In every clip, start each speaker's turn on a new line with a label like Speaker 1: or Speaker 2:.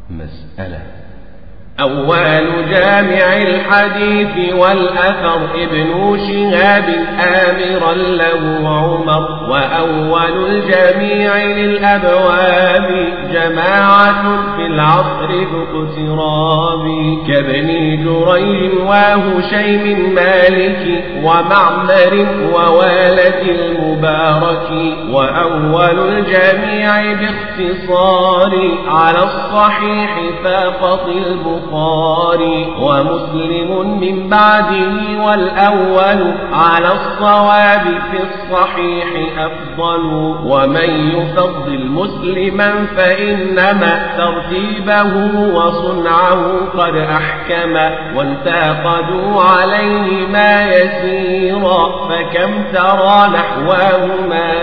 Speaker 1: مسألة
Speaker 2: أول جامع الحديث والأثر ابن شهاب آمرا له عمر وأول الجميع للأبواب جماعة في العصر ذو اقتراب كابن جريج وهشيم مالك ومعمر ووالد المبارك وأول الجميع باختصار على الصحيح فاقط البخاري البخاري ومسلم من بعده والأول على الصواب في الصحيح أفضل ومن يفضل مسلما فإنما ترتيبه وصنعه قد أحكم وانتقدوا عليه ما يسيرا فكم ترى نحواهما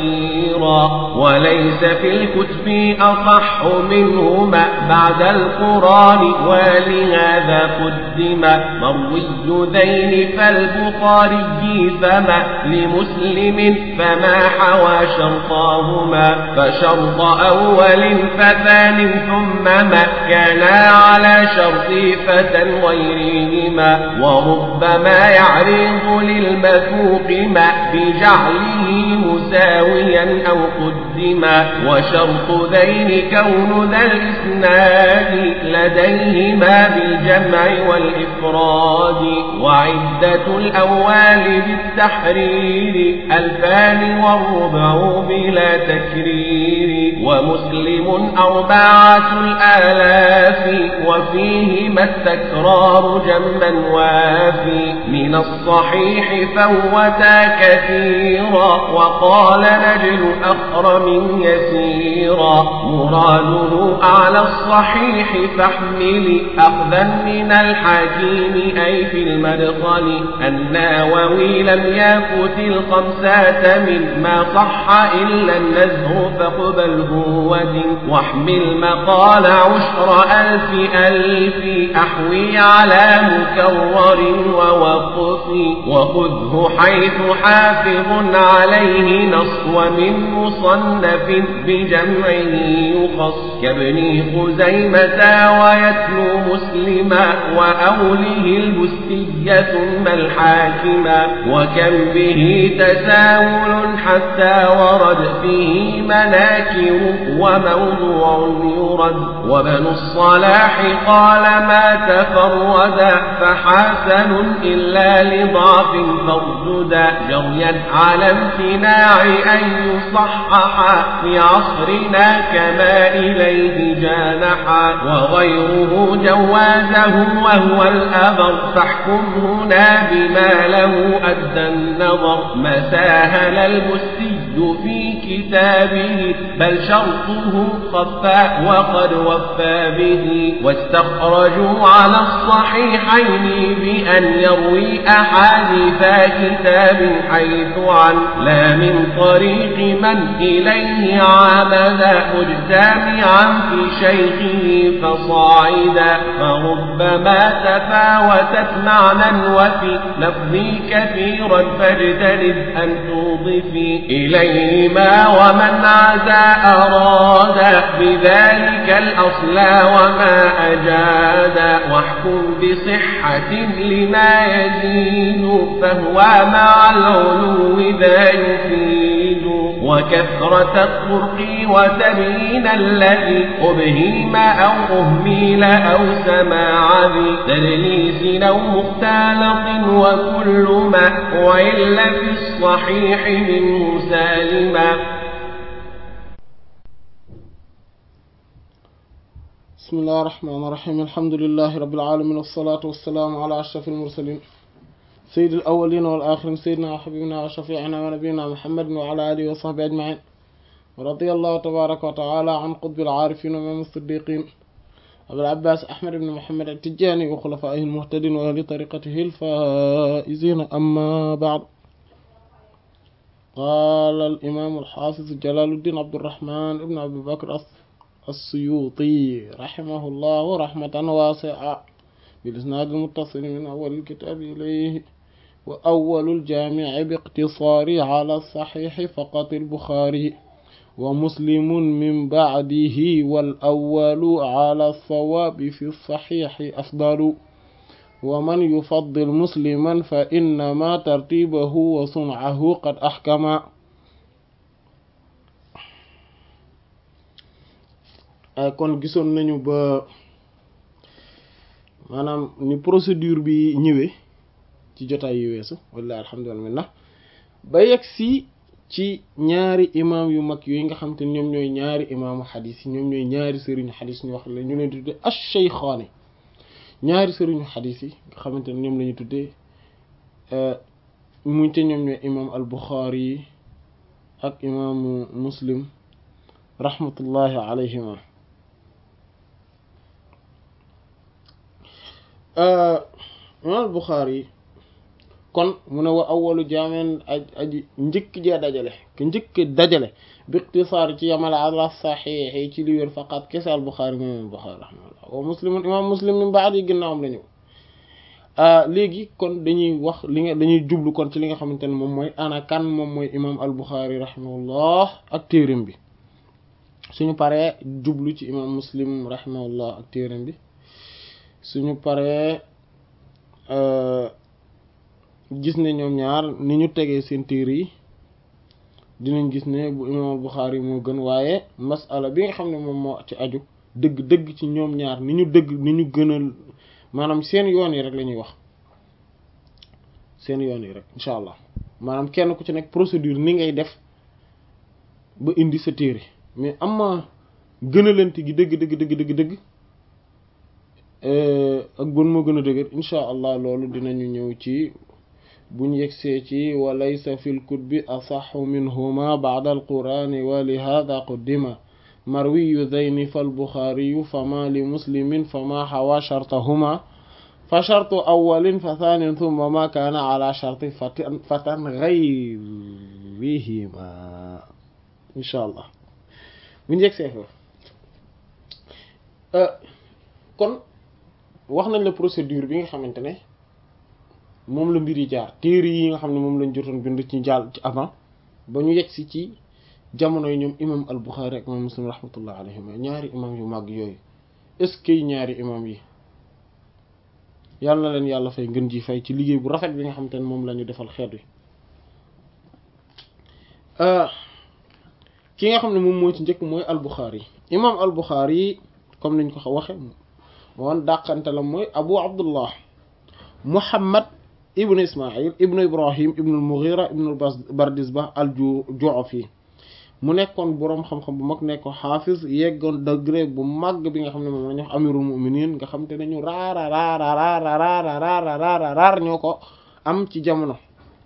Speaker 2: نصيرا وليس في الكتب أصح منهما بعد القرآن ولهذا قدم مروي ذين فالبخاري فما لمسلم فما حوى شرطاهما فشرط أول فثان ثم ما كانا على شرط فتى غيرهما وربما يعرض للمثوق ما بجعله مساويا أو قدما وشرط ذين كون ذا الإسناد لديهما بالجمع والإفراد وعدة الأول بالتحرير ألفان والربع بلا تكرير ومسلم أربعة الآلاف وفيهما التكرار جما وافي من الصحيح فوتا كثيرا وقال نجل أخرم يسيرا مراده أعلى الصحيح فاحمل أخذا من الحكيم أي في المدخل الناوي لم يفت الخمسة مما صح إلا النزه فاقبله ودن واحمل مقال عشر ألف ألف أحوي على مكرر ووقف وخذه حيث حافظ عليه نص ومن مصنف بجمعه يخص كابن خزيمة ويتلو مسلما وأوله البستية ثم الحاكما وكم به تساهل حتى ورد فيه مناكر وموضوع يرد وبن الصلاح قال ما تفردا فحسن إلا لضعف فارجدا جريا على امتناع أن يصحح في عصرنا كما إليه جانحا وغيره جوازه وهو الأبر فاحكم هنا بما له أدى النظر ما ساهل المسي في كتابه بل شرطه خفى وقد وفى به واستخرجوا على الصحيحين بأن يروي أحاديث كتاب حيث عن لا من طريق من إليه عمد مجتمعا في شيخه فصاعدا فربما تفاوتت معنى وفي لفظي كثيرا فاجتنب أن توضفي إليهما ومن عزى أراد بذلك الأصل وما أجاد واحكم بصحة لما يزيد فهو مع العلو ذا يفيد وكثرة الطرق وتبيين الذي أبهيم أو أهميل أو سماع ذي تدليس أو مختلط وكل ما وإلا في الصحيح منه سالما
Speaker 3: بسم الله الرحمن الرحيم الحمد لله رب العالمين والصلاة والسلام على أشرف المرسلين سيد الأولين والآخرين سيدنا وحبيبنا وشفيعنا ونبينا محمد وعلى آله وصحبه أجمعين ورضي الله تبارك وتعالى عن قطب العارفين ومن الصديقين أبي العباس أحمد بن محمد التجاني وخلفائه المهتدين وأهل طريقته الفائزين أما بعد قال الإمام الحافظ جلال الدين عبد الرحمن بن أبي بكر السيوطي رحمه الله رحمة واسعة بالإسناد المتصل من أول الكتاب إليه وأول الجامع باقتصار على الصحيح فقط البخاري wa muslimun min ba'dihi wal awwalu ala sawaabi fi saxiixi afdalu wa man yufaddil musliman fa innama tartibahu wa sun'ahu qad axkama kon gisoon nañu ba maanaam ni procédure bi ñëwee ci jotaay yu weesu wallahi alhamdulillah ba yegg si ci ñaari imam yu mag yooyu nga xam te ñoom ñooy ñaari imaamu xadis yi ñoom ñooy ñaari sëriñu xadis ñu wax la ñu leen di tuddee ash-shaykhaani ñaari sëriñu xadis yi nga xamante ne ñoom la ñu tuddee muñ te ñoom ñooy imam al-Bukhari yi ak imaamu Muslim rahmatullahi alayhima imam al-Bukhari yi kon mu ne wa awwalu jaameen aj aji njëkk jee dajale ke njëkk dajale bi iqtisaar ci yamale ala saxiix ci li wér faqat kese al Buxaari moom imam Buxaari rahimahullah wa muslimun imam muslim min baad yi ginnaawam la ñëw léegi kon dañuy wax li nga dañuy jublu kon ci li nga xamante ne moom mooy ana kan moom mooy imam al Buxaari rahimahullah ak téerim bi suñu paree jublu ci imam muslim rahimahullah ak téerim bi suñu paree gis ne ñoom ñaar ni ñu tegee seen téere yi dinañ gis ne bu imaam Buxaari moo gën waaye masala bi nga xam ne moom moo ci aju dëgg dëgg ci ñoom ñaar ni ñu dëgg ni ñu gënal maanaam seen yoon yi rek la ñuy wax seen yoon yi rek incha allah maanaam kenn ku ci nekk procédure ni ngay def ba indi sa téere mais am ma gënalante gi dëgg dëgg dëgg dëgg dëgg ak bon moo gën a dëgër incha allah loolu dinañu ñëw ci buñ yegsee ci wa laysa fi lkutbi asaxu minhuma bacda alqurani wa lihada quddima marwiyu zayni falbuxaariyu fama li muslimin fama xawa shartahuma fa shartu awalin fa thaanin thumma ma kaana ala sharti fatan gayrihima insha allah buñ yegsee foofu kon wax nañ la procédure bi nga xamante ne moom la mbir yi jaar téere yi nga xam ne moom lañ jotoon bind ci jàll ci avant ba ñu yegsi ci jamono yi ñoom imam al Bukhari ak imam Muslim rahmatullah alayhima ñaari imam yu màgg yooyu est-ce que ñaari imam yi yàlla na leen yàlla fay ngën ji fay ci liggéey bu rafet bi nga xamante ne moom la ñu defal xeet wi ki nga xam ne moom moo ci njëkk mooy al Bukhari imam al Bukhari comme niñ ko waxe woon dàqante la mooy abu abdullah muhammad ibnu ismail ibnu ibrahim ibnu al-mughira ibnu bardisbah al-ju'fi mu nekkoon boroom xam-xam bu mag nekkoon xaafis yeggoon degré bu màgg bi nga xam ne moom la ñu wax amirul mu'minin nga xam te ne ñu raara raara raara raara raara raara raar ñoo ko am ci jamono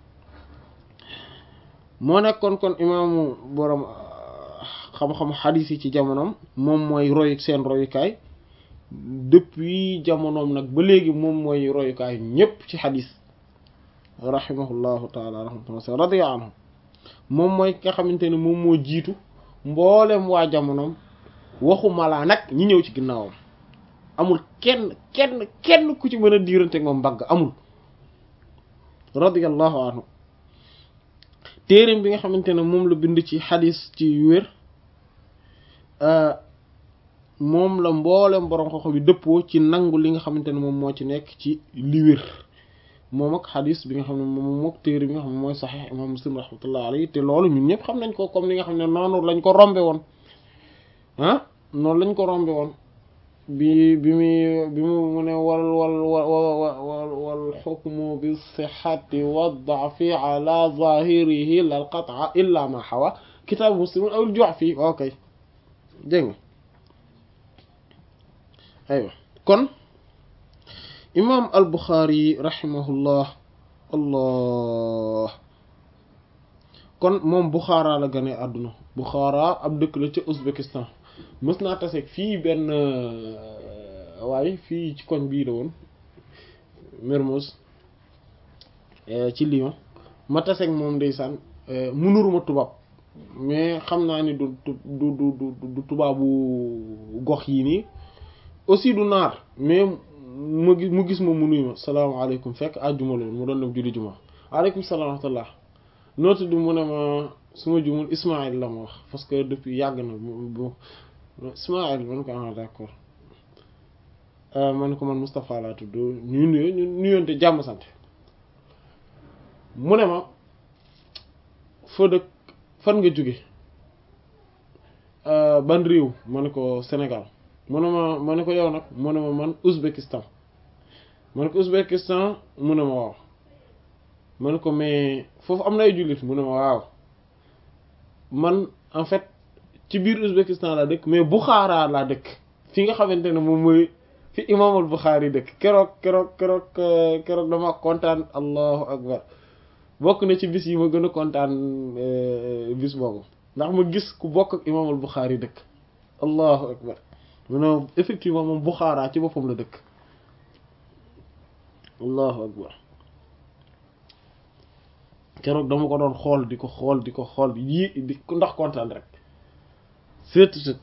Speaker 3: moo nekkoon kon imaamu boroom xam-xam xadiis yi ci jamonoom moom mooy roy seen royukaay depuis jamonoom nag ba léegi moom mooy royukaay ñépp ci xadis rahimahullahu taala rahmatullah radiya anhu moom mooy nga xamante ne moom moo jiitu mboolem waa jamonoom waxu malaa nag ñi ñëw ci ginnaawam amul kenn kenn kenn ku ci mën a diirante moom mbagg amul radiyallahu anhu téereem bi nga xamante ne moom la bind ci xadis ci wér moom la mboolem borom xoxo bi dëppoo ci nangu li nga xamante ne moom moo ci nekk ci li wér moom ak xadis bi nga xam ne moom mook téere bi nga xam ne mooy saxiix imam muslim rahmatullah alayhi te loolu ñun ñëpp xam nañ ko comme li nga xam ne noonu lañ ko rombe woon ah noonu lañ ko rombe woon bi bi muy bi mu mu ne wal wal wal wal xukmu bi sixati wa daafi ala zahirihi lal qataa illa ma xawa kitaabu muslim aw ju'fi ok dégg nga aywa kon imam al buxaari rahimahullah allah kon moom buxaara la gane àdduna buxaara ab dëkk la ca Ouzbékistan mës naa taseeg fii benn waaye fii ci koñ bii la woon Mermoz ci Lyon ma taseeg moom ndeysaan munuruma tubaab mais xam naa ni du du du du du tubaabu gox yi nii aussi du naar mais mu gis mu gis ma mu nuyu ma salaamaaleykum fekk àjjuma la woon mu doon dem julli juma waaleykum salaam wa rahmatullah noo tudd mu ne ma su ma jumul Ismaïl la ma wax parce que depuis yàgg na bu Ismaïl man ko ah d'accord man ko man Moustapha laa tudd ñu nuyo ñu nuyoonte jàmm sant mu ne ma foo dëkk fan nga jóge ban réew ma ne ko Sénégal mu ne ma ma ne ko yow nag mu ne ma man Ouzbékistan ma ne ko Ouzbékistan mu ne ma waaw ma ne ko mais foofu am na ay jullit mu ne ma waaw man en fait ci biir Ouzbékistan laa dëkk mais Bukhara laa dëkk fi nga xamante ne moom mooy fi imaamul Bukhari dëkk keroog keroog keroog keroog dama kontaan allahu akbar bokk na ci bis yi ma gën a kontaan bis boobu ndax ma gis ku bokk ak imaamul Bukhari dëkk allahu akbar mu ne effectivement moom Bukhara ci boppam la dëkk allahu akbar keroog dama ko doon xool di ko xool di ko xool yii di ndax kontaan rek seetutut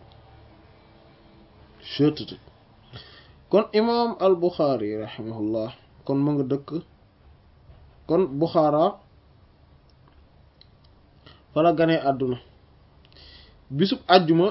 Speaker 3: seetutut kon imaam al Bukhari rahimahullah kon ma nga dëkk kon Bukhara fa la ganee àdduna bisub àjjuma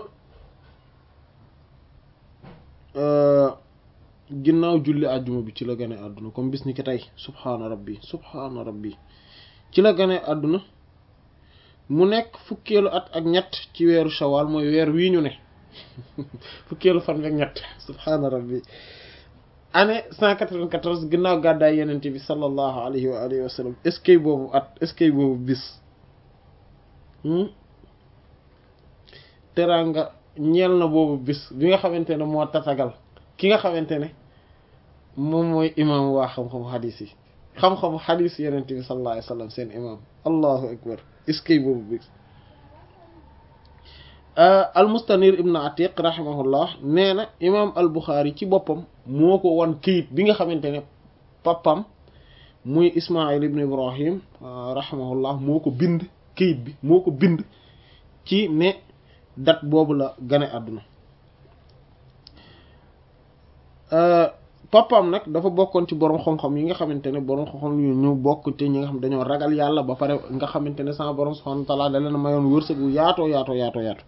Speaker 3: ginnaaw julli àjjuma bi ci la ganee àdduna comme bis ni ki tey subhaana rabbi subhaana rabbi ci la ganee àdduna mu nekk fukkeelu at ak ñett ci weeru shawal mooy weer wii ñu ne fukkeelu fan ak ñett subhaana rabbi année cent quatre-vingt-quatorze ginnaaw gàddaay yenente bi sallallahu alayhi wa alihi wa sallam est-ce que boobu at est-ce que boobu bis teraanga ñeel na boobu bis bi nga xamante ne moo tatagal ki nga xamante ne moom mooy imaam waa xam-xamu xadiis yi xam-xamu xadiis yenente bi sallallahu alayhi wa sallam seen imaam allahu akbar est-ce que boobu bis al mustanir ibn atiq rahimahullah nee na imaam al buxaari ci boppam moo ko wan këyit bi nga xamante ne papam muy ismail ibn ibrahim rahimahullah moo ko bind këyit bi moo ko bind ci ne date boobu la gane àdduna papam nag dafa bokkoon ci borom xam-xam yi nga xamante ne borom xam-xam yu ñu bokk te ñi nga xam dañoo ragal yàlla ba pare nga xamante ne sama borom subhanahu wa ta'ala da leen mayoon wërsëg wu yaatoo yaatoo yaatoo yaatu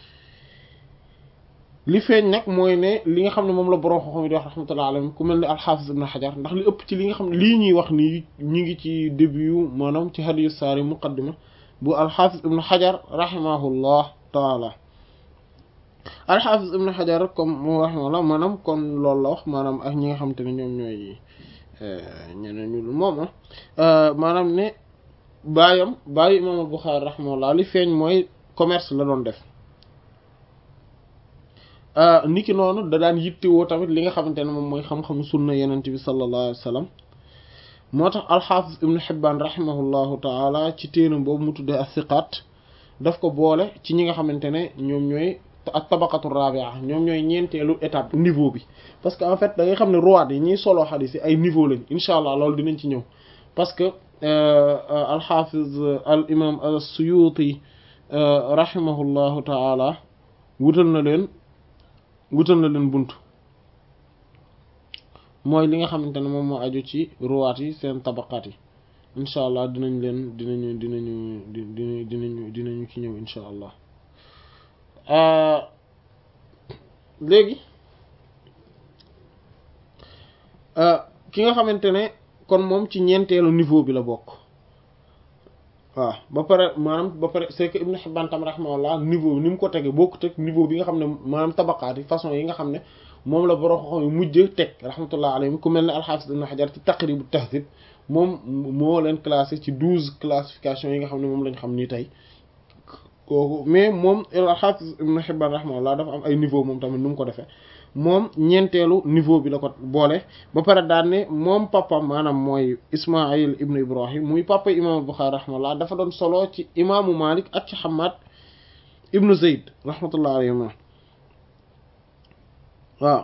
Speaker 3: li feeñ nag mooy ne li nga xam ne moom la borom xam-xam yi di wax rahmatullah alayhi ku mel ne alxaafis ibn xajar ndax li ëpp ci li nga xam ne lii ñuy wax nii ñu ngi ci début yu maanaam ci hadiyu saari muqaddima bu alxaafis ibn xajar rahimahullah taala alxaafis ibn xajar comme mu rahimahullah maanaam kon loolu la wax maanaam ak ñi nga xamante ne ñoom ñooy ñeneen ñu dul moom maanaam ne baayam baayu imaamul buxaari rahimahullah li feeñ mooy commerce la doon def niki noonu da daan yittewoo tamit li nga xamante ne moom mooy xam-xamu sunna yenent bi sallallahu alayhi wa sallam moo tax alxaafis ibnu xibbaan rahimahullahu taala ci téenam boobu mu tuddee as-siqaat daf ko boole ci ñi nga xamante ne ñoom ñooy ak tabaqatu rabia ñoom ñooy ñeenteelu étape niveau bi parce que en fait da ngay xam ne ruwaat yi ñuy solo xadiis yi ay niveau lañ incha allah loolu dinañ ci ñëw parce que alxaafiz al imam as-suyuti rahimahullahu taala wutal na leen wutal na leen bunt mooy li nga xamante ne moom moo aju ci ruwaat yi seen tabaqaat yi incha allah dinañ leen dinañu dinañu dinañu dinañu dinañu ci ñëw incha allah léegi ki nga xamante ne kon moom ci ñeenteelu niveau bi la bokk waaw ba pare maanaam ba pare c'est que Ibn Hibban tam rahimahullah niveau ni mu ko tege bokkut ak niveau bi nga xam ne maanaam tabaqaat yi façon yi nga xam ne moom la borom xam yu mujj teg rahmatullah alayhim ku mel ne al-Hafiz Ibn Hajar ci Taqrib at-Tahdhib moom moo leen classé ci douze classifications yi nga xam ne moom lañ xam nii tey kooku mais moom al-Hafiz Ibn Hibban rahimahullah dafa am ay niveau moom tamit nu mu ko defee moom ñeenteelu niveau bi la ko boole ba pare daan ne moom papa maanaam mooy Ismaïl ibn Ibrahim muy papa imaamu Bukhari rahimahullah dafa doon solo ci imaamu Malik ak ci Hammad ibnu Zayd rahmatullah alayhima waaw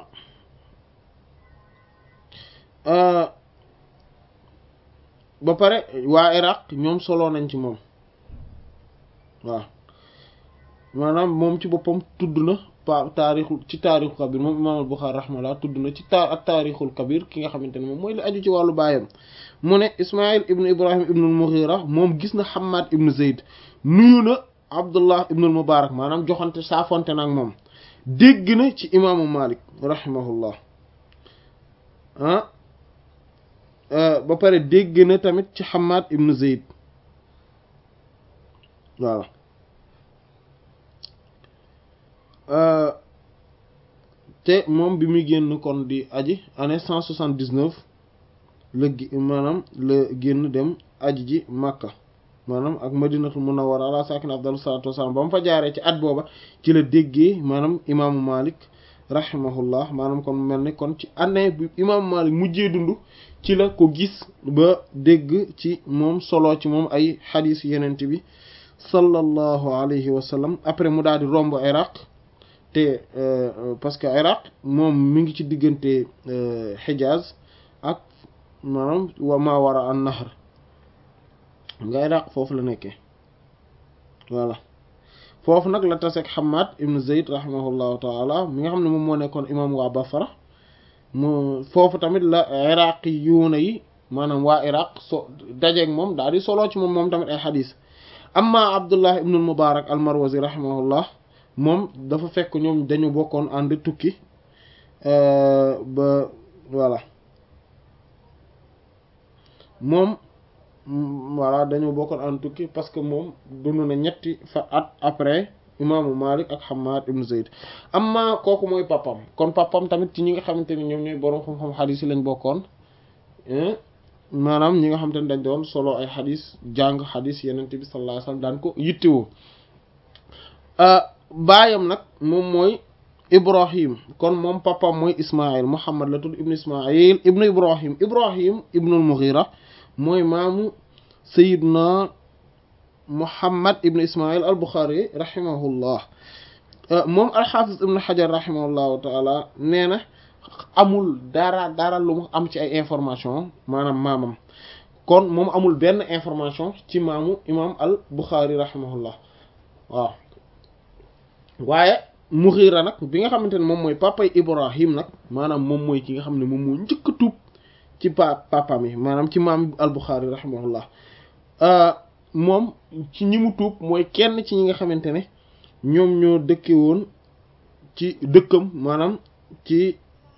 Speaker 3: ba pare waa Iraq ñoom solo nañ ci moom waaw maanaam moom ci boppam tudd na pa taarixul ci taarixul kabir moom imaam al-Bukhari rahimahullah tudd na ci ta ak taarixul kabir ki nga xamante ne moom mooy li aju ci wàllu baayam mu ne Ismaïl ibn Ibrahim ibn al-Mughira moom gis na Hammad ibn Zayd nuyu na Abdullah ibn al-Mubarak maanaam joxante saafonte na ak moom dégg na ci imaamu Malik rahimahullah ah ba pare dégg na tamit ci Hammad ibn Zayd voilà te moom bi muy génn kon di aji année cent soixante-dix-neuf la maanaam la génn dem aji ji Makka maanaam ak Madinatul Munawwara ala sakin afdalu salatu wassalam ba mu fa jaaree ci at booba ci la déggee maanaam imaamu Malik rahimahullah maanaam kon mel ni kon ci année bi imaamu Malik mujjee dund ci la ko gis ba dégg ci moom solo ci moom ay xadiis yenent bi sallallahu alayhi wa sallam après mu daal di romb Iraq te parce que Iraq moom mi ngi ci diggante Hijaz ak maanaam wa ma wara an nahr nga Iraq foofu la nekkee voilà foofu nag la taseeg Hammad ibn Zayd rahimahullahu taala mi nga xam ne moom moo nekkoon imam waa Basra mu foofu tamit la iraqi yuuna yi maanaam waa Iraq so dajeeg moom daal di soloo ci moom moom tamit ay xadis amma Abdullah ibn al-Mubarak al-Marwazi rahimahullah moom dafa fekk ñoom dañu bokkoon ànd tukki ba voilà moom voilà dañu bokkoon ànd tukki parce que moom dund na ñetti fa at après imaamu Malik ak Hammad ibn Zayd amma kooku mooy papam kon papam tamit ci ñi nga xamante ne ñoom ñooy boroom xam-xam xadis yi lañ bokkoon maanaam ñi nga xamante ne dañ doon solo ay xadis jàng xadis yeneen bi sallallahu alayhi wasallam daan ko yittewoo baayam nag moom mooy Ibrahim kon moom papam mooy Ismaïl Muhammad la tudd ibnu Ismaïl ibnu Ibrahim Ibrahim ibnul Mughira mooy maamu Sayyidna Muhammad ibn Ismaïl al-Bukhari rahimahullah moom al-Hafiz ibn Hajar rahimahullahu taala nee na amul dara dara lu mu am ci ay information maanaam maamam kon moom amul benn information ci maamu imam al-Bukhari rahimahullah waaw waaye Mughira nag bi nga xamante ne moom mooy papay Ibrahim nag maanaam moom mooy ki nga xam ne moom moo njëkk a tuub ci pa papam yi maanaam ci maam al-Bukhari rahimahullah moom ci ñi mu tuub mooy kenn ci ñi nga xamante ne ñoom ñoo dëkke woon ci dëkkam maanaam ci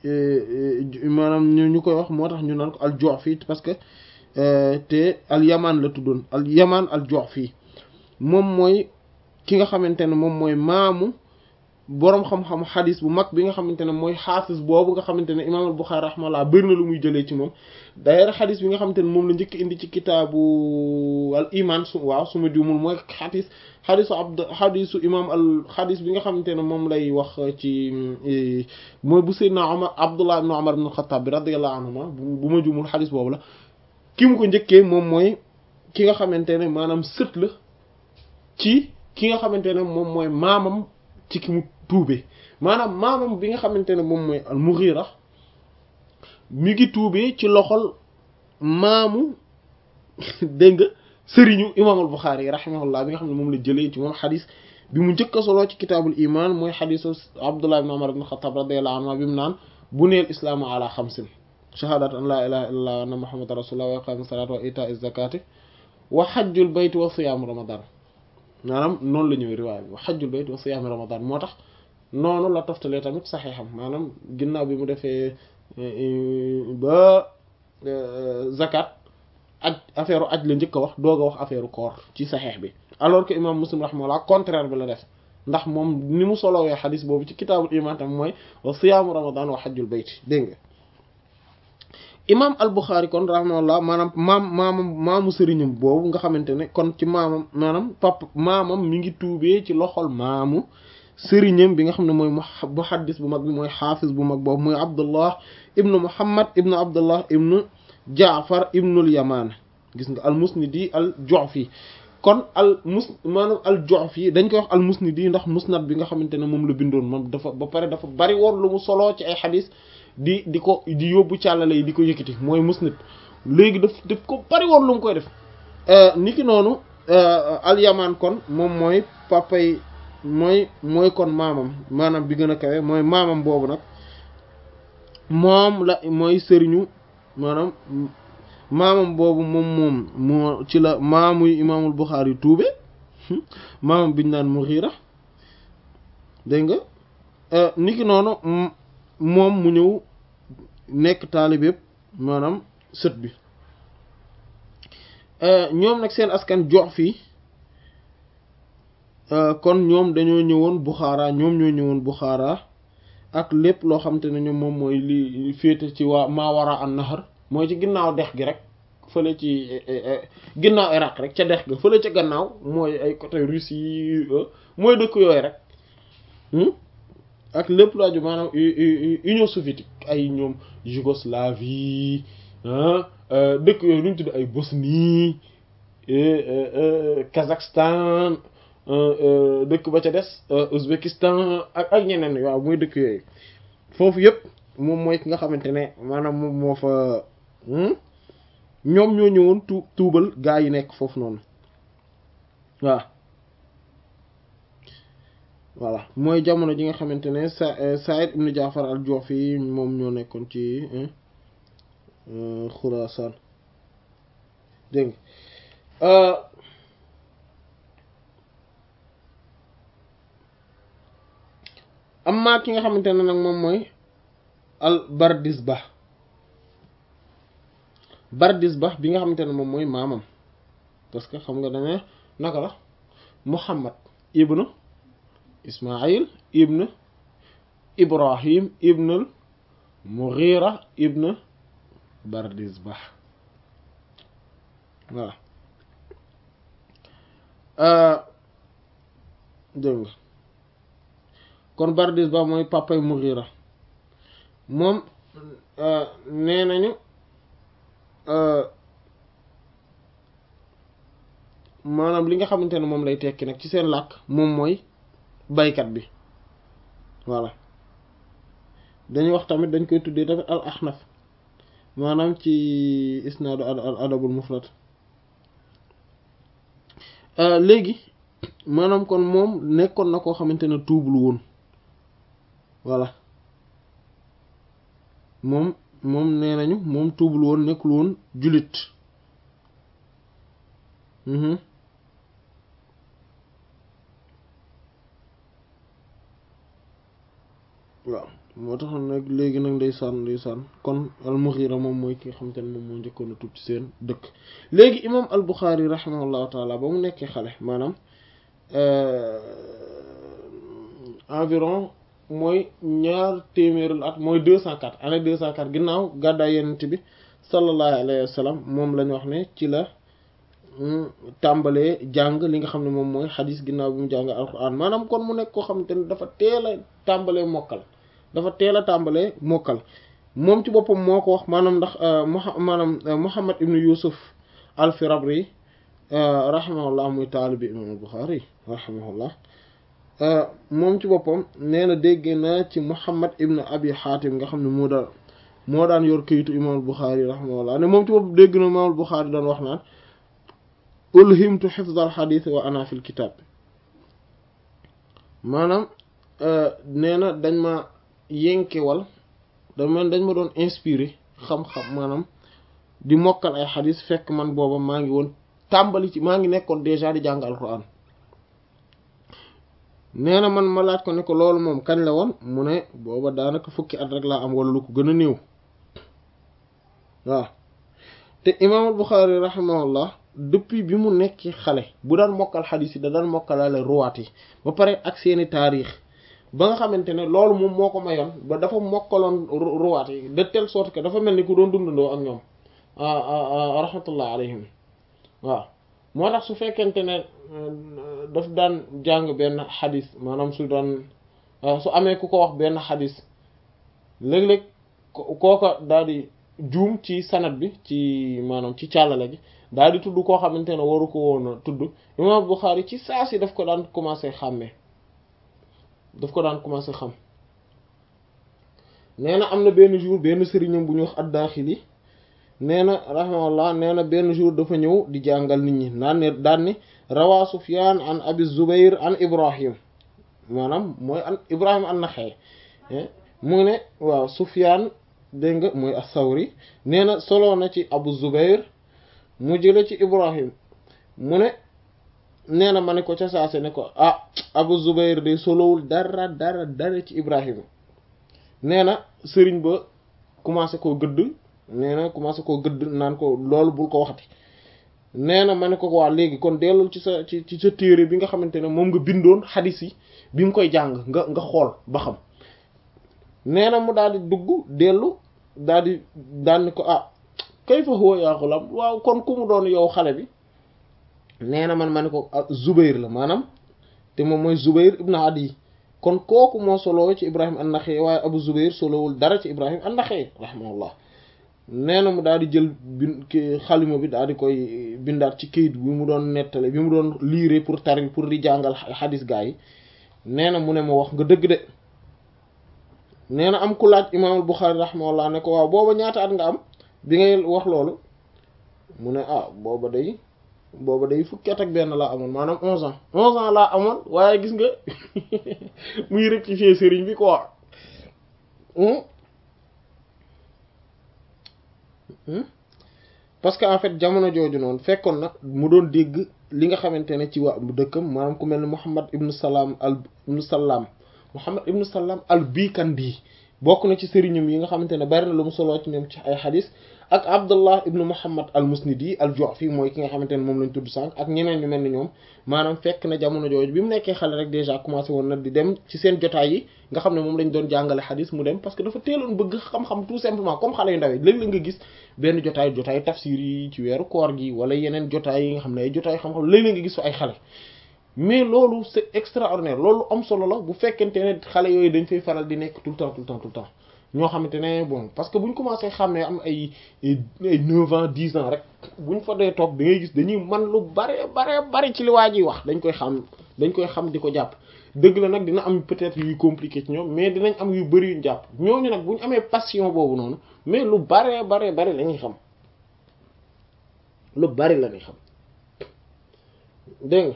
Speaker 3: maanaam ñu ñu koy wax moo tax ñu naan ko al Ju'fi parce que te al Yaman la tuddoon al Yaman al Ju'fi moom mooy ki nga xamante ne moom mooy maamu boroom xam-xam xadis bu mag bi nga xamante ne mooy xaafis boobu nga xamante ne imaam al Buxaari rahimahullah bëri na lu muy jëlee ci moom d'ailleurs xadis bi nga xamante ne moom la njëkk indi ci kitaabu al iman su waaw su ma juumul mooy xadis xadisu abd xadisu imaam al xadis bi nga xamante ne moom lay wax ci mooy bu Seydina Omar Abdullah ibn Omar ibn al-Khattab bi radiyallahu anhuma bu ma juumul xadis boobu la ki mu ko njëkkee moom mooy ki nga xamante ne maanaam sët la ci ki nga xamante ne moom mooy maamam ci ki mu tuube maanaam maamam bi nga xamante ne moom mooy al Mughira mi ngi tuubee ci loxol maamu dégg nga sëriñu imaam al Buxaari yi rahimahullah bi nga xam ne moom la jëlee ci moom xadis bi mu njëkk a soloo ci kitaabul iman mooy xadisu Abdullah ibn Umar ibn Xattaab radiyallahu anhu bi mu naan buniyal islaamu ala xamsin shahaadatu an laa ilaaha illallah wa anna muhammadan rasulullah wa iqaami salaati wa itaa'i zakaati wa xajjul bayti wa siyaamu ramadan maanaam noonu la ñëwee riwaay bi wa xajjul bayti wa siyaamu ramadan moo tax noonu la toftalee tamit saxiixam maanaam ginnaaw bi mu defee ba zakat aj affaire aj la njëkk a wax doog a wax affaire koor ci saxiix bi alors que imam muslim rahimahullah contraire bi la def ndax moom ni mu solowee xadis boobu ci kitaabul iman tam mooy wa siyaamu ramadan wa xajjul bayti dégg nga imam al buxaari kon rahimahullah maanaam maam maamam maamu sëriñam boobu nga xamante ne kon ci maamam maanaam pap maamam mi ngi tuubee ci loxol maamu sëriñam bi nga xam ne mooy muhaddis bu mag bi mooy xaafis bu mag boobu mooy abdullah ibnu muhammad ibnu abdullah ibnu jaafar ibnul yamaan gis nga al musnidi al ju'fi kon al mus maanaam al ju'fi dañ koy wax al musnidi ndax musnad bi nga xamante ne moom la bindoon moom dafa ba pare dafa bari woon lu mu soloo ci ay xadis di di ko di yóbbu càllale yi di ko yëkkati mooy musnad léegi daf daf ko bari woon lu mu koy def niki noonu al yamaan kon moom mooy papay mooy mooy kon maamam maanaam bi gën a kawe mooy maamam boobu nag moom la mooy sëriñu maanaam maamam boobu moom moom moo ci la maamuy imaamul Buxaari tuube maamam biñ naan Mughira dégg nga niki noonu moom mu ñëw nekk taalib yëpp maanaam sët bi ñoom nag seen askan jox fii kon ñoom dañoo ñëwoon Buxaara ñoom ñoo ñëwoon Buxaara ak lépp loo xam te ne ñoom moom mooy li féete ci waa Mawara an-Nahr mooy ci ginnaaw dex gi rek fële ci ginnaaw Irak rek ca dex ga fële ca gannaaw mooy ay côté Russie mooy dëkk yooyu rek ak lépp lu aju maanaam Union soviétique ay ñoom Yougoslavie dëkk yooyu lu ñu tudd ay Bosnie Kazakhstan dëkk ba ca des Ouzbékistan ak ak ñeneen waaw mooy dëkk yooyu foofu yëpp moom mooy ki nga xamante ne maanaam moom moo fa ñoom ñoo ñëwoon tu tuubal gaa yi nekk foofu noonu waaw voilà mooy jamono ji nga xamante ne sa Saïd ibn Jaafar al-Ju'fi moom ñoo nekkoon ci Xuraasaan dégg nga amma ki nga xamante ne nag moom mooy al Bardisbah Bardisbah bi nga xamante ne moom mooy maamam parce que xam nga dane naka la Muhammad ibnu Ismaïl ibn Ibrahim ibn Mughira ibn Bardisbah voilà dégg nga kon Bardisbah mooy papay Mughira moom nee nañu maanaam li nga xamante ne moom lay tekki nag ci seen làkk moom mooy baykat bi voilà dañuy wax tamit dañ koy tuddee tamit al ahnaf maanaam ci isnaadu al adabul mufrad léegi maanaam kon moom nekkoon na koo xamante ne tuubul woon voilà moom moom nee nañu moom tuubul woon nekkul woon jullit waaw moo tax nag léegi nag ndeysaan ndeysaan kon al Mughira moom mooy ki nga xamante ne moom moo njëkkoon a tuub ci seen dëkk léegi imam al Bukhari rahimahullahu taala ba mu nekkee xale maanaam environ mooy ñaar téeméerul at mooy deux cent quatre année deux cent quatre ginnaaw gàddaay yenent bi sallallahu alayhi wa sallam moom lañ wax ne ci la tàmbalee jàng li nga xam ne moom mooy xadis ginnaaw bi mu jàng alquran maanaam kon mu nekk koo xamante ne dafa teel a tàmbalee mokkal dafa teel a tàmbalee mokkal moom ci boppam moo ko wax maanaam ndax maanaam Muhammad ibnu Yusuf al-Firabri rahimahullah muy taalibi imam al-Bukhari rahimahullah moom ci boppam nee na dégg naa ci Muhammad ibnu Abi Hatim nga xam ne moo daan moo daan yor këyitu imam al-Bukhari rahimahullah ne moom ci boppam dégg na imam al-Bukhari daan wax naan ulhimtu xifza alxadis wa ana fi lkitab maanaam nee na dañ ma yenkewal dañ ma dañ ma doon inspiré xam-xam maanaam di mokkal ay xadis fekk man booba maa ngi woon tàmbali ci maa ngi nekkoon déjà di jàng alquran nee na man ma laaj ko ne ko loolu moom kañ la woon mu ne booba daanaka fukki at rek laa am wala lu ko gën a néew waaw te imaamul Buxaari rahimahullah depuis bi mu nekk xale bu daan mokkal xadis yi da daan mokkalaale ruwaat yi ba pare ak seeni taarix ba nga xamante ne loolu moom moo ko mayoon ba dafa mokkaloon ruwaat yi de telle sorte que dafa mel ni ku doon dundandoo ak ñoom rahmatullah alayhim waaw moo tax su fekkente ne daf daan jàng benn xadis maanaam su daan su amee ku ko wax benn xadis léeg-léeg kooka daal di juum ci sanad bi ci maanaam ci càllale gi daal di tudd koo xamante ne waru ko woon a tudd imam Bukhari ci saa si daf ko daan commencé xàmmee daf ko daan commencé xam nee na am na benn jour benn sëriñam bu ñuy wax ad-Daaxili nee na rahimahullah nee na benn jour dafa ñëw di jàngal nit ñi naan ne daan ni rawaa Sufyaan an Abi Zubayr an Ibrahim maanaam mooy an Ibrahim an-Naxa'i mu ne waaw Sufyaan dégg nga mooy as-Sawri nee na solo na ci Abu Zubair mu jële ci Ibrahim mu ne nee na ma ne ko ca saase ne ko ah Abu Zubair de solowul dara dara dara ci Ibrahim nee na sëriñ ba commencé koo gëdd nee na commencé koo gëdd naan ko loolu bul ko waxati nee na ma ne ko waa léegi kon dellul ci sa ci ci sa téere bi nga xamante ne moom nga bindoon xadis yi bi mu koy jàng nga nga xool ba xam nee na mu daal di dugg dellu daal di daal ni ko ah kayfa huwa yaa xulam waaw kon ku mu doon yow xale bi nee na man ma ne ko Zubair la maanaam te moom mooy Zubair ibn Adi kon kooku moo soloo ci Ibrahim an-Naxa'i waaye Abu Zubair solowul dara ci Ibrahim an-Naxa'i rahimahullah nee na mu daal di jël bin xalima bi daal di koy bindaat ci kayit bi mu doon nettale bi mu doon liire pour tari pour di jàngal xadis gaa yi nee na mu ne ma wax nga dëgg de nee na am ku laaj imaamul Buxaari rahimahullah ne ko waaw booba ñaata at nga am bi ngay wax loolu mu ne ah booba day booba day fukki at ak benn laa amoon maanaam onze ans onze ans laa amoon waaye gis nga muy rectifier sëriñ bi quoi parce que en fait jamono jooju noonu fekkoon na mu doon dégg li nga xamante ne ci waa dëkkam maanaam ku mel ne Muhammad ibnu Salaam al ibnu Salaam Muhammad ibnu Salaam al Bikandi bokk na ci sëriñam yi nga xamante ne bari na lu mu soloo ci ñoom ci ay xadis ak Abdullah ibnu Muhammad al Musnidi al Ju'fi mooy ki nga xamante ne moom lañ tudd sànq ak ñeneen ñu mel ni ñoom maanaam fekk na jamono jooju bi mu nekkee xale rek déjà commencé woon na di dem ci seen jotaay yi nga xam ne moom lañ doon jàngale xadis mu dem parce que dafa teeloon bëgg xam-xam tout simplement comme xale yu ndaw yi léeg-léeg nga gis benn jotaay jotaay tafsir yi ci weeru koor gi wala yeneen jotaay yi nga xam ne ay jotaay xam-xam léeg-léeg nga gis fa ay xale mais loolu c'est extraordinaire loolu am solo la bu fekkente ne xale yooyu dañ fay faral di nekk tout le temps tout le temps tout le temps ñoo xamante ne bon parce que bu ñu commencé xam ne am ay ay neuf ans dix ans rek bu ñu fa dee toog da ngay gis dañuy man lu bare bare bare ci li waa ji wax dañ koy xam dañ koy xam di ko jàpp dëgg la nag dina am peut-être yuy compliqué ci ñoom mais dinañ am yu bari yuñ jàpp ñooñu nag bu ñu amee passion boobu noonu mais lu bare bare bare la ñuy xam lu bari la ñuy xam dégg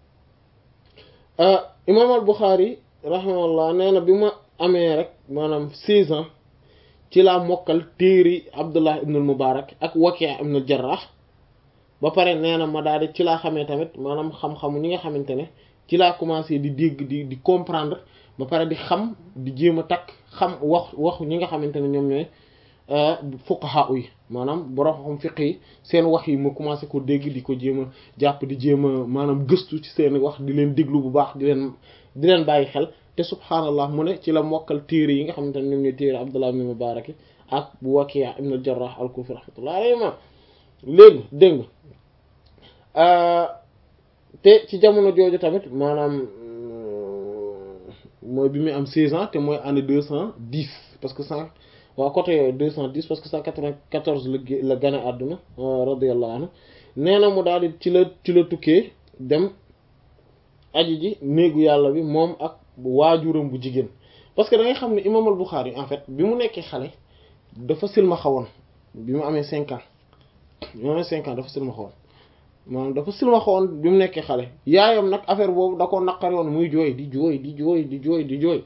Speaker 3: nga imaam al Buxaari rahimahullah nee na bi ma amee rek maanaam seize ans ci laa mokkal téeri Abdullah ibn al Mubarak ak Waki' ibn al Jarrah ba pare nee na ma daal di ci laa xamee tamit maanaam xam-xamu ñi nga xamante ne ci laa commencé di dégg di di comprendre ba pare di xam di jéem a takk xam wax wax ñi nga xamante ne ñoom ñooy fuqaha yi maanaam borom xam fiq yi seen wax yi ma commencé ko dégg di ko jéem a jàpp di jéem a maanaam gëstu ci seen wax di leen déglu bu baax di leen di leen bàyyi xel te subhaanallah mu ne ci la mokkal téere yi nga xamante ne ñoom ñooy téere Abdullah ibn Mubarak ak bu Waki' ibn al-Jarrah al-Kufi rahmatullah alayhi ma léegi dégg nga te ci jamono jooju tamit maanaam mooy bi muy am 16 ans te mooy année 210 parce que cent waaw côté yooyu 210 parce que 194 la la gane àdduna radiyallahu anhu nee na mu daal di ci la ci la tukkee dem aji ji néegu yàlla bi moom ak waajuram bu jigéen parce que da ngay xam ne imam al Bukhari en fait bi mu nekkee xale dafa silma xawoon bi mu amee 5 ans bi mu amee 5 ans dafa silma xawoon maanaam dafa silma xawoon bi mu nekkee xale yaayam nag affaire boobu da ko naqari woon muy jooy di jooy di jooy di jooy di jooy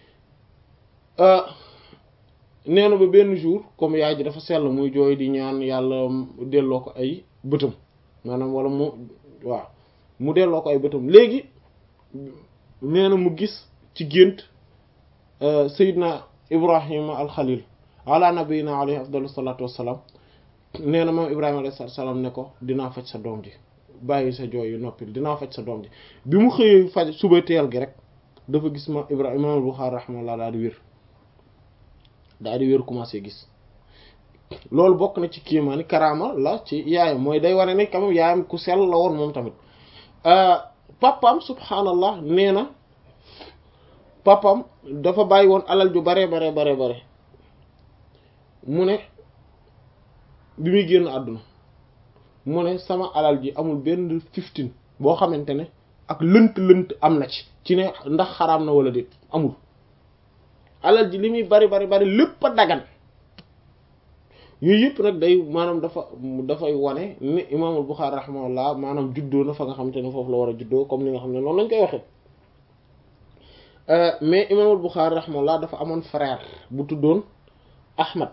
Speaker 3: nee na ba benn jour comme yaay ji dafa sell muy jooy di ñaan yàlla delloo ko ay bëtam maanaam wala mu waaw mu delloo ko ay bëtam léegi nee na mu gis ci gént Seydina Ibrahima al-Khalil ala nabiyina alayhi afdalu salatu wassalam nee na moom Ibrahima alayhi salaam ne ko dinaa faj sa doom ji bàyyi sa jooy yu noppil dinaa faj sa doom ji bi mu xëyee faj suba teel gi rek dafa gis ma Ibrahima al-Bukhari rahimahullah daal di wér daal di wér commencé gis loolu bokk na ci kiimaani karaama la ci yaayam mooy day wane ne quand même yaayam ku sell la woon moom tamit papaam subhaanallah nee na papaam dafa bàyyi woon alal ju bare bare bare bare mu ne bi muy génn àdduna mu ne sama alal ji amul benn fifteen boo xamante ne ak lënt-lënt am na ci ci ne ndax xaraam na wala déet amul alal ji li muy bari bari bari lépp a dagan yooyu yëpp nag day maanaam dafa dafay wane ni imaamul Buxaari rahimahullah maanaam juddoo na fa nga xamante ne foofu la war a juddoo comme li nga xam ne noonu lañ koy waxee mais imaamul Buxaari rahimahullah dafa amoon frère bu tuddoon Ahmad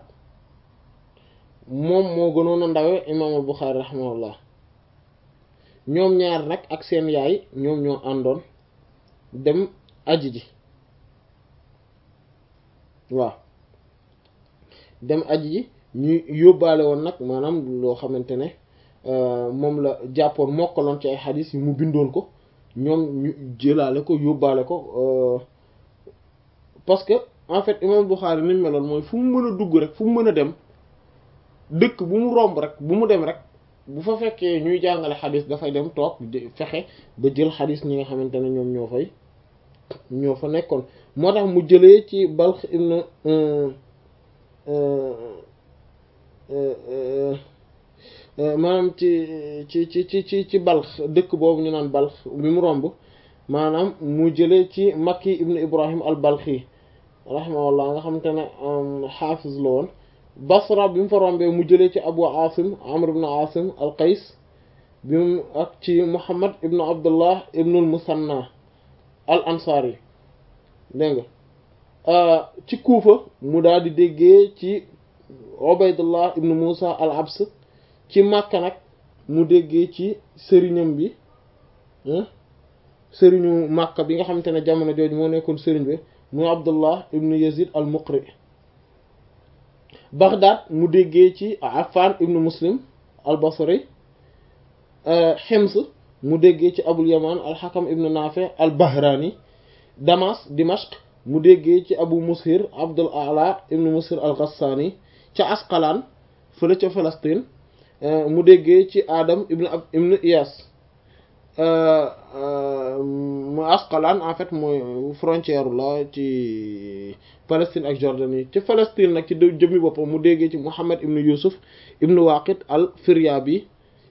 Speaker 3: moom moo gënoon a ndawe imaamul Buxaari rahimahullah ñoom ñaar nag ak seen yaay ñoom ñoo àndoon dem aji ji waaw dem aji ji ñu yóbbaale woon nag maanaam loo xamante ne moom la jàppoon mokkaloon ci ay xadis yi mu bindoon ko ñoom ñu jëlaale ko yóbbaale ko parce que en fait imam Bukhari ni mu meloon mooy fu mu mën a dugg rek fu mu mën a dem dëkk bu mu romb rek bu mu dem rek bu fa fekkee ñuy jàngale xadis dafay dem toog fexe ba jël xadis ñi nga xamante ne ñoom ñoo fay ñoo fa nekkoon moo tax mu jëlee ci Balx ibn maanaam ci ci ci ci ci ci balx dëkk boobu ñu naan balx bi mu romb maanaam mu jëlee ci makki ibnu ibrahim al balxi rahimahullah nga xamante ne xaafis la woon basra bi mu fa rombee mu jëlee ci abu asim amr ibnu asim al qays bi mu ak ci muhammad ibnu abdullah ibnu al musanna al ansari dégg nga ci kuufa mu daal di déggee ci ubaydullah ibnu musa al abs ci Makka nag mu déggee ci sëriñam bi sëriñu Makka bi nga xamante ne jamono jooju moo nekkoon sëriñ bi mu Abdullah ibnu Yazid al Muqri Baghdad mu déggee ci Affan ibnu Muslim al Basri Hims mu déggee ci Abul Yaman al Hakam ibnu Nafi al Bahrani Damas Dimashq mu déggee ci Abu Mushir Abdul A'la ibnu Mushir al Ghassani ca Asqalaan fële ca Palestine mu déggee ci Adam ibn ab ibn Iyas mu Asqalaan en fait mooy frontière la ci Palestine ak Jordanie ci Palestine nag ci jëmmi boppam mu déggee ci Muhammad ibn Yusuf ibn Waqid al Firyabi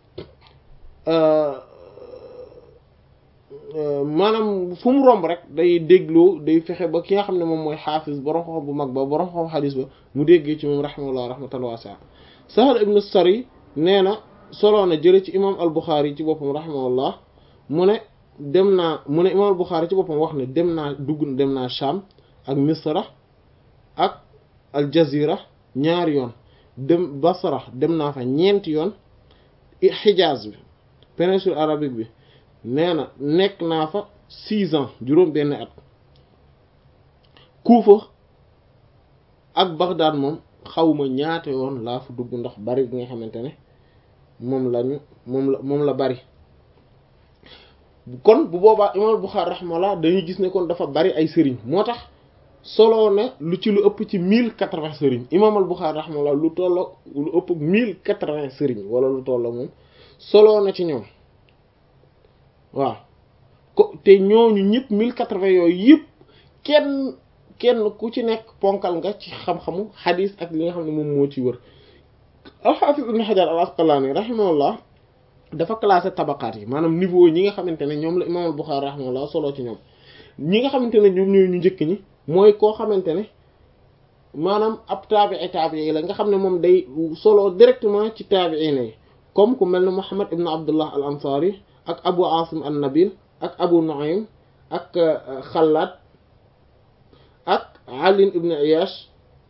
Speaker 3: maanaam fu mu romb rek day dégloo day fexe ba ki nga xam ne moom mooy xaafis borom xam bu mag ba borom xam xadis ba mu déggee ci moom rahimahullah rahmatan wasi'a Sahal ibn Sari nee na soloo na jële ci imam al Bukhari ci boppam rahimahullah mu ne dem naa mu ne imam al Bukhari ci boppam wax ne dem naa dugg dem naa Sham ak Misra ak al Jazira ñaari yoon dem Basra dem naa fa ñeenti yoon Hijaz bi péninsule arabique bi nee na nekk naa fa six ans juróom benn at Kuufa ak Baghdad moom xawma ñaata yoon laa fa dugg ndax bari bi nga xamante ne moom lañu moom la moom la bari kon bu boobaa imaam Buxaari rahimahullah dañuy gis ne kon dafa bari ay sëriñ moo tax solo na lu ci lu ëpp ci mille quatre-vingts sëriñ imaam al Buxaari rahimahullah lu tolloo lu ëpp mille quatre-vingts sëriñ wala lu tolloo moom solo na ci ñoom waaw ko te ñooñu ñëpp mille quatre-vingts yooyu yëpp kenn kenn ku ci nekk ponkal nga ci xam-xamu xadis ak li nga xam ne moom moo ci wër al-Hafiz ibn Hajar al-Asqalani rahimahullah dafa classé tabaqaat yi maanaam niveau ñi nga xamante ne ñoom la imam al-Bukhari rahimahullah solo ci ñoom ñi nga xamante ne ñoom ñooy ñu njëkk ñi mooy koo xamante ne maanaam ab taabi'i taabi'i la nga xam ne moom day solo directement ci taabi'iin yi comme ku mel ne Muhammad ibn Abdullah al-Ansari ak Abu Asim an-Nabil ak Abu Nu'aym ak Xallaad ak Ali ibn Iyash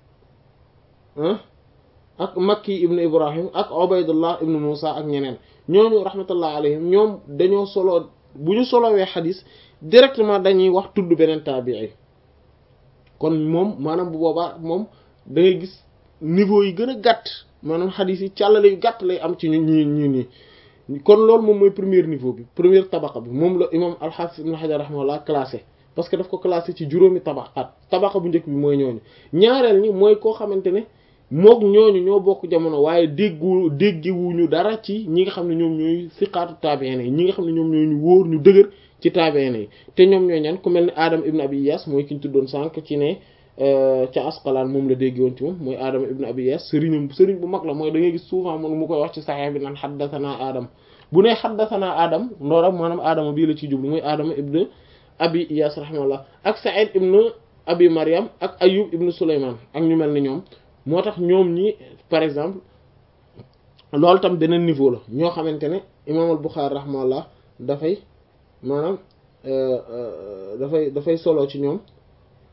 Speaker 3: ak Makki ibn Ibrahim ak Ubaydullah ibn Musa ak ñeneen ñooñu rahmatullah alayhim ñoom dañoo solo bu ñu solowee xadis directement dañuy wax tudd beneen taabii kon moom maanaam bu boobaa moom da ngay gis niveau yi gën a gàtt maanaam xadis yi càllale yu gàtt lay am ci ñu ñi ñi nii kon loolu moom mooy premier niveau bi première tabaqa bi moom la imam al-Hafiz ibn Hajar rahimahullah classé parce que daf ko classé ci juróomi tabaqaat tabaqa bu njëkk bi mooy ñooñu ñaareel ñi mooy koo xamante ne mook ñooñu ñoo bokk jamono waaye déggu déggiwuñu dara ci ñi nga xam ne ñoom ñooy siqaatu taabi'in yi ñi nga xam ne ñoom ñooy ñu wóor ñu dëgër ci taabi'in yi te ñoom ñooy ñan ku mel ne Adam ibn Abi Iyas mooy ki ñu tuddoon sànq ci ne ca Asqalaan moom la dégg woon ci moom mooy Adam ibn Abi Iyas sëriñam sëriñ bu mag la mooy da ngay gis souvent moom mu koy wax ci Sahih bi naan haddathana Adam bu ne haddathana Adam ndooram maanaam Adama bii la ciy jublu mooy Adama ibn Abi Iyas rahimahullah ak Sa'id ibn Abi Maryam ak Ayyub ibn Sulayman ak ñu mel ni ñoom moo tax ñoom ñi par exemple loolu tam beneen niveau la ñoo xamante ne imaam al Buxaari rahimahullah dafay maanaam dafay dafay solo ci ñoom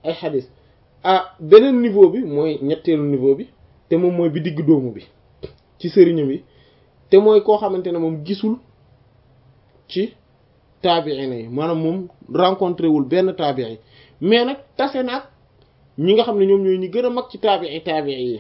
Speaker 3: ay xadis ah beneen niveau bi mooy ñetteelu niveau bi te moom mooy bi digg doomu bi ci sëriñam yi te mooy koo xamante ne moom gisul ci taabiina yi maanaam moom rencontré wul benn taabii mais nag tase naag ñi nga xam ne ñoom ñooy ñi gën a mag ci taabii taabii yi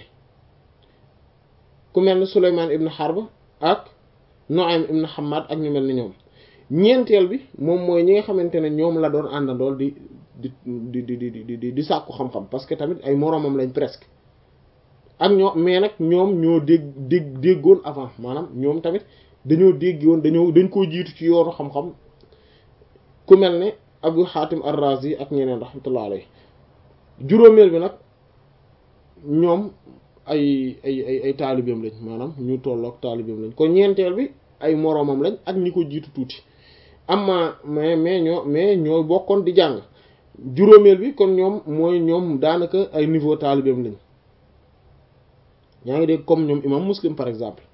Speaker 3: ku mel ne Souleymane ibn Harb ak Nu'aym ibn Hammad ak ñu mel ni ñoom ñeenteel bi moom mooy ñi nga xamante ne ñoom la doon àndandool di di di di di di di sàkku xam-xam parce que tamit ay moroomam lañ presque ak ñoo mais nag ñoom ñoo dégg dégg déggoon avant maanaam ñoom tamit dañoo déggoon dañoo dañ koo jiitu ci yoonu xam-xam ku mel ne Abu Hatim ar-Razi ak ñeneen rahmatullah alayhi juróomeel bi nag ñoom ay ay ay ay taalibeem lañ maanaam ñu tolloog taalibeem lañ kon ñeenteel bi ay moroomam lañ ak ñi ko jiitu tuuti amma mais mais ñoo mais ñoo bokkoon di jàng juróomeel bi kon ñoom mooy ñoom daanaka ay niveau taalibeem lañ yaa ngi dégg comme ñoom imam muslim par exemple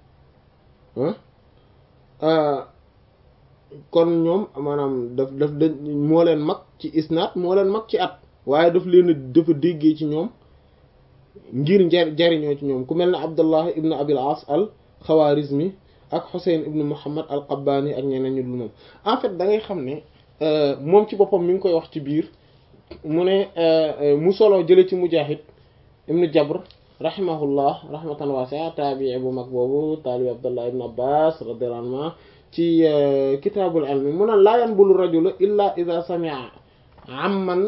Speaker 3: ah kon ñoom maanaam daf daf da moo leen mag ci isnaat moo leen mag ci at waaye daf leen dafa déggee ci ñoom ngir njar jariñoo ci ñoom ku mel ne abdullah ibn abil as al xawaarizmi ak Xuseyn ibnu Muhammad al Qabbaani ak ñeneen ñu dul moom en fait da ngay xam ne moom ci boppam mi ngi koy wax ci biir mu ne mu solo jële ci Mujaahid ibnu Jabr rahimahullah rahmatan waasi'a taabii bu mag boobu taalibi Abdullah ibn Abbas radiyallahu anhu ci kitaabul ilmi mu ne laa yanbulu rajulu illa idha sami'a amman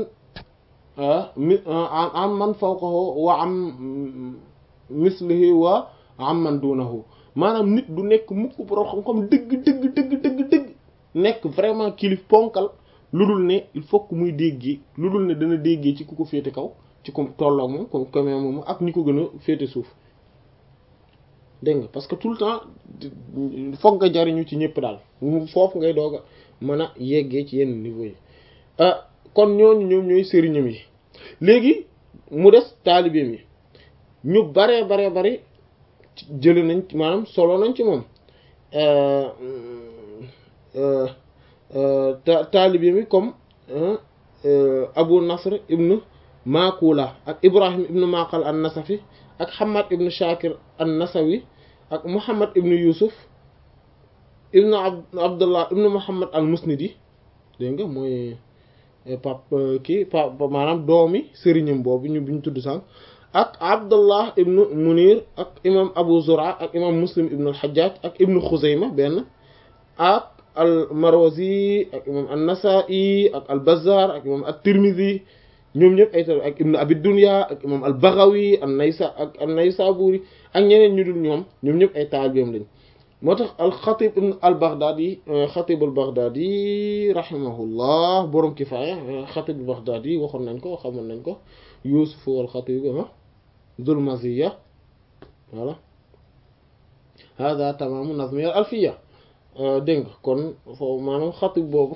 Speaker 3: amman fawqahu wa am mislihi wa amman dunahu maanaam nit du nekk mukk borom xam-xam dëgg dëgg dëgg dëgg dëgg nekk vraiment kilif ponkal lu dul ne il faut que muy déggee lu dul ne dana déggee ci ku ko féete kaw ci ku tolloog moom comme comme moom ak ñi ko gën a féete suuf dégg nga parce que tout le temps foog nga jariñu ci ñëpp daal foofu ngay doog a mën a yeggee ci yenn niveau yi kon ñooñu ñoom ñooy sëriñam yi léegi mu des taalibeem yi ñu baree baree bari jële nañ maanaam solo nañ ci moom taalibe mi comme Abu Nasr ibn Makula ak Ibrahim ibn Maqal an-Nasafi ak Hamad ibn Shakir an-Nasawi ak Muhammad ibn Yusuf ibn Abdullah ibn Muhammad al-Musnidi dégg nga mooy pap kii pap maanaam doomi sëriñam boobu ñu bi ñu tudd sànq ak abdullah ibnu munir ak imam abu zura ak imam muslim ibnu alxajaj ak ibnu xuzayma benn ak al marwazi ak imam an-nasa'i ak al bazzar ak imam at-tirmidhi ñoom ñëpp ay ak ibnu abi dunya ak imam al baghawi an naysa ak an naysaburi ak ñeneen ñu dul ñoom ñoom ñëpp ay taalibeem lañ moo tax al xatib ibn al baghdadi xatib al baghdadi rahimahullah borom kifaaya xatib al baghdadi waxoon nañ ko xamoon nañ ko yusuf al xatib dul maziya voilà hada tamamu nazmiya al alfiya dégg nga kon foofu maanaam xatib boobu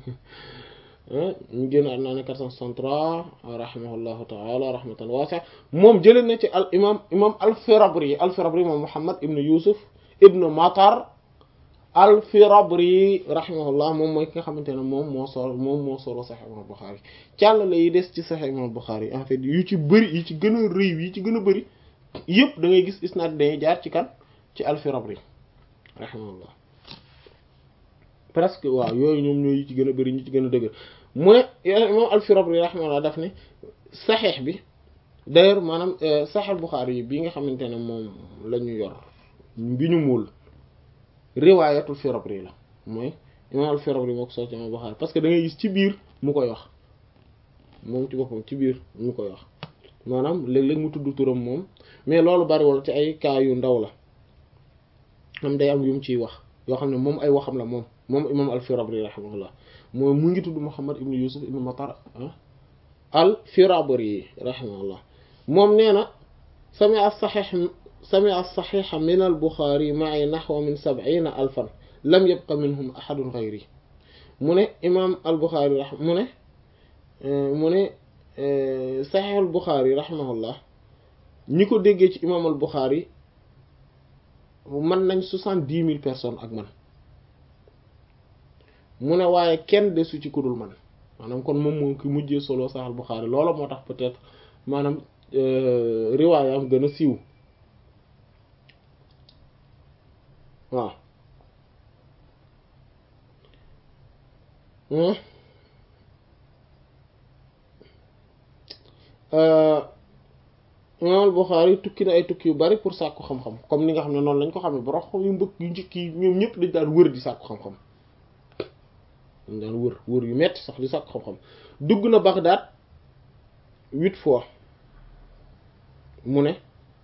Speaker 3: ñu génn àdduna ne 463 rahimahullahu taala rahmatan waasi'a moom jëlee na ci al imam imam al firabri al firabri moom muhammad ibn yusuf ibnu matar al firabri rahimahullah moom mooy ki nga xamante ne moom moo sol moom moo solo Sahih imam Bukhari càllale yi des ci Sahih imam Bukhari en fait yu ci bëri yu ci gën a rëy yi ci gën a bëri yëpp da ngay gis isnaad dañuy jaar ci kan ci al firabri rahimahullah presque waaw yooyu ñoom ñooy yi ci gën a bëri ñu ci gën a dëgër mu ne imam al firabri rahimahullah daf ne Sahih bi d'ailleurs maanaam Sahih Bukhari yi bi nga xamante ne moom la ñu yor bi ñu muul riwaayatul Firabri la mooy imam al Firabri moo ko soo ci imam Bukhari parce que da ngay gis ci biir mu koy wax moom ci boppam ci biir mu koy wax maanaam léeg-léeg mu tudd turam moom mais loolu bariwul ci ay cas yu ndaw la am day am yu mu ciy wax yoo xam ne moom ay waxam la moom moom imam al Firabri rahimahullah mooy mu ngi tudd Muhammad ibn Yusuf ibn Matar al Firabri rahimahullah moom nee na sami as-sahih سمع الصحيح من البخاري معي نحو من سبعين ألفا لم يبق منهم أحد غيري من إمام البخاري رحمه من من صحيح البخاري رحمه الله نيكو ديجي إمام البخاري man nañ soixante-dix mille personnes ak man mu ne waaye kenn desu ci kudul man maanaam kon moom moo ki mujjee solo Sahih Bukhari loola moo tax peut-être maanaam riwaayam gën a siiw waaw imaam Bukhari tukki na ay tukki yu bari pour sàkku xam-xam comme ni nga xam ne noonu lañ ko xamee borom xam yu mbëkk yu njëkk yi ñoom ñëpp dañ daan wër di sàkku xam-xam dañ daan wër wër yu metti sax di sàkku xam-xam dugg na Bagdad huit fois mu ne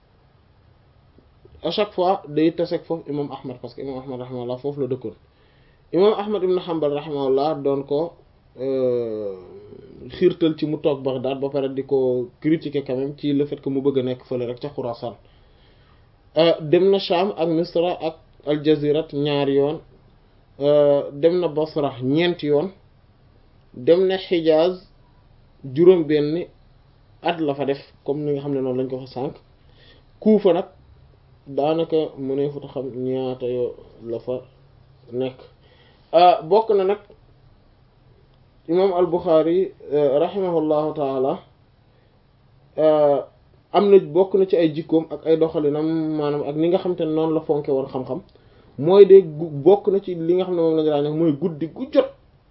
Speaker 3: à chaque fois day taseeg foofu imam Ahmad parce que imam Ahmad rahimahullah foofu la dëkkoon imam Ahmad ibn Hanbal rahimahullah doon ko xiirtal ci mu toog Bagdad ba pare di ko critiquer quand même ci le fait que mu bëgg a nekk fële rek ca Khurasan dem na Sham ak Misra ak Aljazirat ñaari yoon dem na Basra ñeenti yoon dem na Hijaz juróom benn at la fa def comme ni nga xam ne noonu lañ ko fa sànq Kuufa nag daanaka mu ne fa xam ñaata yoo la fa nekk bokk na nag imam al Bukhari rahimahullahu taala am na bokk na ci ay jikkoom ak ay doxalinam maanaam ak ni nga xam te ne noonu la fonke woon xam-xam mooy de bokk na ci li nga xam ne moom la nga daan mooy guddi gu jot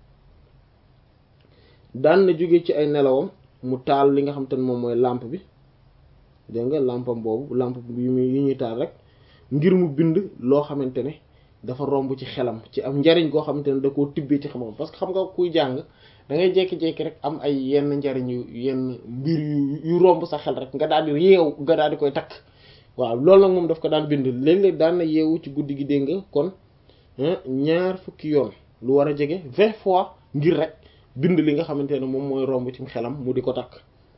Speaker 3: daan na jóge ci ay nelawam mu taal li nga xam te ne moom mooy lampe bi dégg nga lampam boobu lampe bi yi ñuy taal rek ngir mu bind loo xamante ne dafa romb ci xelam ci am njariñ goo xamante ne da koo tibbee ci xam-xam parce que xam nga kuy jàng da ngay jékki-jékki rek am ay yenn njariñ yu yenn mbir yu yu romb sa xel rek nga daal di yeewu nga daal di koy takk waaw loolu nag moom daf ko daan bind léeg-léeg daan na yeewu ci guddi gi dégg nga kon ñaar fukki yoon lu war a jege vingt fois ngir rek bind li nga xamante ne moom mooy romb ci xelam mu di ko takk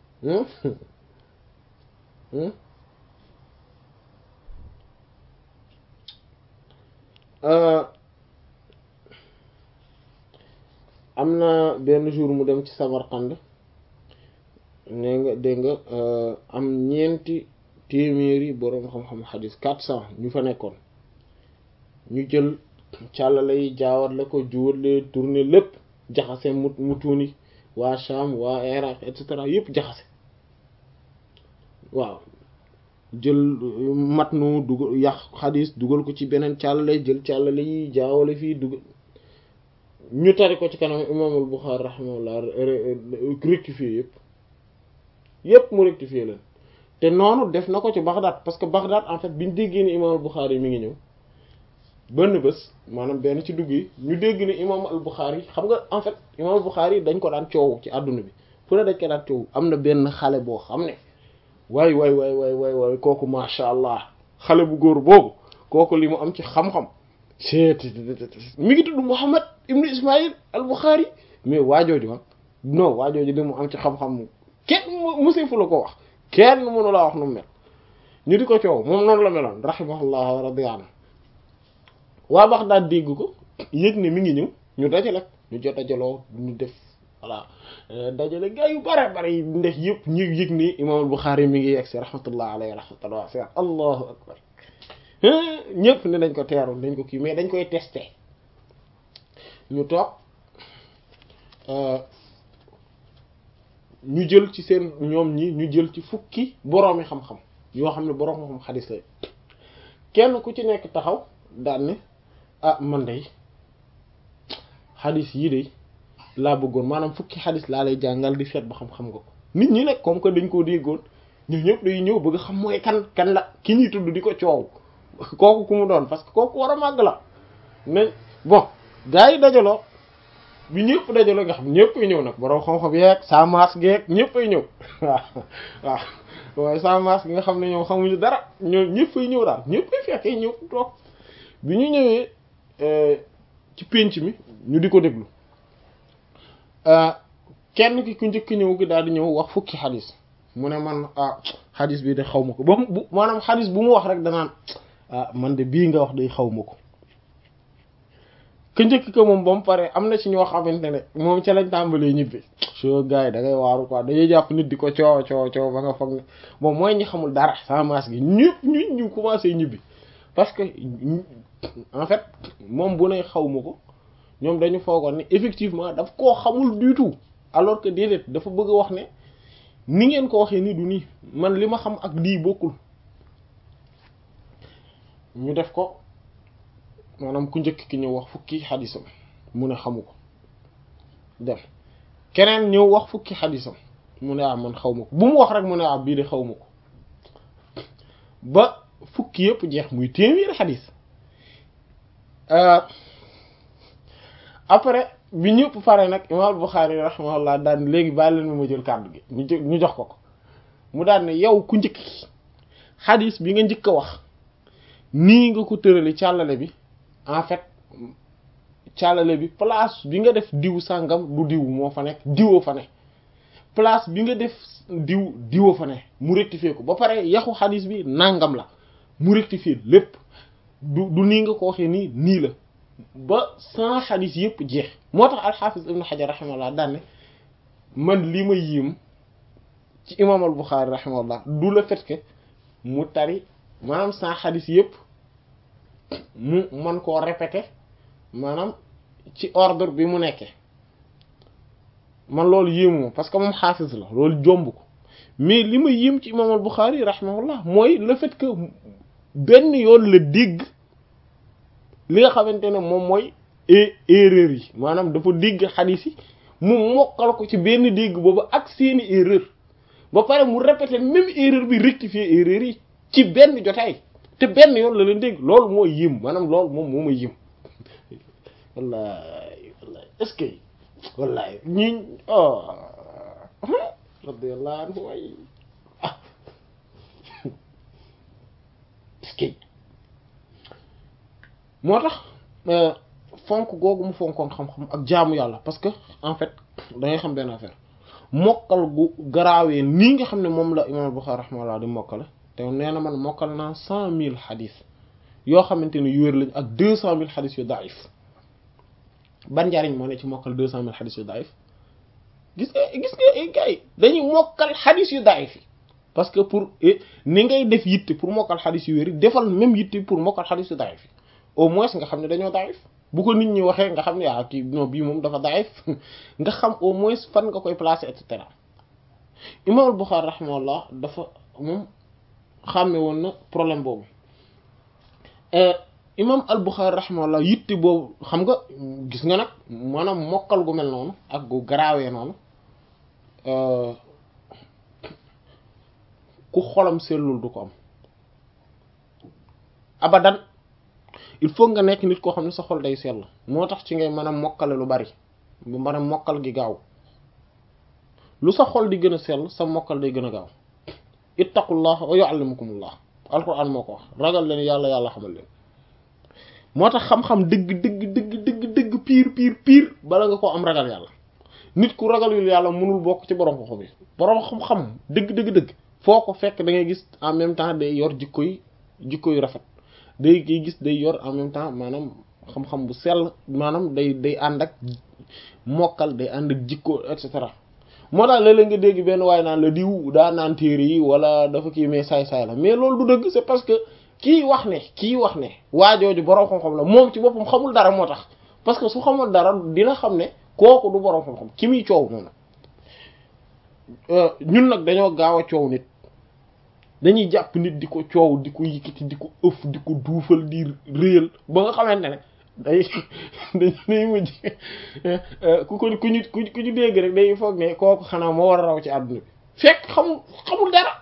Speaker 3: am na benn jour mu dem ci Samarkand nee nga dégg nga am ñeenti téeméeri boroom xam-xam xadis quatre cent ñu fa nekkoon ñu jël càllale yi jaawat la ko juwale tourner lépp jaxase mu mu tuuni waa Sham waa Iraq et cetera yëpp jaxase waaw jël matnu dugal yàq xadis dugal ko ci beneen càllale jël càllale yi jaawale fii dugal ñu tari ko ci kanam imaamul Buxaari rahimahullah rectifié yëpp yëpp mu rectifié leen te noonu def na ko ci Bagdad parce que Bagdad en fait biñu déggee ni imaamul Buxaari mi ngi ñëw benn bés maanaam benn ci dugg yi ñu dégg ni imaam al Buxaari xam nga en fait imaam al Buxaari dañ ko daan coow ci àdduna bi fu ne dañ ko daan coow am na benn xale boo xam ne waay waay waay waay waay waay kooku macha allah xale bu góor boobu kooku li mu am ci xam-xam seet mi ngi tudd Muhammad ibnu Ismaïl al Buxaari mais waajooju ma non waajooju li mu am ci xam-xam kenn musi fu la ko wax kenn mënu laa wax nu mu mel ñu di ko coow moom noonu la meloon rahimahullah wa radiya anhu waa Baghdad dégg ko yëg ne mi ngi ñëw ñu dajale ñu jot dajaloo ñu def voilà dajale gaa yu bare bare yi ndex yëpp ñu yëg ni imaamul Buxaari mi ngi yegg si rahmatullah alayhi rahmatullah wasi'a allahu akbar ñëpp ne dañ ko teeru dañ ko kii mais dañ koy testé ñu toog ñu jël ci seen ñoom ñi ñu jël ci fukki boroomi xam-xam yoo xam ne boroom xam xadis lay kenn ku ci nekk taxaw daan ne ah man day xadis yii de laa bëggoon maanaam fukki xadis laa lay jàngal di seet ba xam-xam nga ko nit ñi nag comme que dañ koo déggoon ñu ñëpp day ñëw bëgg xam mooy kan kan la ki ñuy tudd di ko coow kooku ku mu doon parce que kooku war a màgg la mais bon gars yi dajaloo bi ñëpp dajaloo nga xam ñëpp ay ñëw nag borom xam-xam yeeg sa maas geeg ñëpp ay ñëw waaw waaw waaye sa maas gi nga xam ne ñoom xamuñu dara ñoom ñëpp ay ñëw daal ñëpp ay fekkee ñëw toog bi ñu ñëwee ci pénc mi ñu di ko déglu kenn ki ku njëkk ñëw gi daal di ñëw wax fukki xadis mu ne man ah xadis bii de xaw ma ko ba mu maanaam xadis bu mu wax rek danaan ah man de bii nga wax day xaw ma ko ka njëkk ko moom ba mu pare am na ci ñoo xamante ne moom ca lañ tàmbalee ñibbi soo gars yi da ngay waaru quoi dañuy jàpp nit di ko coow coow coow ba nga foog ne moom mooy ñi xamul dara sans masse gi ñëpp ñu ñu commencé ñibbi parce que en fait moom bu ne xaw ma ko ñoom dañu foogoon ne effectivement daf koo xamul du tout alors que déedéet dafa bëgg a wax ne ni ngeen ko waxee ni du nii man li ma xam ak lii bokkul ñu def ko maanaam ku njëkk ki ñëw wax fukki xadisam mu ne xamu ko dem keneen ñëw wax fukki xadisam mu ne ah man xaw ma ko bu mu wax rek mu ne ah bii de xaw ma ko ba fukki yëpp jeex muy téeméeri xadis après bi ñëpp pare nag imaam Buxaari rahimahullah daan léegi bàyyi leen ma jël kàddu gi ñu ñu jox ko ko mu daan ne yow ku njëkk xadis bi nga njëkk a wax nii nga ko tërale càllale bi en fait càllale bi place bi nga def diw sàngam du diw moo fa nekk diwoo fa ne place bi nga def diw diwoo fa ne mu rectifier ko ba pare yaxu xadis bi nangam la mu rectifier lépp du du nii nga ko waxee nii nii la ba sans xadis yëpp jeex moo tax alxaafis ibnu xajar raximahullah daan ne man li ma yéem ci imam al buxaari raximahullah du le fait que mu tari maanaam sans xadis yëpp mu man koo répéter maanaam ci ordre bi mu nekkee man loolu yéemoo parce que moom xaafis la loolu jomb ko mais li ma yéem ci imam al buxaari raximahullah mooy le fait que benn yoon la dégg li nga xamante ne moom mooy erreur yi maanaam dafa dégg xadis yi mu mokkal ko ci benn dégg boobu ak seeni erreur ba pare mu répéter même erreur bi rectifier erreur yi ci benn jotaay te benn yoon la leen dégg loolu moo yim maanaam loolu moom moo ma yim wallahi wallahi est-ce que wallahi ñi oh radiyallahu anhu way ah est-ce que moo tax fonk googu mu fonkoon xam-xam ak jaamu yàlla parce que en fait da ngay xam benn affaire mokkal gu garaawee nii nga xam ne moom la imam Bukhari rahimahullah di mokkale te nee na man mokkal naa cent mille xadis yoo xamante ne yu wér lañ ak deux cent mille xadis yu daif ban njariñ moo ne ci mokkal deux cent mille xadis yu daif gis nga gis nga gars yi dañuy mokkal xadis yu daif yi parce que pour ni ngay def yitte pour mokkal xadis yu wér defal même yitte pour mokkal xadis yu daif yi au moins nga xam ne dañoo daif bu ko nit ñi waxee nga xam ne ah kii non bii moom dafa daif nga xam au moins fan nga koy placer et cetera imam al-Bukhari rahimahullah dafa moom xàmme woon na problème boobu imam al-Bukhari rahimahullah yitte boobu xam nga gis nga nag maanaam mokkal gu mel noonu ak gu garaawee noonu ku xolam sellul du ko am abadan il faut nga nekk nit koo xam ne sa xol day sell moo tax ci ngay mën a mokkale lu bari bu mën a mokkal gi gaaw lu sa xol di gën a sell sa mokkal day gën a gaaw ittaqullah wa yuallimukumullah alquran moo ko wax ragal leen yàlla yàlla xamal leen moo tax xam-xam dëgg dëgg dëgg dëgg dëgg piir piir piir bala nga koo am ragal yàlla nit ku ragalul yàlla mënul bokk ci borom xam-xam yi borom xam-xam dëgg dëgg dëgg foo ko fekk da ngay gis en même temps day yor jikko yi jikko yu rafet day ngay gis day yor en même temps maanaam xam-xam bu sell maanaam day day ànd ak mokkal day ànd ak jikko et cetera moo tax léeg-léeg nga dégg benn waaye naan la diw daa naan téere yi wala dafa kii mais saay-saay la mais loolu du dëgg c'est parce que kii wax ne kii wax ne waajooju boroom xam-xam la moom ci boppam xamul dara moo tax parce que su xamul dara dina xam ne kooku du boroom xam-xam ki muy coow noonu ñun nag dañoo gaaw a coow nit dañuy jàpp nit di ko coow di ko yëkkati di ko ëf di ko duufal di réyal ba nga xamante ne day day mujj ku ko ku ñu ku ñu dégg rek day foog ne kooku xanaa moo war a raw ci àdduna bi fekk xamul xamul dara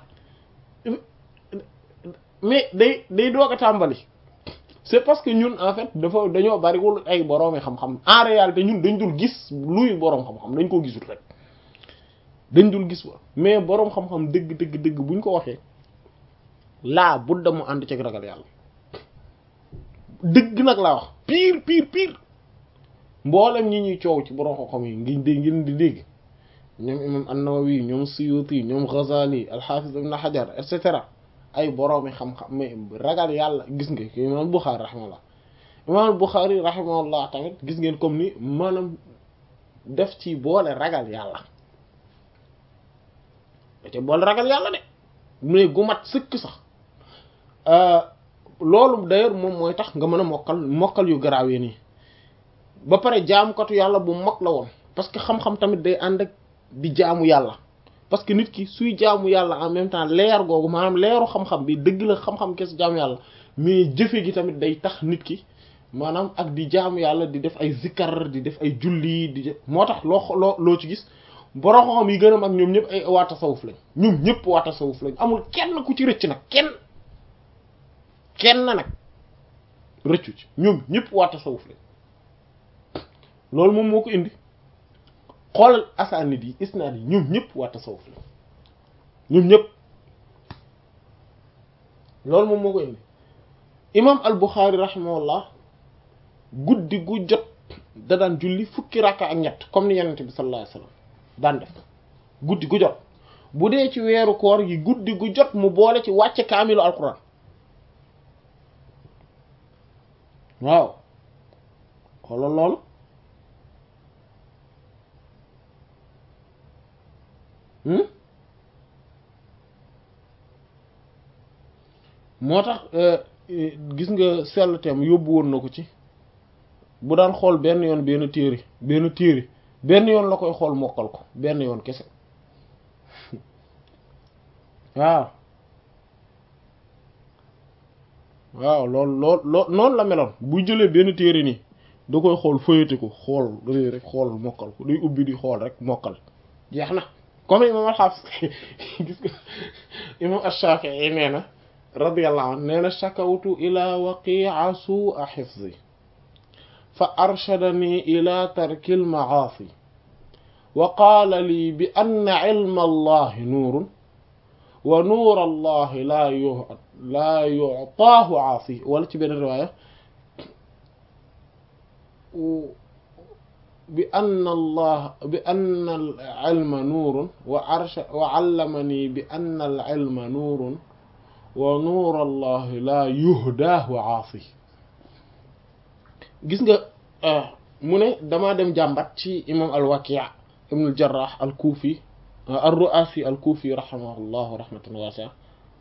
Speaker 3: mais day day doog a tàmbali c'est parce que ñun en fait dafa dañoo bariwul ay boroomi xam-xam en réalité ñun dañ dul gis luy boroom xam-xam dañ koo gisul rek dañ dul gis mais boroom xam-xam dëgg dëgg dëgg buñ ko waxee laa budda mu ànd ci ragal yàlla dëgg nag laa wax pire pire pire mboolem ñi ñuy coow ci borom xam-xam yi ngi dégg ngeen di dégg ñoom imam an-Nawawi ñoom Suyuti ñoom Ghazali al-Hafiz ibn Hajar et cetera ay boroomi xam-xam mais ragal yàlla gis nga imam Bukhari rahimahullah imam Bukhari rahimahullah tamit gis ngeen comme ni maanaam def ci boole ragal yàlla da ci boole ragal yàlla de mais gu mat sëkk sax loolu d'ailleurs moom mooy tax nga mën a mokkal mokkal yu garaawee nii ba pare jaamukatu yàlla bu mag la woon parce que xam-xam tamit day ànd ak di jaamu yàlla parce que nit ki suy jaamu yàlla en même temps leer googu maanaam leeru xam-xam bi dëgg la xam-xam kes jaamu yàlla mais jëfe gi tamit day tax nit ki maanaam ak di jaamu yàlla di def ay zikkar di def ay julli di def moo tax loo loo loo ci gis borom xam yi gën a mag ñoom ñëpp ay waa tasawuf lañ ñoom ñëpp waa tasawuf lañ amul kenn ku ci rëcc nag kenn kenn nag rëccu ci ñoom ñëpp waa tasawuf lañ loolu moom moo ko indi xoolal asaanid yi isnaad yi ñoom ñëpp waa tasawuf lañ ñoom ñëpp loolu moom moo ko indi imam al Bukhari rahimahullah guddi gu jot da daan julli fukki rakka ak ñett comme ni yenente bi sallallahu alayhi wasallam daan def guddi gu jot bu dee ci weeru koor gi guddi gu jot mu boole ci wàcce kaamilu alquran waaw xoolal loolu moo tax gis nga sellteem yóbbu woon na ko ci bu daan xool benn yoon benn téere benn téere benn yoon la koy xool mokkal ko benn yoon kese waaw waaw loolu lool lool noonu la meloon buy jëlee benn téere nii da koy xool fëyate ko xool dafay rek xool mokkal ko day ubbi di xool rek mokkal jeex na comme imam al-Hafiz gis nga imam ash-Shafi'i nee na radiyallahu anhu nee na shakawtu ila waqi'a su'a hifzi fa arshadani ila tarki al-ma'asi wa qaala lii bi anna ilma allahi nuurun wa nuur allahi laa yu laa yu'taahu aasi wala ci benn riwaaya bi anna allah bi anna al-ilma nuurun wa arsha wa 'allamanii bi anna al-ilma nuurun wa nuur allahi laa yuhdaahu aasi gis nga mu ne damaa dem jàmbat ci imam al-Waki' ibn al-Jarrah al-Kufi ar-Ru'asi al-Kufi rahimahullahu rahmatan wasi'a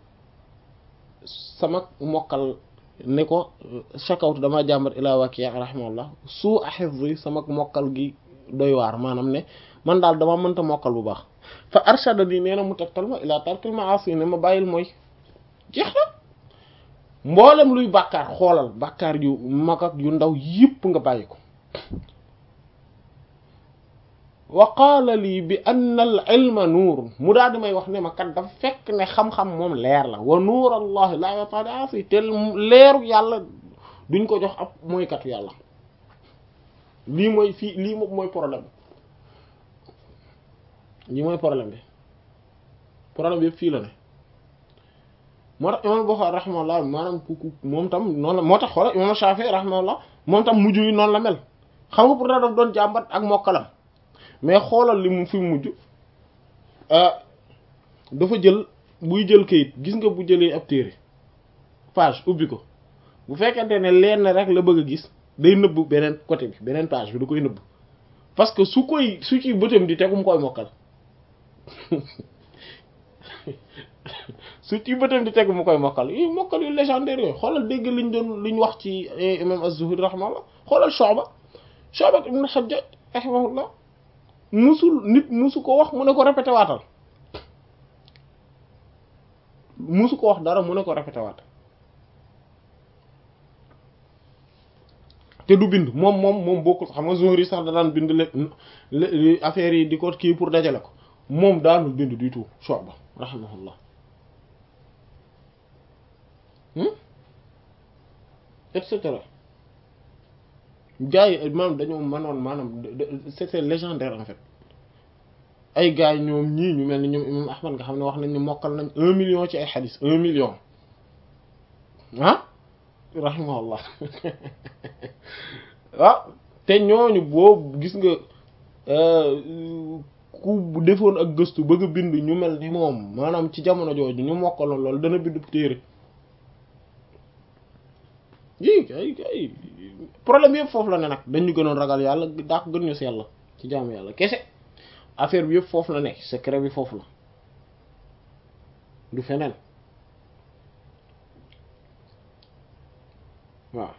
Speaker 3: sama mokkal ne ko shakawtu damaa jàmbat ila Waki' rahimahullah su a hifzi sama mokkal gi doy waar maanaam ne man daal dama mënta mokkal bu baax fa arshadani nee na mu tegtal ma ila tarkil ma'asi ne ma bàyyil mooy jeex na mboolem luy bàkkaar xoolal bàkkaar yu mag ak yu ndaw yépp nga bàyyi ko wa qaala lii bi anna al ilma nuurun mu daal di may wax ne ma kat dafa fekk ne xam-xam moom leer la wa nuur allahi laa yataali asi te leeru yàlla duñ ko jox ab mooykatu yàlla lii mooy fii lii moom mooy problème lii mooy problème bi problème bi yëpp fii la ne moo tax imam Bukhari rahimahullah maanaam ku moom tam noonu la moo tax xoola imam Shafi'i rahimahullah moom tam mujj yi noonu la mel xam nga pour daa daf doon jàmbat ak mokkalam mais xoolal li mu fi mujj dafa jël buy jël kayit gis nga bu jëlee ab téere page ubbi ko bu fekkente ne lenn rek la bëgg a gis day nëbb beneen côté bi beneen page bi da koy nëbb parce que su koy su ci bëtam di tegu mu koy mokkal su ci bëtam di tegu mu koy mokkal yi mokkal yu légendaire yooyu xoolal dégg liñ doon liñ wax ci imam az-Zuhri rahimahullah xoolal Shu'ba Shu'ba ibn Hajjaj rahimahullah musul nit musu ko wax mu ne ko répété waatal musu ko wax dara mu ne ko répété waatal te du bind moom moom moom bokkul xam nga Zuhri sax da daan bind le affaire yi di ko kii pour dajale ko moom daanul bind du tout Shu'ba rahimahullah et cetera gars yi maanaam dañoo mënoon maanaam c'était légendaire en fait ay gars yi ñoom ñii ñu mel ni ñoom imam Ahmad nga xam ne wax nañ ni mokkal nañ un million ci ay xadis un million ah rahimahullah waaw te ñooñu boobu gis nga ku defoon ak gëstu bëgg a bind ñu mel ni moom maanaam ci jamono jooju ñu mokkaloon loolu dana bind téere yii kay kay problème yëpp foofu la ne nag dañu gënoon ragal yàlla daa ko gën ñu sell ci jaamu yàlla kese affaire bi yëpp foofu la nekk secret bi foofu la du feneen waaw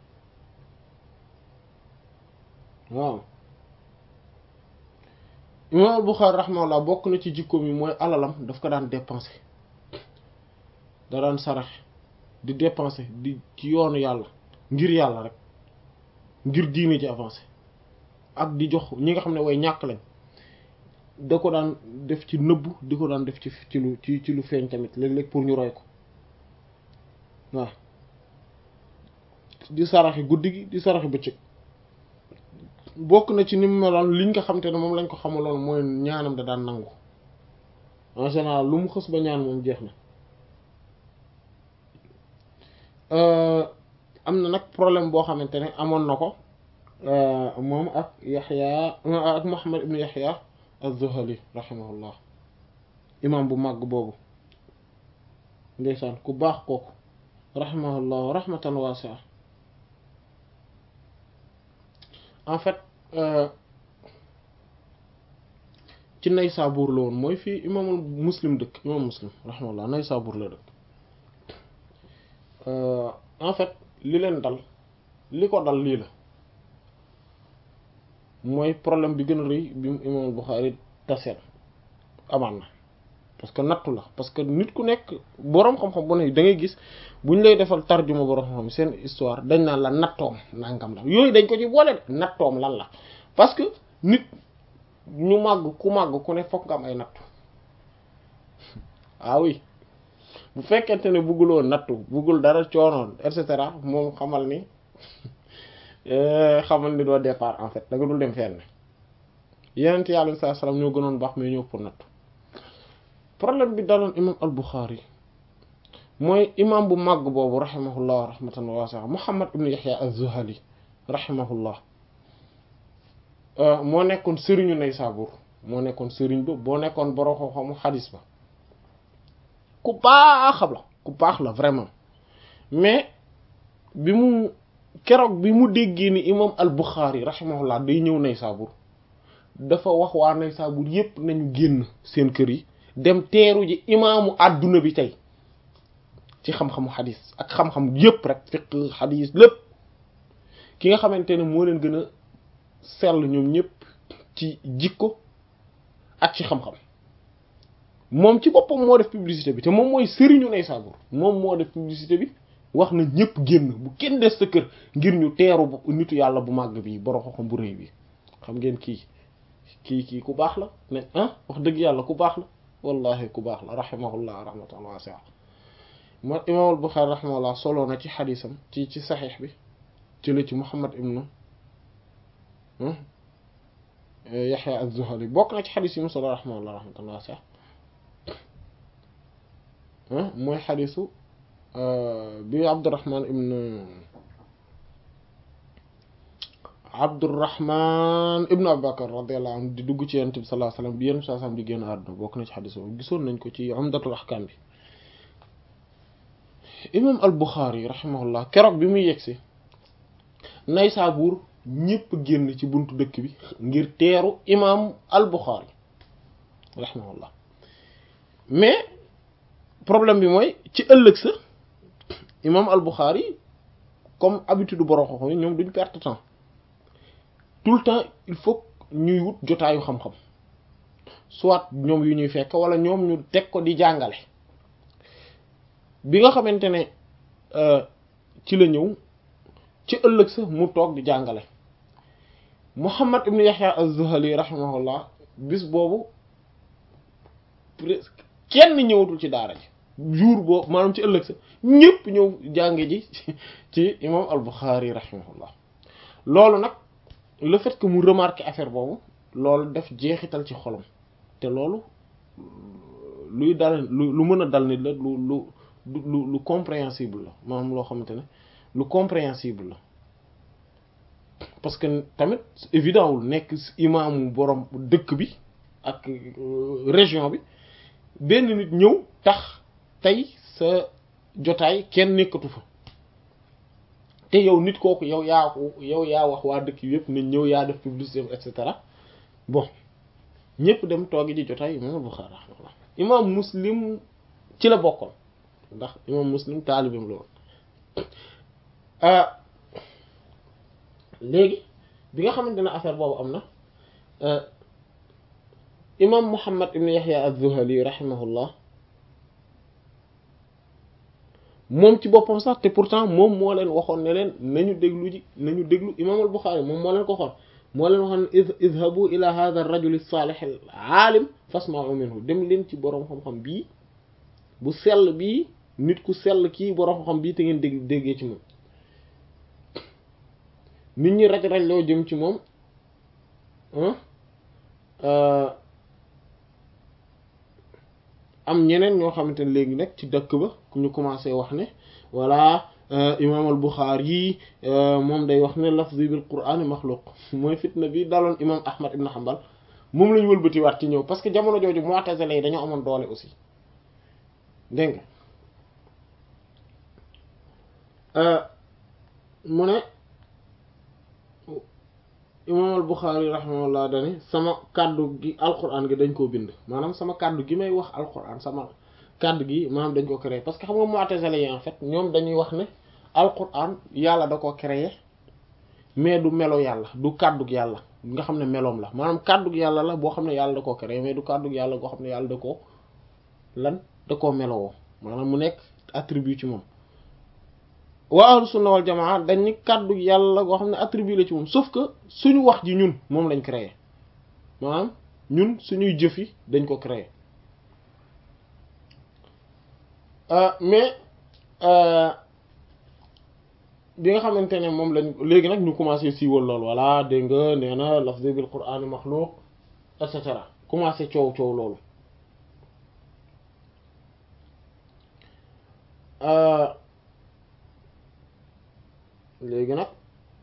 Speaker 3: waaw imam al-Bukhari rahimahullah bokk na ci jikkoom yi mooy alalam daf ko daan dépenser da daan saraxe di dépenser di ci yoonu yàlla ngir yàlla rek ngir diine ci avancé ak di jox ñi nga xam ne way ñàkk lañ da ko daan def ci nëbb di ko daan def ci ci lu ci ci lu feeñ tamit léeg-léeg pour ñu roy ko waaw di saraxi guddi gi di saraxi bëccëg bokk na ci ni mu meloon liñ nga xam te ne moom lañ ko xamaloon mooy ñaanam da daan nangu en général lu mu xës ba ñaan moom jeex na am na nag problème boo xamante ne amoon na ko moom ak Yaxya ak Muhammad ibn Yaxya az-Zuhali rahimahullah imam bu màgg boobu ndeysaan ku baax kooku rahimahullah rahmatan wasi'a en fait ci Naysabur la woon mooy fii imaamul muslim dëkk imam muslim rahimahullah Naysabur la dëkk en fait li leen dal li ko dal lii la mooy problème bi gën a rëy bi mu imaamul Buxaari taseel amaan na parce que nattu la parce que nit ku nekk boroom xam-xam bu ne da ngay gis bu ñu lay defal tarjuma boroom xam-xam seen histoire dañ naan la nattoom nangam la yooyu dañ ko ci boole de nattoom lan la parce que nit ñu màgg ku màgg ku ne fokk nga am ay nattu ah oui bu fekkente ne bugguloo nattu buggul dara coonoon et cetera moom xamal ni xamal ni doo départ en fait da nga dul dem fenn yeneen yàlla sallallahu alayhi wasallam ñoo gënoon baax mais ñëw pour nattu problème bi daloon imam al-Bukhari mooy imam bu màgg boobu rahimahullah rahmatan wasi'a Muhammad ibn Yahya az-Zuhali rahimahullah moo nekkoon sëriñu Naysabur moo nekkoon sëriñ ba boo nekkoon borom xam-xamu xadis ba ku baax la ku baax la vraiment mais bi mu keroog bi mu déggee ni imam al-Bukhari rahimahullah day ñëw Naysabur dafa wax waa Naysabur yépp nañu génn seen kër yi dem teeru ji imaamu àdduna bi tey ci xam-xamu xadis ak xam-xam yépp rek fiqh xadis lépp ki nga xamante ne moo leen gën a sell ñoom ñépp ci jikko ak ci xam-xam moom ci boppam moo def publicité bi te moom mooy sëriñu Naysabur moom moo def publicité bi wax na ñépp génn bu kenn des sa kër ngir ñu teeru nitu yàlla bu màgg bi borom xam bu rëy bi xam ngeen kii kii kii ku baax la ne ah wax dëgg yàlla ku baax la wallahi ku baax la rahimahullah rahmatan wasi'a moo imam al-Bukhari rahimahullah soloo na ci xadisam ci ci saxiix bi ci la ci Muhammad ibnu Yaxya az-Zuhali bokk na ci xadis yi mu solo rahimahullah rahmatan wasi'a mooy xadisu bi Abdurrahman ibnu Abdurrahman ibnu Abubakar radiyallahu anhu di dugg ci Yonent bi sallallahu alayhi wasallam bi Yonent bi sallallahu alayhi wasallam di génn àdduna bokk na ci xadis boobu gisoon nañ ko ci Umdatul Ahkam bi imam al-Bukhari rahimahullah keroog bi muy yegsi Naysabur ñépp génn ci buntu dëkk bi ngir teeru imam al-Bukhari rahimahullah mais problème bi mooy ci ëllëg sa imam al-Bukhari comme habitude borom xam-xam yi ñoom duñ perte temps tout le temps il faut ñuy wut jotaayu xam-xam soit ñoom yu ñuy fekk wala ñoom ñu teg ko di jàngale bi nga xamante ne ci la ñëw ci ëllëg sa mu toog di jàngale Muhammad ibn Yahya az-Zuhali rahimahullah bis boobu presque kenn ñëwatul ci daara ji jour boobu maanaam ci ëllëg sa ñépp ñëw jànge ji ci imam al-Bukhari rahimahullah loolu nag le fait que mu remarqué affaire boobu loolu def jeexital ci xolam te loolu luy dal lu lu mën a dal nit la lu lu lu lu compréhensible la maanaam loo xamante ne lu compréhensible la parce que tamit évident wul nekk imaamu borom dëkk bi ak région bi benn nit ñëw tax tey sa jotaay kenn nekkatu fa te yow nit kooku yow yaa ko yow yaa wax waa dëkk yépp nañ ñëw yaa def publicité et cetera bon ñépp dem toogi ji jotaay imam Bukhari rahimahullah imam Muslim ci la bokkoon ndax imam Muslim taalibam la woon léegi bi nga xamante ne affaire boobu am na imam Muhammad ibn Yahya az-Zuhali rahimahullah moom ci boppam sax te pourtant moom moo leen waxoon ne leen nañu déglu ji nañu déglu imam al-Bukhari moom moo leen ko xoon moo leen waxoon idhabu ila hadha ar-rajul as-salih al-alim fasma'u minhu dem leen ci boroom xam-xam bii bu sell bii nit ku sell kii boroom xam-xam bii te ngeen dégg déggee ci moom nit ñi raj raj loo jëm ci moom am ñeneen ñoo xamante ne léegi nag ci dëkk ba ñu commencé wax ne voilà imam al Bukhari moom day wax ne lafzi bil Qur'an maxluq mooy fitna bi daloon imam Ahmad ibn Hanbal moom la ñu wëlbati waat ci ñëw parce que jamono jooju Mu'tazila yi dañoo amoon doole aussi dégg nga mu ne imam al Bukhari rahimahullah dani sama kàddu gi alquran gi dañ koo bind maanaam sama kàddu gi may wax alquran sama kàddu gi maanaam dañ ko créé parce que xam nga Mu'tazila yi en fait ñoom dañuy wax ne alquran yàlla da ko créé mais du melo yàlla du kàddu yàlla nga xam ne meloom la maanaam kàddu yàlla la boo xam ne yàlla da koo créé mais du kàddu yàlla goo xam ne yàlla da koo lan da koo melowoo maanaam mu nekk attribut ci moom waa ahlu sunna wal jamaa dañ ni kàddu yàlla goo xam ne attribut la ci moom sauf que suñu wax ji ñun moom lañ créé maanaam ñun suñuy jëf yi dañ ko créé mais bi nga xamante ne moom lañ léegi nag ñu commencé siiwal loolu voilà dégg nga nee na lafzi bil qur'an maxluq et cetera commencé coow coow loolu léegi nag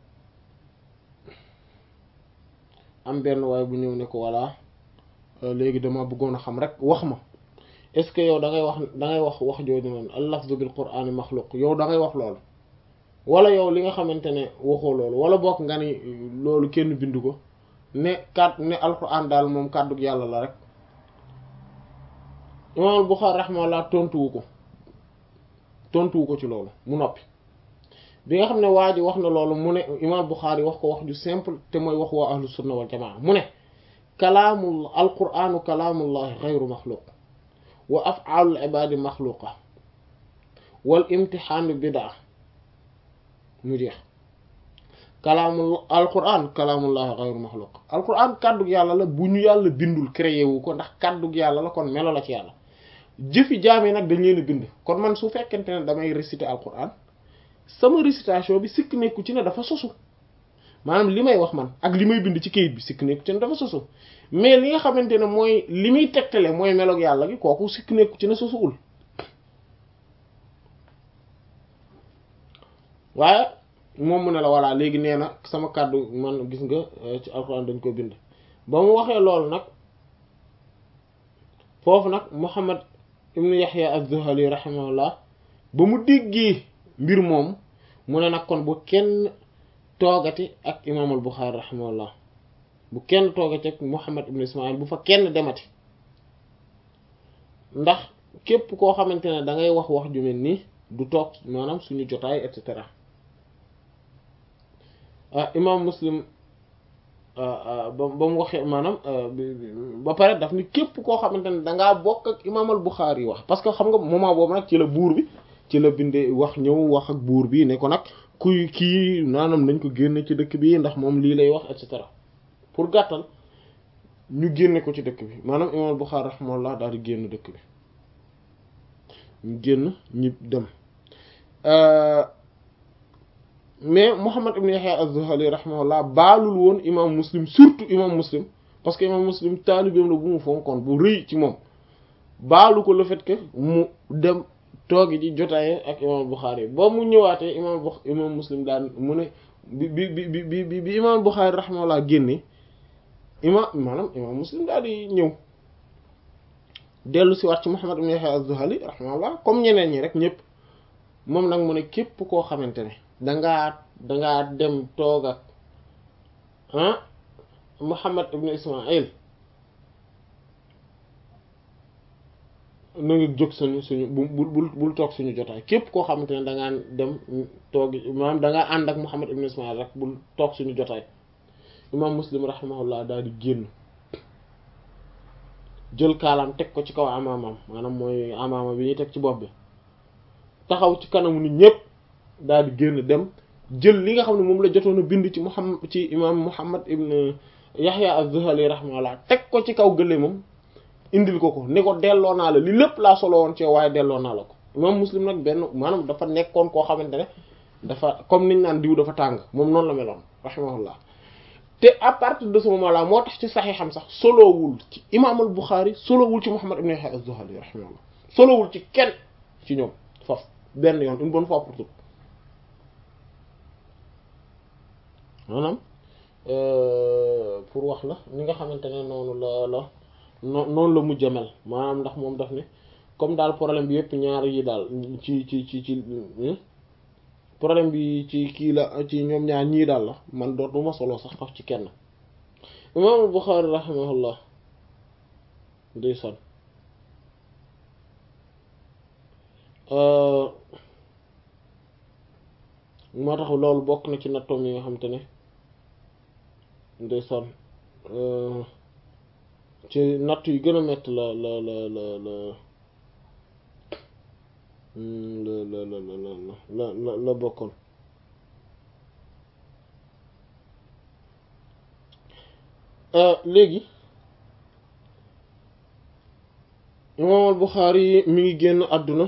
Speaker 3: am benn waaye bu ñëw ne ko voilà léegi dama bëggoon a xam rek wax ma est-ce que yow da ngay wax da ngay wax wax jooju noonu al lafzu bil qur'ani maxluq yow da ngay wax loolu wala yow li nga xamante ne waxoo loolu wala bokk nga ni loolu kenn bindu ko ne kàdd ne alquran daal moom kàddu yàlla la rek imam al Bukhari rahimahullah tontuwu ko tontuwu ko ci loolu mu noppi bi nga xam ne waa ji wax na loolu mu ne imam Bukhari wax ko wax ju simple te mooy wax waa ahlu sunna wal jamaa mu ne kalaamul alquranu kalaamullahi xayru maxluq wa af'aalul ibaadi maxluqa wal imtixaanu bidaa mu jeex kalaamul alquran kalaamullahi xayru maxluq alquran kàddug yàlla la bu ñu yàlla bindul créé wu ko ndax kàddug yàlla la kon melo la ci yàlla jëfi jaam yi nag dañ leen a bind kon man su fekkente ne damay réciter alquran sama récitation bi sikk nekku ci ne dafa sosu maanaam li may wax man ak li may bind ci kayit bi sikk nekku ci ne dafa sosu mais li nga xamante ne mooy li muy tegtale mooy meloog yàlla gi kooku sikk nekku ci ne sosuwul waaye moom mu ne la voilà léegi nee na sama kàddu man gis nga ci alxuraan dañ ko bind ba mu waxee loolu nag foofu nag Muhammad ibnu Yahya az-Zuhali rahimahullah ba mu déggee mbir moom mu ne nag kon bu kenn toogati ak imaamul Buxaari rahimahullah bu kenn toogati ak Muhammad ibnu Ismail bu fa kenn demati ndax képp koo xamante ne da ngay wax wax ju mel nii du toog maanaam suñu jotaay et cetera ah imaam Muslim ba ba mu waxee maanaam ba pare daf ni képp koo xamante ne dangaa bokk ak imaamal Buxaari wax parce que xam nga moment boobu nag ci la buur bi ci la bindee wax ñëw wax ak buur bi ne ko nag kuy kii naanam nañ ko génne ci dëkk bi ndax moom lii lay wax et cetera pour gàttal ñu génne ko ci dëkk bi maanaam imaamal Buxaari rahimahullah daal di génn dëkk bi ñu génn ñi dem mais Muhammad ibn Yahya az-Zuhali rahimahullah baalul woon imam Muslim surtout imam Muslim parce que imam Muslim taalibeem la bu mu fonkoon bu rëy ci moom baalu ko le fait que mu dem toogi ji jotaaye ak imam Bukhari ba mu ñëwaatee imam bu imam Muslim daan mu ne bi bi bi bi bi bi imam Bukhari rahimahullah génne imam maanaam imam Muslim daal di ñëw dellu si waat ci Muhammad ibn Yahya az-Zuhali rahimahullah comme ñeneen ñi rek ñëpp moom nag mu ne képp koo xamante ne dangaa dangaa dem toog ak ah Muhammad ibn Ismail na nga jóg suñu suñu bu bul bul toog suñu jotaay képp koo xamante ne dangaa dem toog maanaam dangaa ànd ak Muhammad ibn Ismail rek bul toog suñu jotaay imam Muslim rahimahullah daal di génn jël kaalaam teg ko ci kaw amaamam maanaam mooy amaama bi ñuy teg ci bopp bi taxaw ci kanamu nit ñëpp daal di génn dem jël li nga xam ne moom la jotoon a bind ci Muhammad ci imam Muhammad ibn Yahya az-Zuhali rahimahullah teg ko ci kaw gëlee moom indil ko ko ni ko delloo naa la li lépp laa solo woon ci waaye delloo naa la ko imam Muslim nag benn maanaam dafa nekkoon koo xamante ne dafa comme niñ naan diw dafa tàng moom noonu la meloon rahimahullah te à partir de ce moment là moo tax ci saxiixam sax solowul ci imam al Bukhari solowul ci Muhammad ibn Yahya az-Zuhali rahimahullah solowul ci kenn ci ñoom foofu benn yoon une bonne fois pour toutes maanaam pour wax la ni nga xamante ne noonu la la noonu la mujj mel maanaam ndax moom daf ne comme daal problème bi yëpp ñaar yi daal ci ci ci ci problème bi ci kii la ci ñoom ñaar ñii daal la man dootuma solo sax faf ci kenn imaamul Buxaari rahimahullah ndeysaan moo tax loolu bokk na ci nattoom yi nga xam te ne ndeysaan ci natt yu gën a metti la la la la la la la la la la la bokkoon léegi imaam al Buxaari yi mi ngi génn àdduna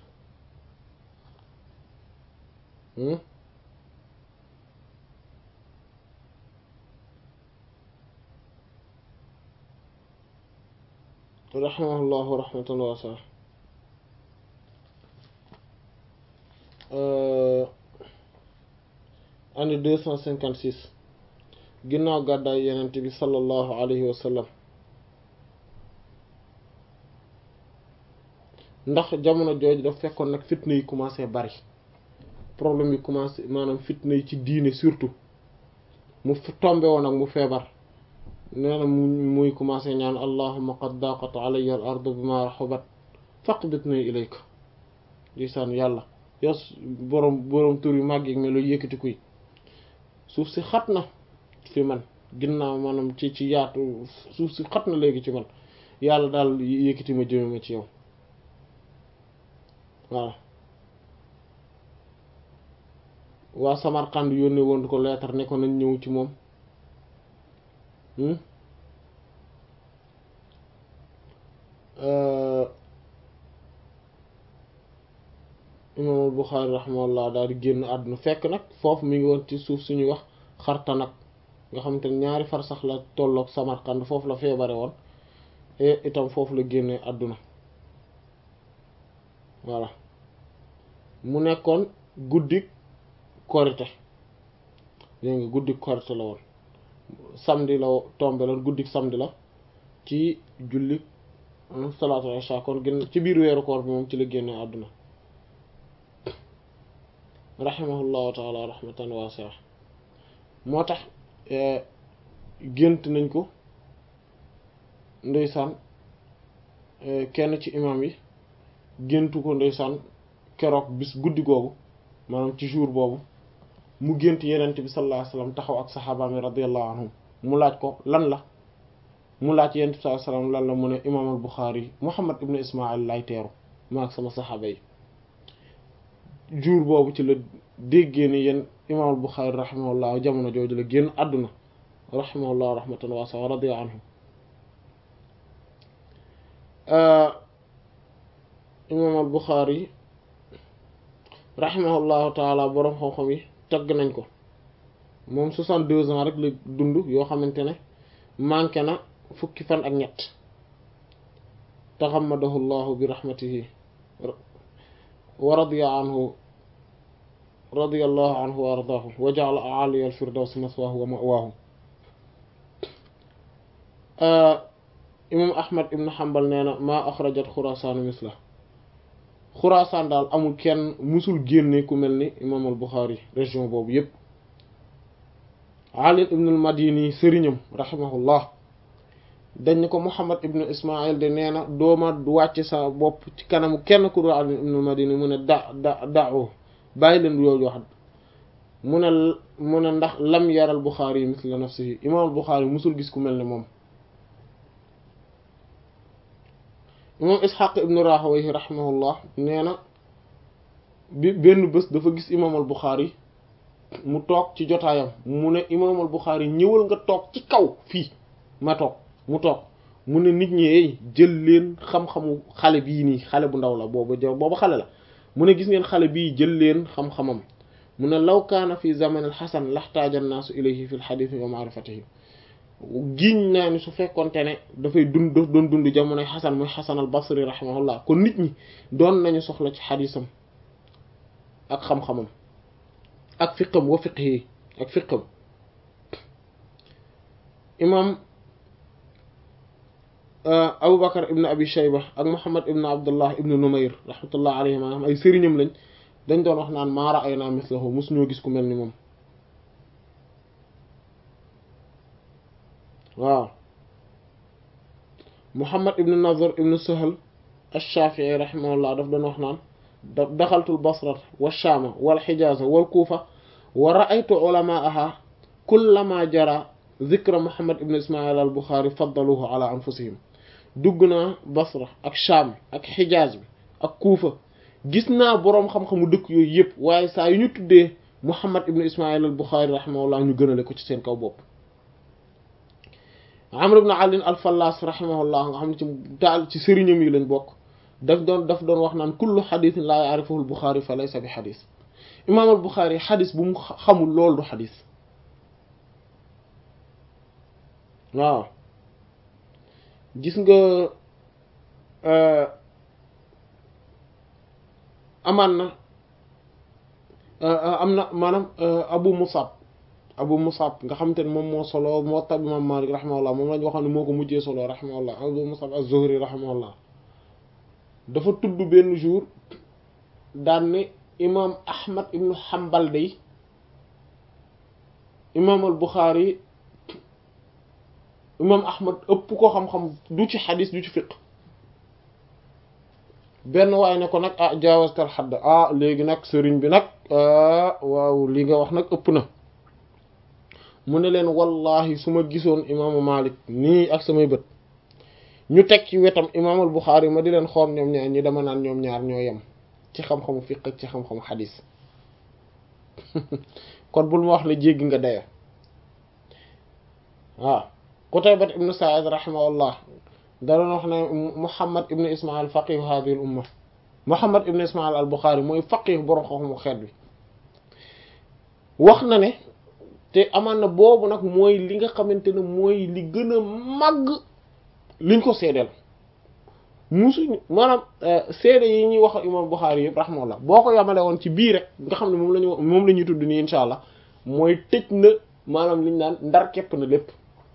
Speaker 3: rahimahullahu rahmatan waasi'a année deux cent cinquante six ginnaaw gàddaay yenent bi sallallahu alayhi wa sallam ndax jamono jooju daf fekkoon nag fitna yi commencé bari problème yi commencé maanaam fitna yi ci diine surtout mu tombe woon ak mu feebar nee na mu muy commencé ñaan allahumma qad daqat alayya al ardu bima rahubat faqbitni ilayka lisaan yàlla yow boroom boroom tur yu màgg yi melo yëkkati kuy suuf si xat na fi man ginnaaw maanaam ci ci yaatu suuf si xat na léegi ci man yàlla daal yëkkati ma jëme ma ci yow waaw waa Samarkand yónnee woon ko leetar ne ko nañ ñëw ci moom imaamul Buxaari rahimahullah daal di génn àdduna fekk nag foofu mi ngi woon ci suuf suñuy wax xarta nag nga xamante ne ñaari far sax la tolloog Samarkand foofu la feebare woon et itam foofu la génnee àdduna voilà mu nekkoon guddik korite dégg nga guddik korite la woon samedi la tombe la guddik samedi la ci julli salaatu isha kon gën ci biir weeru koor bi moom ci la génne àdduna rahimahullahu taala rahmatan wasi'a moo tax gént nañ ko ndeysaan kenn ci imam yi géntu ko ndeysaan keroog bis guddi googu maanaam ci jour boobu mu gént yenent bi sallallahu alayhi wasallam taxaw ak saxaabaami radiyallahu anhum mu laaj ko lan la mu laaj yenent bi sallallahu alayhi wasallam lan la mu ne imaam al Buxaari Muhammad ibn Ismail lay teeru ma ak sama saxaaba yi jour boobu ci la déggee ni yéen imaam al Buxaari rahimahullah jamono jooju la génn àdduna rahimahullah rahmatan waasi'a radiya anhu imaam al Buxaari rahimahullahu taala boroom xam-xam yi tagg nañ ko moom soixante-deux ans rek la dund yoo xamante ne manqué na fukki fan ak ñett taxammadahu llahu bi rahmatihi wa radiya anhu radiyallahu anhu wa ardaahu wa ja'ala a'aliya al-firdawsi maswaahu wa ma'waahu imam ahmad ibn hanbal nee na maa axrajat xuraasaanu misla xuraasaan daal amul kenn musul génne ku mel ni imam al buxaari région boobu yépp ali ibn al madini sëriñam rahimahullah dañ ne ko muhammad ibn ismail de nee na dooma wàcce sa bopp ci kanamu kenn ku dul ali ibn al madini mu ne da da dao bàyyi leen yooyu wax mu ne mu ne ndax lam yaral buxaari yi misla nafsihi imam al buxaari musul gis ku mel ni moom imam ishaq ibnu rahawayhi rahimahullah nee na bi benn bés dafa gis imam al buxaari mu toog ci jotaayam mu ne imam al buxaari ñëwal nga toog ci kaw fii ma toog mu toog mu ne nit ñi jël leen xam-xamu xale bii nii xale bu ndaw la boobu jo boobu xale la mu ne gis ngeen xale bii jël leen xam-xamam mu ne law kaana fi zaman al xasan laxtaaja annaasu ilayhi fi l xadiis wa maarifatihi giñ naa ni su fekkonte ne dafay dund doon dund jamonoy xasan muy xasan al basri rahimahullah kon nit ñi doon nañu soxla ci xadiisam ak xam-xamam ak fiqam wa fiqhi ak fiqam imam Abu Bakar ibn Abi Shayba ak Muhammad ibn Abdullah ibn Numayr rahmatullah alayhim am ay sëriñam lañ dañ doon wax naan maa ra'aynaa mislahu mosu ñoo gis ku mel ni moom waaw Muhammad ibn Nazar ibn Sahal ash-Shafi'i rahimahullah daf doon wax naan daxaltul Basra wa Shaama wal Hijaaza wal Kuufa wa ra'aytu ulamaaha kullama jara zikra Muhammad ibn Ismail al Bukhari faddaluhu ala anfusihim dugg naa Basra ak Shaam ak Hijaaz bi ak Kuufa gis naa boroom xam-xamu dëkk yooyu yëpp waaye saa yu ñu tuddee Muhammad ibn Ismail al Bukhari rahimahullah ñu gënale ko ci seen kaw bopp Amr ibn Ali al Fallas rahimahullah nga xam ne ci daal ci sëriñam yi lañ bokk daf doon daf doon wax naan kullu xadisin laa yaarifuhu al Bukhari fa laysa bi xadis imaam al Bukhari xadis bu mu xamul loolu du xadis waaw gis nga amaan na am na maanaam abu musab abu musab nga xamante ne moom moo solo moo tab imam malik rahimahullah moom lañ waxoon ne moo ko mujjee solo rahimahullah abu musab az-zuhri rahimahullah dafa tudd benn jour daan ne imam ahmad ibnu hanbal day imam al buxaari imam ahmad ëpp ko xam-xam du ci xadis du ci fiq benn waaye ne ko nag ah jaawastal xadd ah léegi nag sëriñ bi nag waaw li nga wax nag ëpp na mu ne leen wallahi su ma gisoon imaamu malik nii ak samay bët ñu teg ci wetam imaamul buxaari ma di leen xool ñoom ñaar ñi dama naan ñoom ñaar ñoo yem ci xam-xamu fiq ak ci xam-xamu xadis kon bul ma wax la jéggi nga daya waaw Qutaybat ibn Sa'id rahimahullah da doon wax ne Muhammad ibn Ismail faqih hadhihi al umma Muhammad ibn Ismail al Bukhari mooy faqih borom xam-xamu xeet bi wax na ne te amaan na boobu nag mooy li nga xamante ne mooy li gën a màgg liñ ko seedeel musuñ maanaam seede yi ñuy wax imam Bukhari yëpp rahimahullah boo ko yamale woon ci bii rek nga xam ne moom lañu moom la ñuy tudd nii insha allah mooy tëj na maanaam liñ naan ndar képp na lépp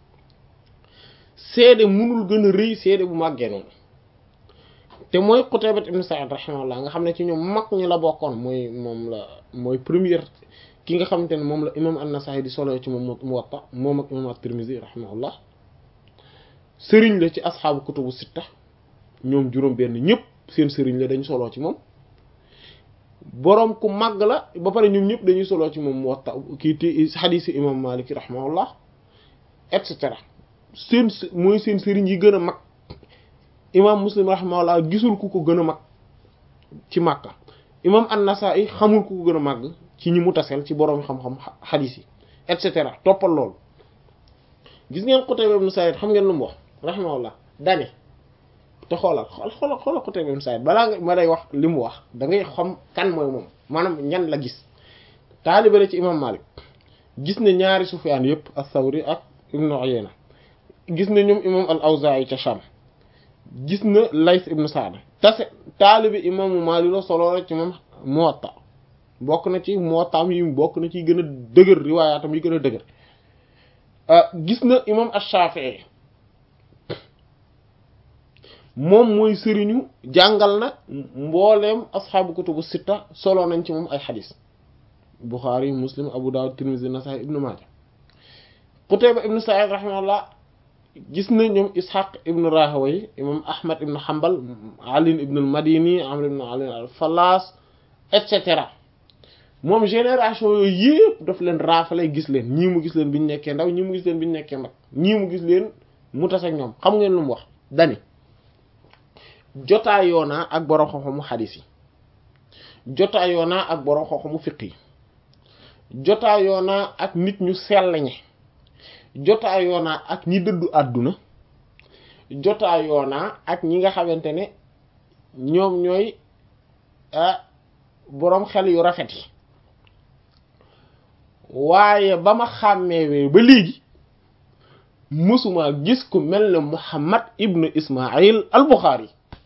Speaker 3: seede munul gën a rëy seede bu màggee noonu te mooy Qutaybat ibn Sa'id rahimahullah nga xam ne ci ñoom mag ñi la bokkoon mooy moom la mooy première ki nga xamante ne moom la imam an-Nasa'i di solo ci moom Muwatta moom ak imam at-Tirmidhi rahimahullah sëriñ la ci asxaabu kutubu sitta ñoom juróom benn ñëpp seen sëriñ la dañu soloo ci moom boroom ku màgg la ba pare ñoom ñëpp dañuy soloo ci moom Muwatta kii ti xadiisi imam Malik rahimahullah et cetera seen mooy seen sëriñ yi gën a mag imam Muslim rahimahullah gisul ku ko gën a mag ci Makka imam an-Nasa'i xamul ku ko gën a màgg ci ñi mu taseel ci boroom xam-xam xadiis yi et cetera toppal loolu gis ngeen Qutayba ibn Sa'id xam ngeen lu mu wax rahimahullah dane te xoolal xool xoolal xoolal Qutayba ibn Sa'id balaa nga ma lay wax li mu wax da ngay xam kan mooy moom maanaam ñan la gis taalibe la ci imam Malik gis ne ñaari Sufyaan yëpp as-Sawri ak Ibn Uyayna gis na ñoom imam al-Awzaa'i ca Sham gis na Layth ibn Sa'd tase taalibe imaamu Malik la solo la ci moom Muwatta bokk na ci Muwattaam yi bokk na ci gën a dëgër riwaayaatam yi gën a dëgër gis na imam ash-Shafi'i moom mooy sëriñu jàngal na mbooleem asxaabu kutubu sitta solo nañ ci moom ay xadis Bukhari Muslim Abu Dawud Tirmidhi Nasa'i Ibn Majah Qutayba ibn Sa'id rahimahullah gis na ñoom Ishaq ibn Rahawayh imam Ahmad ibn Hanbal Ali ibn al-Madini Amr ibn Ali al-Fallas et cetera moom génération yooyu yëpp daf leen raafale gis leen ñii mu gis leen bi ñu nekkee ndaw ñii mu gis leen bi ñu nekkee mag ñii mu gis leen mu tas ak ñoom xam ngeen lu mu wax dani jotaayoo naa ak borom xam-xamu xadis yi jotaayoo naa ak borom xam-xamu fiq yi jotaayoo naa ak nit ñu sell ñi jotaayoo naa ak ñi dëddu àdduna jotaayoo naa ak ñi nga xamante ne ñoom ñooy ah boroom xel yu rafet yi waaye ba ma xàmmeewee ba léegi mësuma gis ku mel ne Muhammad ibnu Ismail al Bukhari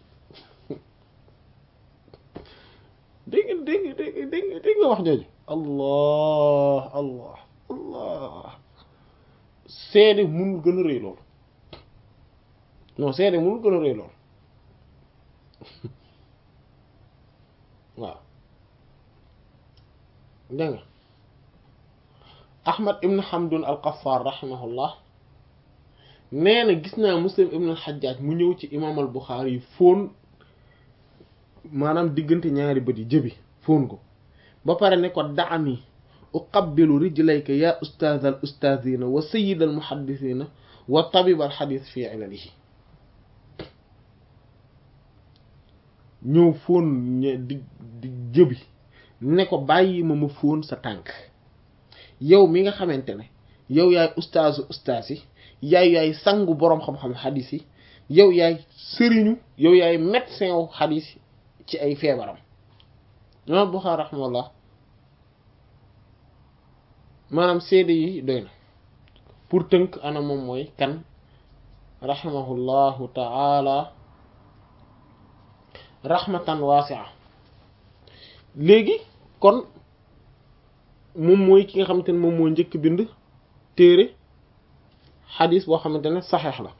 Speaker 3: dégg nga dégg nga dégg nga dégg nga wax jooju allah allah allah seede munul gën a rëy loolu non seede munul gën a rëy loolu waaw dégg nga Ahmad ibn Hamdun al-Qaffar rahimahullah nee na gis naa Muslim ibn al-Hajjaj mu ñëw ci imam al-Bukhari yi fóon maanaam diggante ñaari bët yi jëbi fóon ko ba pare ne ko daani uqabbilu rijlayka ya ustaaz al ustaazina wa sayyid al muhaddisina wa tabib al xadis fi ilalihi ñëw fóon di di jëbi ne ko bàyyi ma ma fóon sa tànk yow mi nga xamante ne yow yaay ustaazu ustaaz yi yaay yaay sangu boroom xam-xam xadis yi yow yaay sëriñu yow yaay médecin wu xadis ci ay feebaram imam Buxaari raximahullah maanaam seede yi doy na pour tënk ana moom mooy kan raximahullahu taala raxmatan waasia léegi kon moom mooy ki nga xamante ne moom moo njëkk bind téere xadis boo xamante ne saxeex la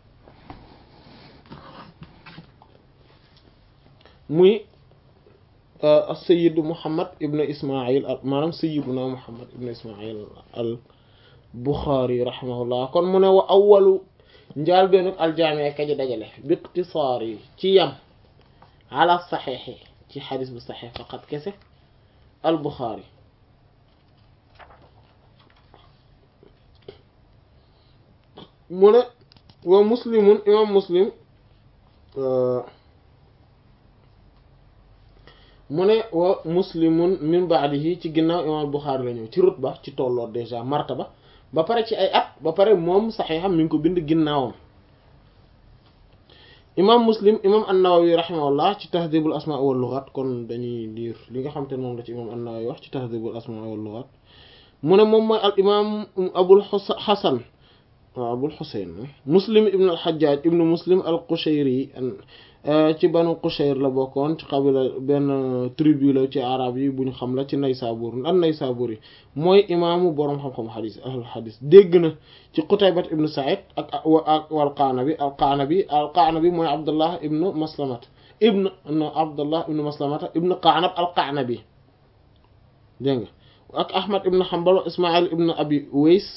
Speaker 3: muy sayid muhammad ibn ismail maanaam sayiduna muhammad ibn ismail al buxaari rahimahullah kon mu ne wa awalu njaal beenuk aljaamee kaji dajale bi iqtisaar yi ci yam ala saxeexi ci xadis bu saxeex faqat kese al buxaari mu ne wa muslimun imam muslim mu ne wa muslimun min baadihi ci ginnaaw imam Buxaari la ñëw ci rutba ci tolloo déjà martaba ba pare ci ay at ba pare moom saxiixam mi ngi ko bind ginnaawam imam muslim imam an-Nawawi rahimahullah ci tahdibul asmaa wal lughat kon dañuy liir li nga xam te ne moom la ci imam an-Nawawi wax ci tahdibul asmaa wal lughat mu ne moom mooy al imam abul hasan waaw abul xuseyn muslim ibn al xajjaaj ibnu muslim al qushayri ci banu qushayr la bokkoon ci qabila benn tribu la ci arab yi bu ñu xam la ci naysabur an naysabur yi mooy imaamu boroom xam-xam xadis ahlul xadis dégg na ci qutaybat ibnu said ak ak wal qaanabi al qaanabi al qaanabi mooy abdullah ibnu maslamat ibnu no abdullah ibnu maslamata ibnu qaanab al qaanabi dégg nga ak ahmad ibnu hanbal ismail ibnu abi uways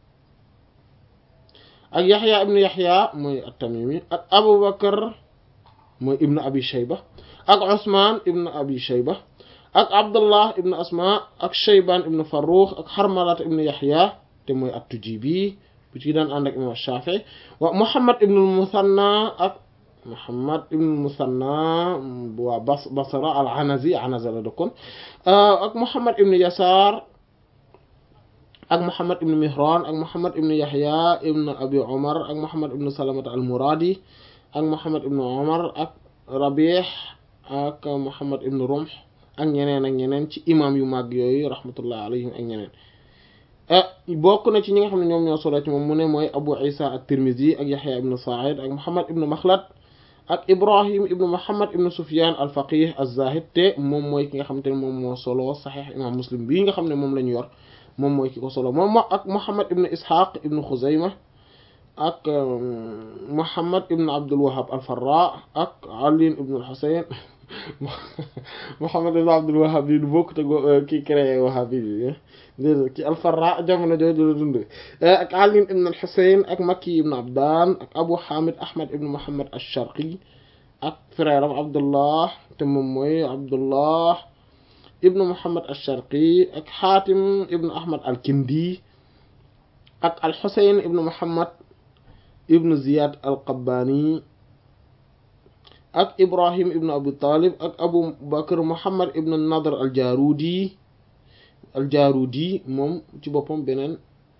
Speaker 3: ak yaxya ibnu yaxya mooy at-tamimi ak abubakar mooy ibnu abi shayba ak usman ibnu abi shayba ak abdullah ibnu asma ak shayban ibnu farrux ak xarmalat ibnu yaxya te mooy at-tujibi bu ci daan ànd ak imam shafii wa muhammad ibnu musanna ak muhammad ibnu musanna waa bas basra al anazi anaza la dëkkoon ak muhammad ibnu yasar ak Muhammad ibn Mihran ak Muhammad ibn Yahya ibn Abi Omar ak Muhammad ibn Salamata al-Muradi ak Muhammad ibn Omar ak Rabih ak Muhammad ibn Rumh ak ñeneen ak ñeneen ci imam yu mag yooyu rahmatullah alayhim ak ñeneen bokk na ci ñi nga xam ne ñoom ñoo solo ci moom mu ne mooy Abu Isa at-Tirmidhi ak Yahya ibn Sa'id ak Muhammad ibn Makhlad ak Ibrahim ibn Muhammad ibn Sufyan al-Faqih az-Zahid te moom mooy ki nga xam te ne moom moo solo Sahih imam Muslim bii nga xam ne moom la ñu yor moom mooy ki ko solo moom ak Muhammad ibn Ishaq ibn Khuzayma ak Muhammad ibn Abdul Wahhab al-Farra ak Ali ibn al-Husayn Muhammad ibn Abdul Wahhab yi du bokk te ki créé Wahhabi bi déedéet ki al-Farra jamono jooju la dund ak Ali ibn al-Husayn ak Makki ibn Abdan ak Abu Hamid Ahmad ibn Muhammad al-Sharqi ak frère am Abdullah te moom mooy Abdullah ibnu Muhammad al-Sharqi ak Xaatim ibnu Ahmad al-Kindi ak al-Xuseyn ibnu Muhammad ibnu Ziyad al-Qabbani ak ibrahim ibn abi talib ak abu bakr muhammad ibn nadr al jarudi al jarudi moom ci boppam beneen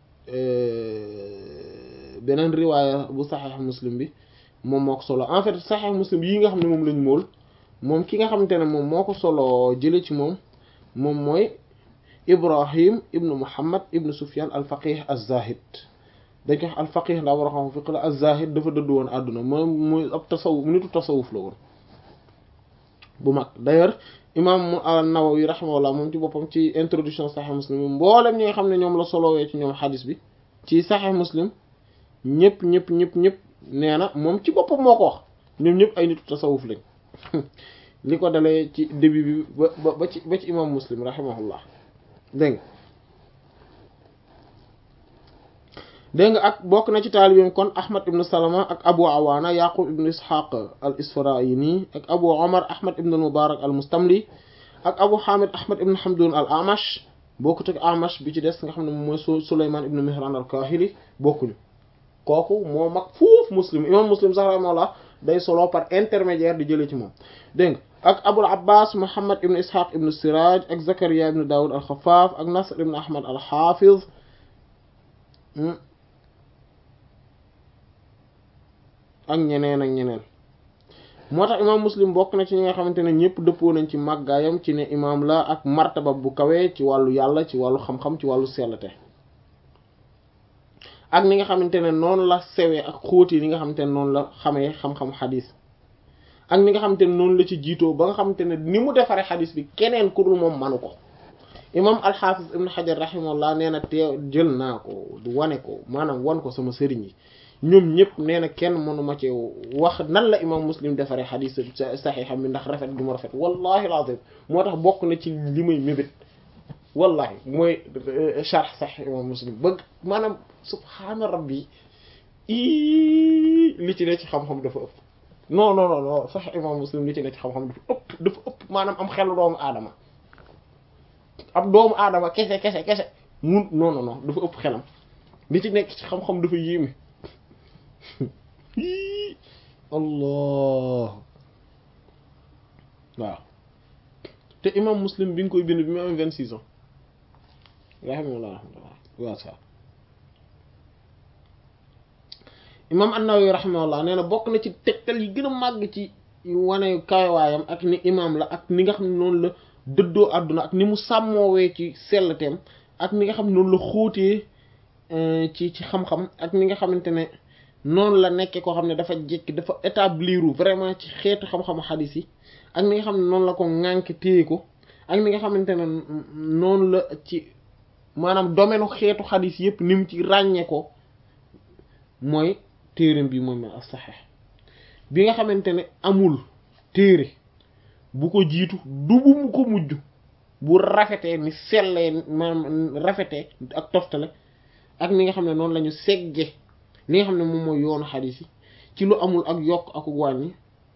Speaker 3: beneen riwaaya bu saxeex muslim bi moom moo ko solo en fait saxeex muslim yi nga xam ne moom lañ mool moom ki nga xamante ne moom moo ko solo jële ci moom moom mooy ibrahim ibnu muhammad ibnu sufyan al faqih az zahid dañ ko wax al faqih ndaa war a xam fiq la az zahid dafa dëdd woon àdduna moom muy ab tasawuf nitu tasawuf la woon bu mag d'ailleurs imam an-Nawawi rahimahullah moom ci boppam ci introduction sahih muslim mboolem ñi nga xam ne ñoom la solowee ci ñoom xadis bi ci sahih muslim ñëpp ñëpp ñëpp ñëpp nee na moom ci boppam moo ko wax ñoom ñëpp ay nitu tasawuf lañ li ko dalee ci début bi ba ba ci ba ci imam muslim rahimahullah dégg nga dégg nga ak bokk na ci taalibeem kon ahmad ibn salama ak abu awaana yaqub ibn ishaq al isfarayini ak abu omar ahmad ibn al mubarak al mustamli ak abu hamid ahmad ibn hamdun al amash bokkut ak amash bi ci des nga xam ne moom mooy suleyman ibn mihran al kahili bokkuñu kooku moo mag fuuf muslim imam muslim sax rahimahullah day solo par intermédiaire di jëlee ci moom dégg nga ak abul abbas muhammad ibn ishaq ibn siraj ak zakaria ibn daawud al xafaaf ak nasr ibn ahmad al xaafiz ak ñeneen ak ñeneen moo tax imam muslim bokk na ci ñi nga xamante ne ñëpp dëppoo nañ ci màggaayam ci ne imam la ak martaba bu kawee ci wàllu yàlla ci wàllu xam-xam ci wàllu sellate ak ni nga xamante ne noonu la sewee ak xóoti li nga xamante ne noonu la xamee xam-xam xadis ak ni nga xamante ne noonu la ci jiitoo ba nga xamante ne ni mu defaree xadis bi keneen ku dul moom manu ko imam alxaafis ibn xajar rahimahullah nee na teew jël naa ko wane ko maanaam wan ko sama sëriñ yi ñoom ñëpp nee na kenn mënuma ci wax nan la imam muslim defaree xadis saxiixam bi ndax rafet gu mu rafet wallahi alazim moo tax bokk na ci li may mébét wallahi mooy sharh saxiix imam muslim bëgg maanaam subhaana rabbi i li ci ne ci xam-xam dafa ëpp non non non non saxiix imam muslim li ci ne ci xam-xam dafa ëpp dafa ëpp maanaam am xelu doomu aadama ab doomu aadama kese kese kese mun non non non dafa ëpp xelam li ci nekk ci xam-xam dafa yéeme allah waaw te imam muslim bi nga koy bind bi mu am vingt six ans rahimahullah waaw sa imam an-Nawawi rahimahullah nee na bokk na ci tegtal yi gën a màgg ci wane kawaayam ak ni imam la ak ni nga xam ne noonu la dëddoo àdduna ak ni mu sàmmoowee ci sellteem ak ni nga xam ne noonu la xóotee ci ci xam-xam ak ni nga xamante ne noonu la nekkee koo xam ne dafa jékki dafa établir vraiment ci xeetu xam-xamu xadis yi ak ni nga xam ne noonu la ko ŋànk téye ko ak ni nga xamante ne noonu la ci maanaam domaine xeetu xadis yëpp ni mu ci ràññee ko mooy téereem bi moom as saxeex bi nga xamante ne amul téere bu ko jiitu du bu mu ko mujj bu rafetee ni sellee maanaam rafetee ak toftale ak ni nga xam ne noonu la ñu segge li nga xam ne moom mooy yoonu xadis yi ci lu amul ak yokk ak wàññi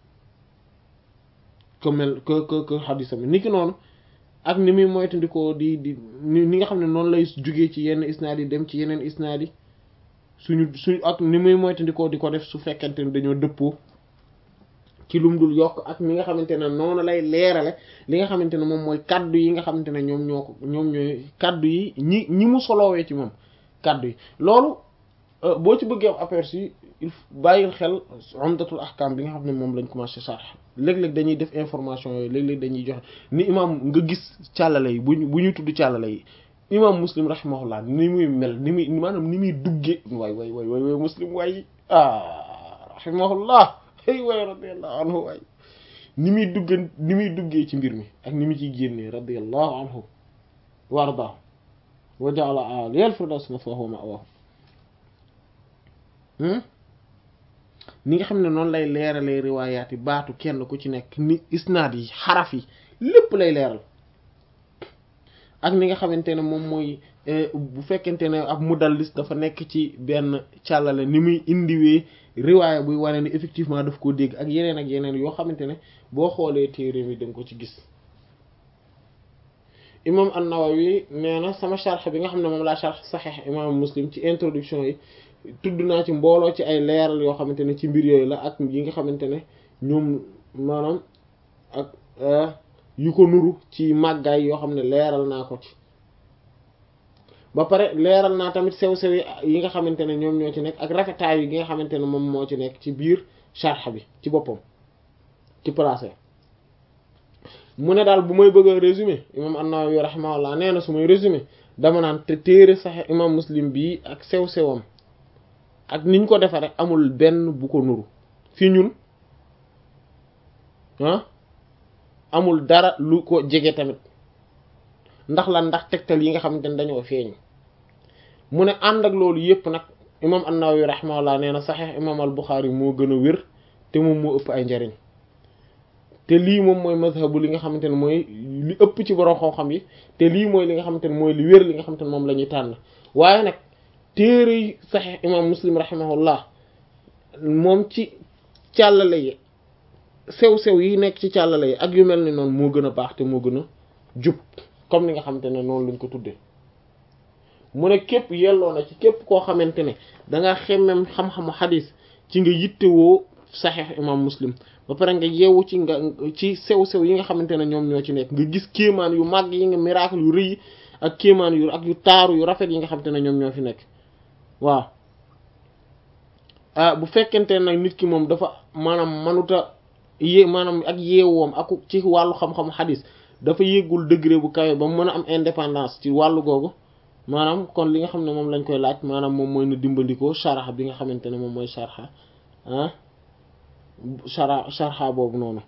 Speaker 3: que mel que que que xadisam ni ki noonu ak ni muy moytandikoo di di ni nga xam ne noonu lay jugee ci yenn isnaad yi dem ci yeneen isnaad yi suñu suñu ak ni muy moytandikoo di ko def su fekkente ne dañoo dëppoo ci lum dul yokk ak ni nga xamante ne noonu lay leerale li nga xamante ne moom mooy kaddu yi nga xamante ne ñoom ñoo ko ñoom ñooy kaddu yi ñi ñi mu soloowee ci moom kaddu yi loolu boo ci bëggee am aperçu il bàyyil xel umdatul ahkam bi nga xam ne moom lañ commencé sarx léeg-léeg dañuy def information yooyu léeg-léeg dañuy joxe ni imam nga gis càllale yi buñ bu ñuy tudd càllale yi imam muslim rahimahullah ni muy mel ni muy maanaam ni muy duggee waay waay waay waay waay muslim waay ah rahimahullah ay waay radiallahu anhu waay ni muy dugge ni muy duggee ci mbir mi ak ni mu ciy génnee radiallahu anhu wa ardaahu wa ja'ala aliyal firdaws maswaahu wa ma'waahu ni nga xam ne noonu lay leeralee riwaayaat yi baatu kenn ku ci nekk ni isnaad yi xaraf yi lépp lay leeral ak ni nga xamante ne moom mooy bu fekkente ne ab mudallis dafa nekk ci benn càllale ni muy indiwee riwaaya buy wane ni effectivement daf koo dégg ak yeneen ak yeneen yoo xamante ne boo xoolee téere mi da nga ko ci gis imam an-Nawawi nee na sama sharh bi nga xam ne moom laa sharh saxiix imam muslim ci introduction yi tudd naa ci mbooloo ci ay leeral yoo xamante ne ci mbir yooyu la ak yi nga xamante ne ñoom maanaam ak yu ko nuru ci màggaay yoo xam ne leeral naa ko ci ba pare leeral naa tamit sew-sew yi nga xamante ne ñoom ñoo ci nekk ak rafetaay yi nga xamante ne moom moo ci nekk ci biir sharh bi ci boppam ci placé mu ne daal bu may bëgg a résumé imam an-Nawawi rahimahullah nee na su may résumé dama naan te téere sax imam muslim bii ak sew-sewam ak niñ ko defe rek amul benn bu ko nuru fi ñun ah amul dara lu ko jege tamit ndax lan ndax tegtal yi nga xamante ne dañoo feeñ mu ne ànd ak loolu yépp nag imam an-Nawawi rahimahullah nee na saxiix imam al-Bukhari moo gën a wér te moom moo ëpp ay njariñ te lii moom mooy mazhabu li nga xamante ne mooy li ëpp ci borom xam-xam yi te lii mooy li nga xamante ne mooy li wér li nga xamante ne moom la ñuy tànn waaye nag téere yi saxiix imam muslim rahimahullah moom ci càllale yi sew-sew yi nekk ci càllale yi ak yu mel ni noonu moo gën a baax te moo gën a jub comme ni nga xamante ne noonu lañ ko tuddee mu ne képp yelloo na ci képp koo xamante ne danga xemmem xam-xamu xadis ci nga yittewoo saxiix imam muslim ba pare nga yeewu ci nga ci sew-sew yi nga xamante ne ñoom ñoo ci nekk nga gis kéemaan yu màgg yi nga miracle yu rëy ak kéemaan yu ak yu taaru yu rafet yi nga xamante ne ñoom ñoo fi nekk waaw ah bu fekkente nag nit ki moom dafa maanaam manuta yé maanaam ak yeewoom ak ci wàllu xam-xamu xadis dafa yéegul degré bu kawe ba mu mën a am indépendance ci wàllu googu maanaam kon li nga xam ne moom lañ koy laaj maanaam moom mooy na dimbandikoo sharha bi nga xamante ne moom mooy sharha ah shara sharha boobu noonu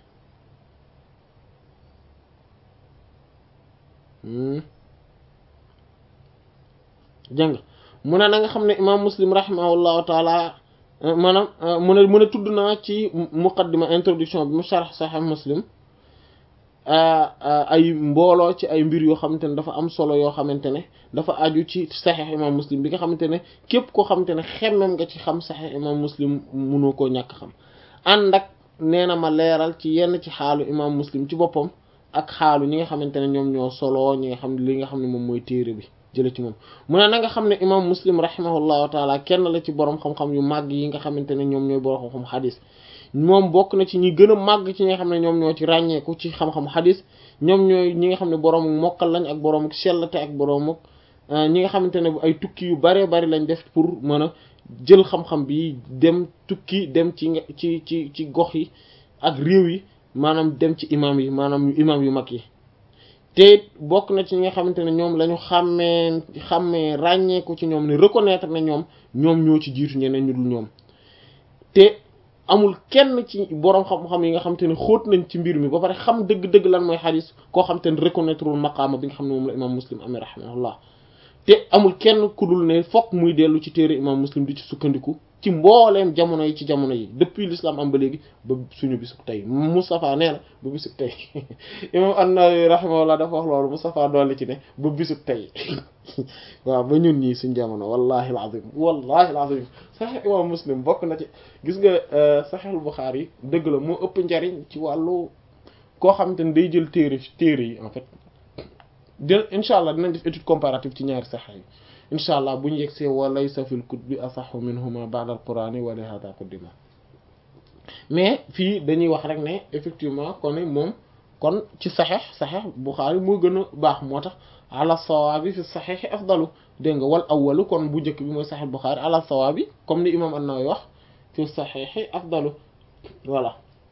Speaker 3: jëng mu ne na nga xam ne imam muslim rahimahullahu taala maanaam mu ne mu ne tudd naa ci muqaddima introduction bi mu sharh sahih muslim ay mbooloo ci ay mbir yoo xamante ne dafa am solo yoo xamante ne dafa aju ci sahih imam muslim bi nga xamante ne képp koo xamante ne xemmem nga ci xam sahih imam muslim mënoo koo ñàkk xam ànd ak nee na ma leeral ci yenn ci xaalu imam muslim ci boppam ak xaalu ñi nga xamante ne ñoom ñoo solo ñi nga xam ne li nga xam ne moom mooy téere bi jële ci moom mu ne na nga xam ne imam muslim rahimahullahu taala kenn la ci borom xam-xam yu màgg yi nga xamante ne ñoom ñooy borom xam-xam xadis moom bokk na ci ñi gën a màgg ci ñi nga xam ne ñoom ñoo ci ràññeeku ci xam-xam xadis ñoom ñooy ñi nga xam ne boroomu mokkal lañ ak boroomu sellate ak boroomu ñi nga xamante ne ay tukki yu bare bari lañ def pour mën a jël xam-xam bi dem tukki dem ci ci ci ci gox yi ak réew yi maanaam dem ci imam yi maanaam imam yu mag yi te bokk na ci ñi nga xamante ne ñoom la ñu xàmmee xàmmee ràññeeku ci ñoom ne reconnaître na ñoom ñoom ñoo ci jiitu ñeneen ñu dul ñoom te amul kenn ci boroom xam-xam yi nga xamante ne xóot nañ ci mbir mi ba pare xam dëgg-dëgg lan mooy xadis koo xamante ne reconnaître wul maqaama bi nga xam ne moom la imam muslim amee rahimahullah te amul kenn ku dul ne fokk muy dellu ci téere imam muslim di ci sukkandiku ci mbooleem jamono yi ci jamono yi depuis l'islam am ba léegi ba suñu bisub tey Moustapha nee na ba bisub tey imam an-Nawawi rahimahullah dafa wax loolu Moustapha dolli ci ne ba bisub tey waaw ba ñun ñii suñ jamono wallahi alazim wallahi alazim Sahih imam muslim bokk na ci gis nga Sahih al-Bukhari yi dëgg la moo ëpp njariñ ci wàllu koo xamante ne day jël téere téere yi en fait de incha allah dinañ def étude comparative ci ñaari sax yi incha allah bu ñu yegsee wa laysa fil kutubi asaxu minhuma ba'da al-qur'ani wa li hada qaddima mais fii dañuy wax rek ne effectivement kon moom kon ci saxeex saxeex Buxaari moo gën a baax moo tax ala sawaabi fi saxeexi afdalu dégg nga wal awwalu kon bu njëkk bi mooy saxeex Buxaari ala sawaabi comme ni imam an-Nawawi wax fi saxeexi afdalu voilà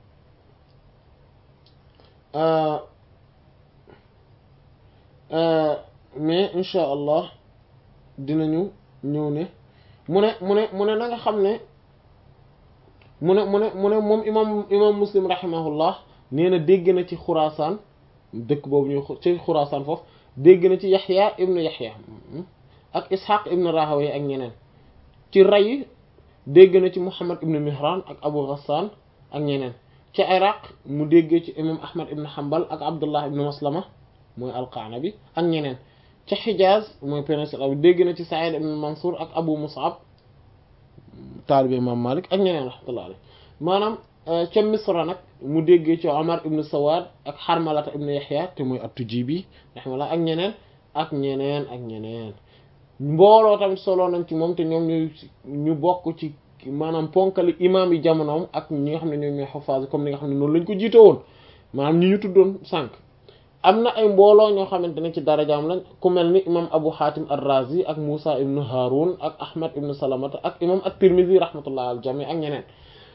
Speaker 3: mais incha allah dinañu ñëw ne mu ne mu ne mu ne na nga xam ne mu ne mu ne mu ne moom imam imam muslim rahimahullah nee na dégg na ci xuraasaan dëkk boobu ñu ci xuraasaan foofu dégg na ci yaxya ibnu yaxya ak ishaq ibnu rahaway ak ñeneen ci ray dégg na ci muhammad ibnu mihran ak abu ghassan ak ñeneen ci iraq mu déggee ci imam ahmad ibnu hanbal ak abdullah ibnu maslama mooy alqaanabi ak ñeneen ca xijaaz mooy péninsule arabique dégg na ci saïd ibn mansour ak abu mus'ab taalibe imam malik ak ñeneen rahmatullah alayhi maanaam ca misra nag mu déggee ci omar ibn sawad ak xarmalata ibn yaxya te mooy at-tujibi rahmatullah ak ñeneen ak ñeneen ak ñeneen mbooloo tamit solo nañ ci moom te ñoom ñu ñu bokk ci maanaam ponkali imaam yi jamonoom ak ñi nga xam ne ñoom ñooy xafaas comme ni nga xam ne noonu lañ ko jiite woon maanaam ñi ñu tuddoon sànq am na ay mbooloo ñoo xamante ne ci darajaam lañ ku mel ni imam Abu Hatim ar-Razi ak Musa ibn Harun ak Ahmad ibn Salamata ak imam at-Tirmidhi rahmatullah al jami ak ñeneen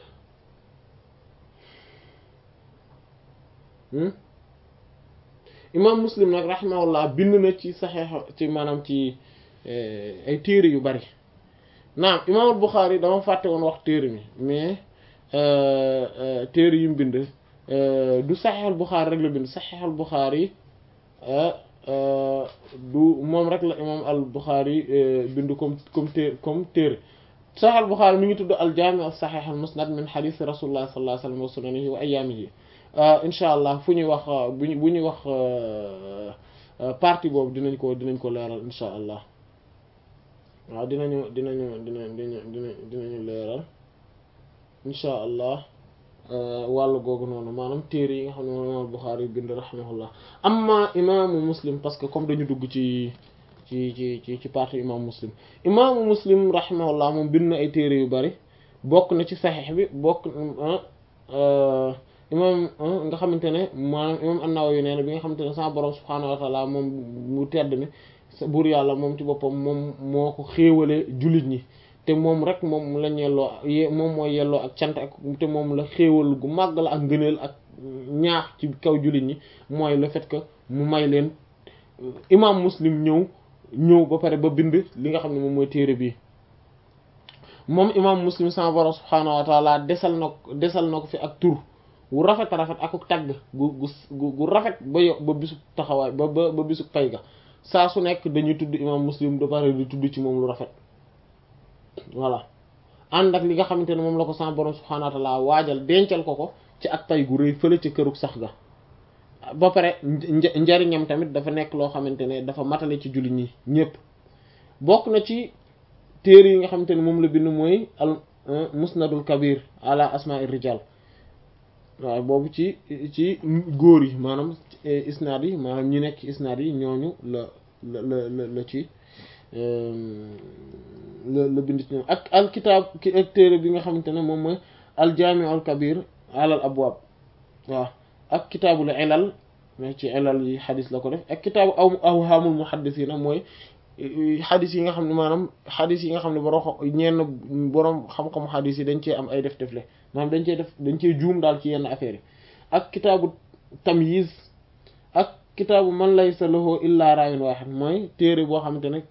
Speaker 3: imam Muslim nag rahimahullah bind na ci saxeex ci maanaam ci ay téere yu bari naam imam al-Bukhari dama fàtte woon wax téere mi mais téere yu mu bind du saxeex al-Bukhari rek la bind saxeex al-Bukhari du moom rek la imam al-Bukhari bind comme comme té comme téere saxeex al-Bukhari mi ngi tudd al-Jaami' as-Sahih al-Musnad min hadith rasulullah sallallahu alayhi wa sallam wa sunanihi wa ayyaamihi incha allah fu ñuy wax bu ñu bu ñuy wax partie boobu dinañ ko dinañ ko leeral incha allah waaw dinañu dinañu dina dina dina dinañu leeral incha allah wàllu googu noonu maanaam téere yi nga xam ne moom imaam Buxaari bind rahimahullah amma imaamu muslim parce que comme dañu dugg ci ci ci ci ci partie imaamu muslim imaamu muslim rahimahullah moom bind na ay téere yu bari bokk na ci saxiix bi bokk imam nga xamante ne maanaam imam an-Nawawi nee na bi nga xamante ne sa borom subhaanahu wa taala moom mu tedd ne buur yàlla moom ci boppam moom moo ko xéewale jullit ñi te moom rek moom la ñelloo moom mooy yelloo ak cant ak te moom la xéewal gu màgg la ak ngëneel ak ñaax ci kaw jullit ñi mooy le fait que mu may leen imam muslim ñëw ñëw ba pare ba bind li nga xam ne moom mooy téere bii moom imam muslim sa borom subhaanahu wa taala desal na ko desal na ko fi ak tur wu rafet rafet ak tagg gu gu gu rafet ba yo ba bisu taxawaay ba ba ba bisu pay ga saa su nekk dañuy tudd imam muslim da pare di tudd ci moom lu rafet voilà ànd ak li nga xamante ne moom la ko sa borom subhaanahu wa ta'ala waajal dencal ko ko ci ak pay gu rëy fële ci kërug sax ga ba pare njariñam tamit dafa nekk loo xamante ne dafa matale ci jullit ñi ñépp bokk na ci téere yi nga xamante ne moom la bind mooy al musnadul kabir ala asma'ir rijal waaw boobu ci ci góor yi maanaam isnaad yi maanaam ñi nekk ci isnaad yi ñooñu la la la la ci la la bind ci ñoom ak al kitaab ki ak téere bi nga xamante ne moom mooy al jaami'ul kabir alal abwaab waaw ak kitaabul ilal mais ci ilal yi xadis la ko def ak kitaabu aw awhaamul muhaddisiina mooy xadis yi nga xam ne maanaam xadis yi nga xam ne borom ñenn borom xam-xamu xadis yi dañ cee am ay def-defle maanaam dañ cee def dañ cee juum daal ci yenn affaires yi ak kitaabu tamyiz ak kitaabu man laysa lahu illa raayun waahid mooy téere boo xamante ne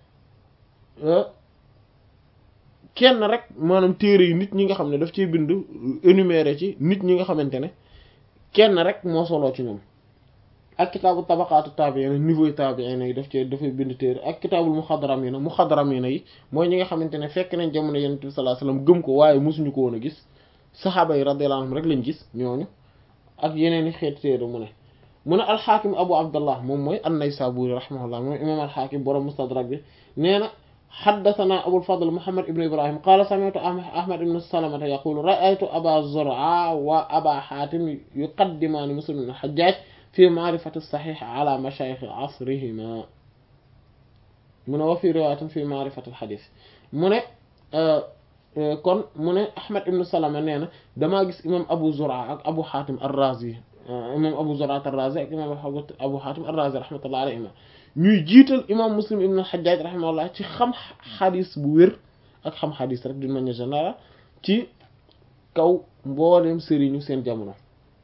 Speaker 3: kenn rek maanaam téere yi nit ñi nga xam ne daf ciy bind énuméré ci nit ñi nga xamante ne kenn rek moo soloo ci ñoom ak kitaabu tabaqaatu taabi'iin niveau yi taabi'iin yi daf cee dafay bind téere ak kitaabul muxadaramiina muxadaramiina yi mooy ñi nga xamante ne fekk nañ jamono yonent bi sallallahu alayhi wasallam gëm ko waaye mosuñu ko woon a gis saxaaba yi radiyallahu anhum rek lañ gis ñooñu ak yeneen i xeeti téere mu ne mu ne alxaakim abu abdallah moom mooy an-Naysaburi rahimahullah moom imaam alxaakim borom mustadrak bi nee na xaddasanaa abul fadl muhammad ibn ibrahim qaala sami'tu ahmad ibn salamata yaqulu ra'aytu aba zur'a wa aba xaatim yuqaddimaani muslim ibn hajjaj fi ma'rifati as-sahih ala mashayikh asrihima mu ne wa fi riwaayatin fi ma'rifati al-hadith mu ne kon mu ne ahmad ibn salama nee na damaa gis imam abu zur'a ak abu xaatim ar-razi imam abu zur'a ar-razi ak imam abu xaatim ar-razi rahmatullahi alayhima ñuy jiital imam muslim ibn al-hajjaj rahimahullah ci xam xadis bu wér ak xam xadis rek d'une manière générale ci kaw mboolem sëriñu seen jamono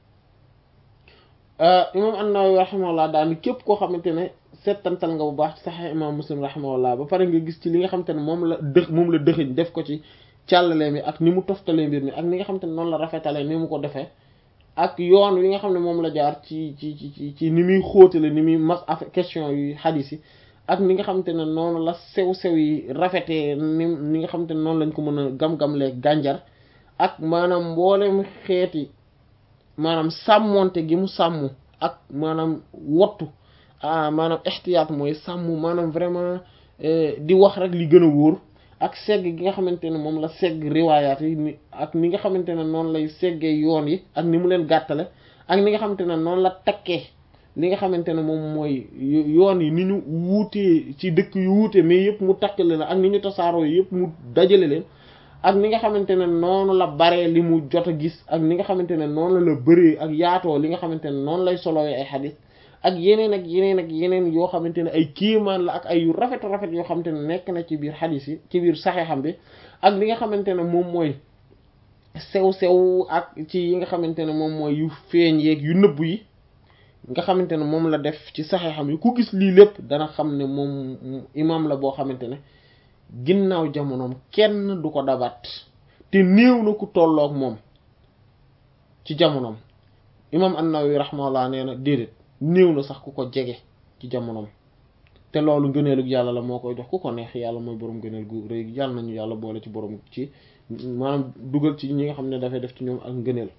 Speaker 3: imam an-Nawawi rahimahullah daal ni képp koo xamante ne settantal nga bu baax ci saxee imam muslim rahimahullah ba pare nga gis ci li nga xamante ne moom la dëx moom la dëxëñ def ko ci càllale mi ak ni mu toftalee mbir mi ak ni nga xamante ne noonu la rafetalee ni mu ko defee ak yoon wi nga xam ne moom la jaar ci ci ci ci ni muy xóotale ni muy mas af question yu xadis yi ak ni nga xamante ne noonu la sew-sew yi rafetee ni ni nga xamante ne noonu lañ ko mën a gam-gamlee gànjar ak maanaam mboolem xeeti maanaam sàmmonte gi mu sàmm ak maanaam wottu maanaam ixtiyaat mooy sàmm maanaam vraiment di wax rek li gën a wóor ak segg gi nga xamante ne moom la segg riwaayaat yi ni ak ni nga xamante ne noonu lay seggee yoon yi ak ni mu leen gàttale ak ni nga xamante ne noonu la takkee li nga xamante ne moom mooy yoon yi ni ñu wuutee ci dëkk yu wuute mais yëpp mu takkale la ak ni ñu tasaaroo yi yëpp mu dajale leen ak ni nga xamante ne noonu la baree li mu jot a gis ak ni nga xamante ne noonu la bëree ak yaatoo li nga xamante ne noonu lay solowee ay xadis ak yeneen ak yeneen ak yeneen yoo xamante ne ay kiimaan la ak ay yu rafet rafet yoo xamante ne nekk na ci biir xadis yi ci biir saxeexam bi ak li nga xamante ne moom mooy sew-sew ak ci yi nga xamante ne moom mooy yu feeñ yeeg yu nëbb yi nga xamante ne moom la def ci saxeexam yi ku gis lii lépp dana xam ne moom imaam la boo xamante ne ginnaaw jamonoom kenn du ko dabat te néew na ku tolloog moom ci jamonoom imaam an-Nawawi rahimahullah nee na déedéet néew na sax ku ko jege ci jamonoom te loolu ngëneelug yàlla la moo koy jox ku ko neex yàlla mooy borom ngëneel gu rëy yàlla nañu yàlla boole ci borom ci maanaam dugal ci ñi nga xam ne dafay def ci ñoom ak ngëneel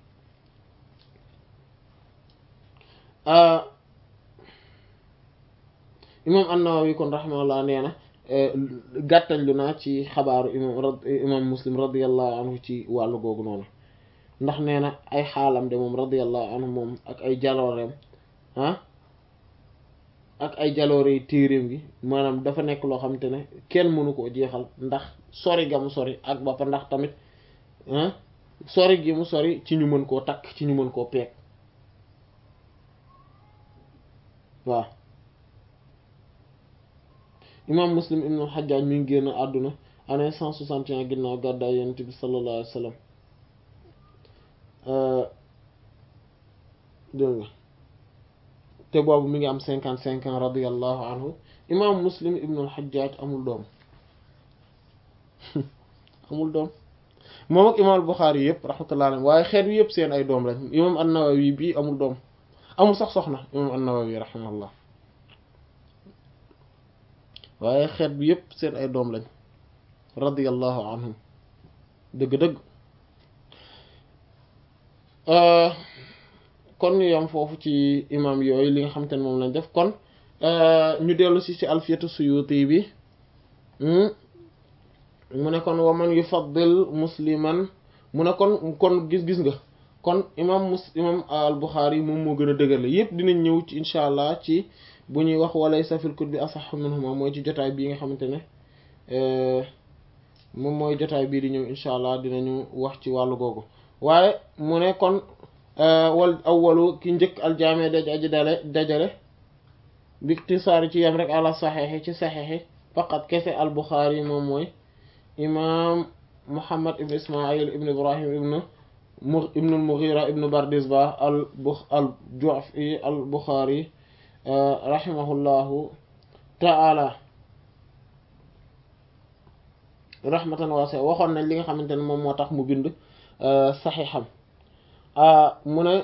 Speaker 3: imam an-Nawawi kon rahimahullah nee na gàttañ lu naa ci xabaaru imam imam muslim radiallahu anhu ci wàllu googu noonu ndax nee na ay xaalam de moom radiallahu anhu moom ak ay jalooreem ah ak ay jaloore yi téeréem gi maanaam dafa nekk loo xamante ne kenn mënu koo jeexal ndax sori ga mu sori ak bappa ndax tamit ah sori gi mu sori ci ñu mën koo takk ci ñu mën koo peeg waaw imam muslim ibn al-Hajjaj mi ngi génn àdduna année cent soixante et un ginnaaw gàddaay yonent bi sallallahu alayhi wa sallam dégg nga te boobu mi ngi am cinquante cinq ans radiyallahu anhu imam muslim ibn al-Hajjaj amul doom amul doom moom ak imam al-Bukhari yëpp rahmatullah alayhi waaye xeet wi yëpp seen ay doom lañ imam an-Nawawi bii amul doom amul sax soxna imam an-Nawawi rahimahullah waaye xeet bi yëpp seen ay doom lañ radiyallahu anhum dëgg-dëgg kon ñu yam foofu ci imam yooyu li nga xamante ne moom lañ def kon ñu dellu si ci alfiyatu suyuti bi mu ne kon waman yufaddil musliman mu ne kon kon gis-gis nga kon imam mus imam al Bukhari moom moo gën a dëgër la yëpp dinañ ñëw ci incha allah ci bu ñuy wax walaysa fil kutubi asahhu minhuma mooy ci jotaay bii nga xamante ne moom mooy jotaay bii di ñëw incha allah dinañu wax ci wàllu googu waaye mu ne kon wal awwalu ki njëkk aljaame daj aji dale dajale bi ixtisaari ci yam rek ala saxeexi ci saxeexi faqat kese al Bukhari moom mooy imam Muhammad ibn Ismail ibn Ibrahim ibn ibn al-Mughira ibn Bardizbah al bu al Ju'fi al Bukhari rahimahullahu ta'ala rahmatan waasi'a waxoon nañ li nga xamante ne moom moo tax mu bind saxiixam mu ne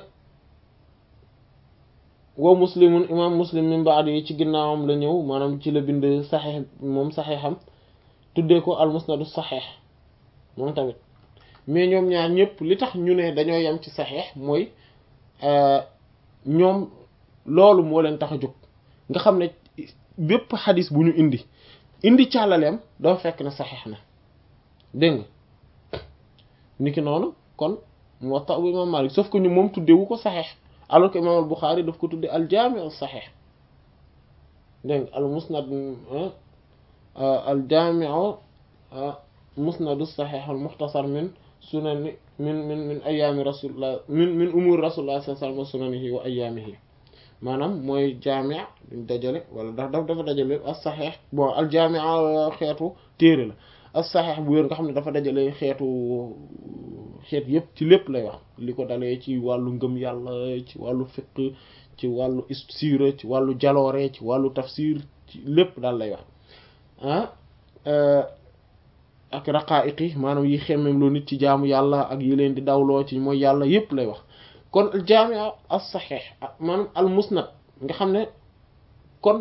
Speaker 3: wa muslimun imam muslim min ba'di yi ci ginnaawam la ñëw maanaam ci la bind saxiix moom saxiixam tuddee ko al musnadu saxiix moom tamit mais ñoom ñaar ñëpp li tax ñu ne dañoo yem ci saxiix mooy ñoom loolu moo leen tax a jóg nga xam ne bépp xadis bu ñu indi indi càllaleem dafa fekk ne saxiix na dégg nga niki noonu kon Muwatta bu imam Malik sauf que ñu moom tuddewu ko saxiix alors que imam al Bukhari daf ko tudde al jaami al saxiix dégg nga al musnad al jaami musnadu saxiix al muxtasar min sunani min min min ayaami rasulillah min min umuri rasulillah sallallahu alayhi wa sallam wa sunanihi wa ayaamihi maanaam mooy jaamia duñ dajale wala daf daf dafa dajale as saxeex bon al jaamia xeetu téere la as saxeex bu wér nga xam ne dafa dajale xeetu xeet yépp ci lépp lay wax li ko dalee ci wàllu ngëm yàlla ci wàllu fiqh ci wàllu siira ci wàllu jaloore ci wàllu tafsir ci lépp daal lay wax ah ak raqaa'iqi maanaam yi xemmem loo nit ci jaamu yàlla ak yi leen di dawloo ci mooy yàlla yépp lay wax kon al jaamia as saxiix maanaam al musnad nga xam ne kon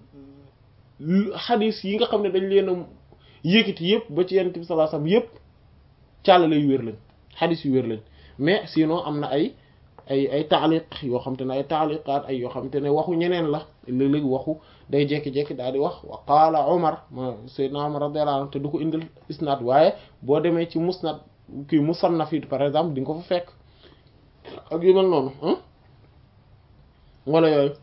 Speaker 3: xadis yi nga xam ne dañ leen a yëkkati yëpp ba ci yonent bi sallallahu alayhi wasallam yëpp càllale yu wér lañ xadis yu wér lañ mais sinon am na ay ay ay taaliq yoo xam te ne ay taaliqaat ay yoo xam te ne waxu ñeneen la léeg-léeg waxu day jekki-jekki daal di wax wa qaala Omar ma Seydina Omar radiyallahu anhu te du ko indil isnaad waaye boo demee ci musnad kii musannaf yi par exemple di nga ko fa fekk ak yu mel noonu wala yooyu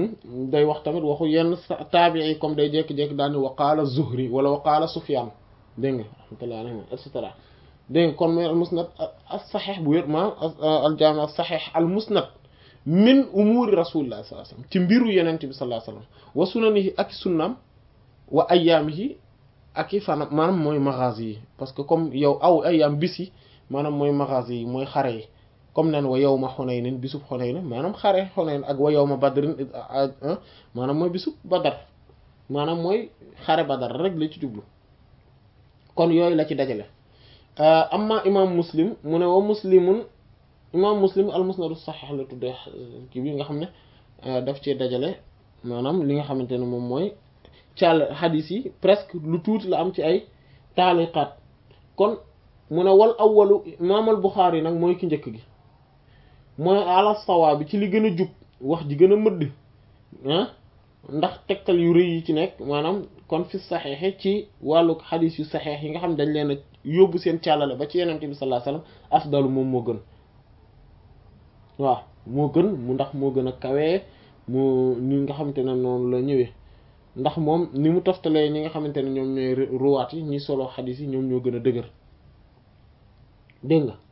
Speaker 3: day wax tamit waxu yenn taabii comme day jékki-jékki daal ni wa qaala Zuhri wala wa qaala Sufyaan dégg nga rahmatullah alayhi et cetera dégg nga kon mooy al musnad as saxiix bu wér maanaam al jaami as saxiix al musnad min umuuri rasulillah sallallahu alayhi wasallam ci mbiru yenent bi sallallahu alayhi wasallam wa sunanihi ak sunnaam wa ayyaamihi ak i fanam maanaam mooy magazi yi parce que comme yow aw ayyaam bis yi maanaam mooy magazi yi mooy xare yi comme naan wa yawma Hunaynin bisub Hunayn maanaam xare Hunayn ak wa yawma Badrin maanaam mooy bisub Badar maanaam mooy xare Badar rek la ci jublu kon yooyu la ci dajale amma imam Muslim mu ne wa muslimun imam Muslim al musnadu sahih la tuddee kii bi nga xam ne daf cee dajale maanaam li nga xamante ne moom mooy càll xadis yi presque lu tuuti la am ci ay taaliqaat kon mu ne wal awwalu imam al Bukhari nag mooy ki njëkk gi mooy ala sawa bi ci li gën a jub wax ji gën a mëdd ah ndax tegtal yu rëy yi ci nekk maanaam kon fi saxeexe ci wàllu xadis yu saxeex yi nga xam dañ leen a yóbbu seen càllale ba ci yenente bi sallallahu alayhi wasallam afdalu moom moo gën waaw moo gën mu ndax moo gën a kawee moo ni nga xamante ne noonu la ñëwee ndax moom ni mu toftalee ñi nga xamante ne ñoom ñooy ruwaat yi ñi solo xadis yi ñoom ñoo gën a dëgër dégg nga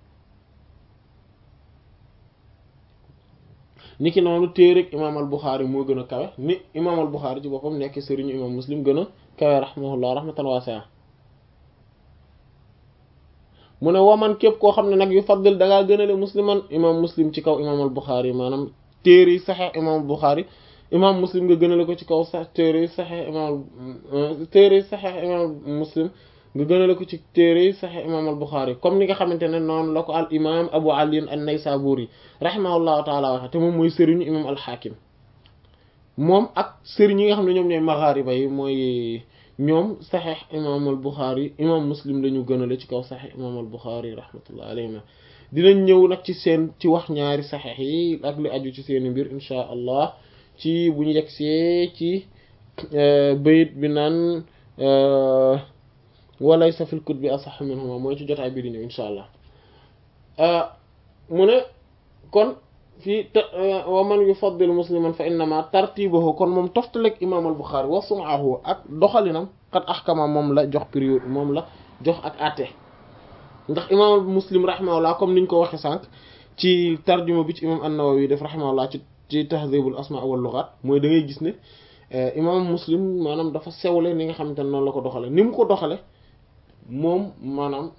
Speaker 3: ni ki noonu téereg imaam al Buxaari moo gën a kawe ni imaam al Buxaari ci boppam nekk sëriñu imaam Muslim gën a kawe rahimahullah rahmatan waasi'a mu ne waman képp koo xam ne nag yu faddil da ngaa gënale musliman imaam Muslim ci kaw imaam al Buxaari maanaam téere yi saxeex imaam al Buxaari imaam Muslim nga gënale ko ci kaw sax téere yi saxeex imaam téere yi saxeex imaam Muslim nga gënale ko ci téere yi saxeex imaam al Buxaari comme ni nga xamante ne noonu la ko al imaam Abu Ali an-Naysaburi rahimahullahu taala waxe te moom mooy sëriñu imaam al Hakim moom ak sëriñ yi nga xam ne ñoom ñooy maghariba yi mooy ñoom saxeex imaam al Buxaari imaam Muslim la ñu gënale ci kaw saxeex imaam al Buxaari rahmatullahi alayhi dinañ ñëw nag ci seen ci wax ñaari saxeex yi ak li aju ci seeni mbir insha allah ci bu ñu yegsee ci bayit bi naan walaysa fil kutubi asahhu minhuma mooy ci jotaay bi di ñëw insha allah mu ne kon fii wa man yufaddil musliman fa innama tartibahu kon moom toftaleg imam al Bukhari wa sun'ahu ak doxalinam qad ahkama moom la jox période moom la jox ak àtte ndax imam muslim rahimahullah comme niñ ko waxe sànq ci tarjuma bi ci imam an-Nawawi def rahimahullah ci ci tahdhibul asma wal lughat mooy da ngay gis ne imam muslim maanaam dafa sewle ni nga xamante ne noonu la ko doxale ni mu ko doxale moom maanaam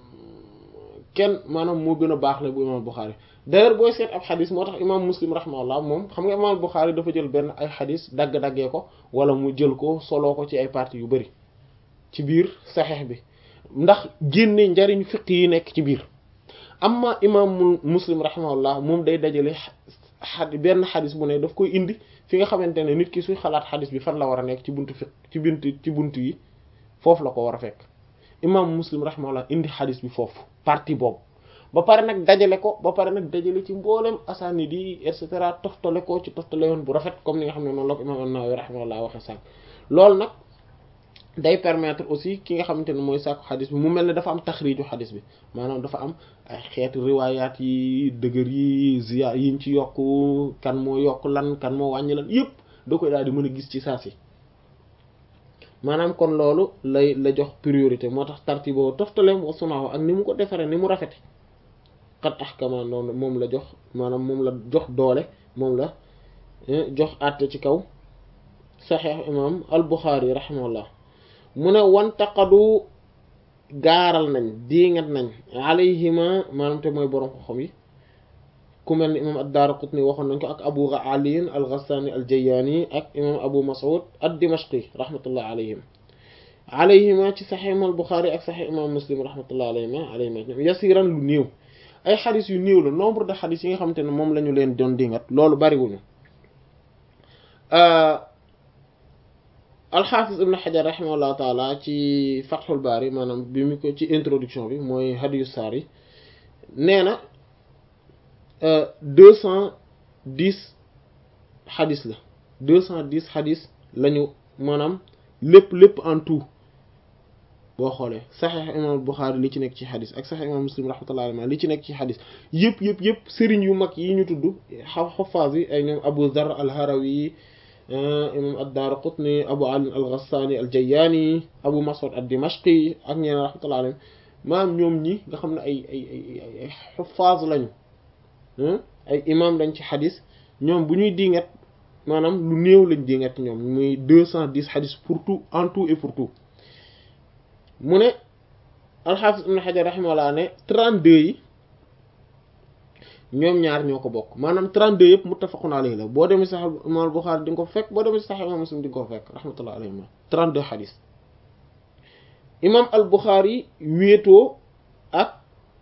Speaker 3: kenn maanaam moo gën a baax la bu imam Bukhari d'ailleurs booy seet ab xadis moo tax imam muslim rahimahullah moom xam nga imam Bukhari dafa jël benn ay xadis dagg-daggee ko wala mu jël ko soloo ko ci ay parties yu bari ci biir saxeex bi ndax génne njariñ fiq yi nekk ci biir amma imam muslim rahimahullah moom day dajale xad benn xadis bu ne daf koy indi fi nga xamante ne nit ki suy xalaat xadis bi fan la war a nekk ci buntu fiq ci buntu ci buntu yi foofu la ko war a fekk imam muslim rahimahullah indi xadis bi foofu partie boobu ba pare nag dajale ko ba pare nag dajale ci mboolem asaanid yi et cetera toftale ko ci toftale yoon bu rafet comme ni nga xam ne noonu la ko imam an-Nawawi rahimahullah waxe sànq loolu nag day permettre aussi ki nga xamante ne mooy sàkku xadis bi mu mel ne dafa am taxriiju xadis bi maanaam dafa am ay xeeti riwaayaat yi dëgër yi ziya yiñ ci yokk kan moo yokk lan kan moo wàññi lan yépp da koy daal di mën a gis ci saa si maanaam kon loolu lay la jox priorité moo tax tartiboo toftaleem wa sunaahu ak ni mu ko defaree ni mu rafete xat ahkama noonu moom la jox maanaam moom la jox doole moom la jox àtte ci kaw saxiix imam al Buxaari rahimahullah mu ne wantaqadu gaaral nañ diingat nañ alayhima maanaam te mooy borom xam yi ku mel ni imam ad-Daaraqutni waxoon nañ ko ak Abu Ali al-Ghassani al-Jayani ak imam Abu Mas'ud ad-Dimashqi rahmatullah alayhim alayhima ci saxiix imam al-Buxaari ak saxiix imam Muslim rahmatullah alayhima alayhima yasiran lu néew ay xadis yu néew la nombre de xadis yi nga xamante ne moom la ñu leen doon dingat loolu bariwuñu alxaafis ibn xajar raximahullahu taala ci fatxul baari maanaam bi mu ko ci introduction bi mooy hadiyu saar yi nee na deux cent dix xadis la deux cent dix xadis lañu maanaam lépp lépp en tout boo xoolee saxiix imam Buxaari li ci nekk ci xadis ak saxiix imam Muslim rahmatullahi alayhi li ci nekk ci xadis yëpp yëpp yëpp sëriñ yu mag yi ñu tudd xafaas yi ay ñoom Abu Dhar al-Harawi imam ad-Daraqutni Abu Ali al-Ghassani al-Jayyani Abu Mas'ud ad-Dimashqi ak ñeneen rahmatullah alayhim maanaam ñoom ñi nga xam ne ay ay ay ay xuffaaz lañu ay imam dañ ci xadis ñoom bu ñuy dingat maanaam lu néew lañ dingat ñoom muy deux cent dix xadis pour tout en tout et pour tout mu ne al-Hafiz Ibn Hajar rahimahullah ne trente-deux yi ñoom ñaar ñoo ko bokk maanaam 32 yëpp muttafaqun alayhi la boo demee Sahih Imam Bukhari di nga ko fekk boo demee Sahih Imam Muslim di nga ko fekk rahmatullah alayhi 32 xadis imam al Bukhari wéetoo ak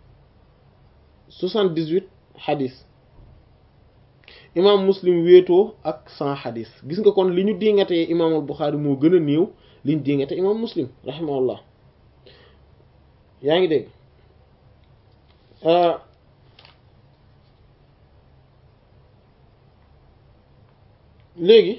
Speaker 3: 78 xadis imam Muslim wéetoo ak 100 xadis gis nga kon li ñu dingatee imam al Bukhari moo gën a néew li ñu dingatee imam Muslim rahimahullah yaa ngi dégg léegi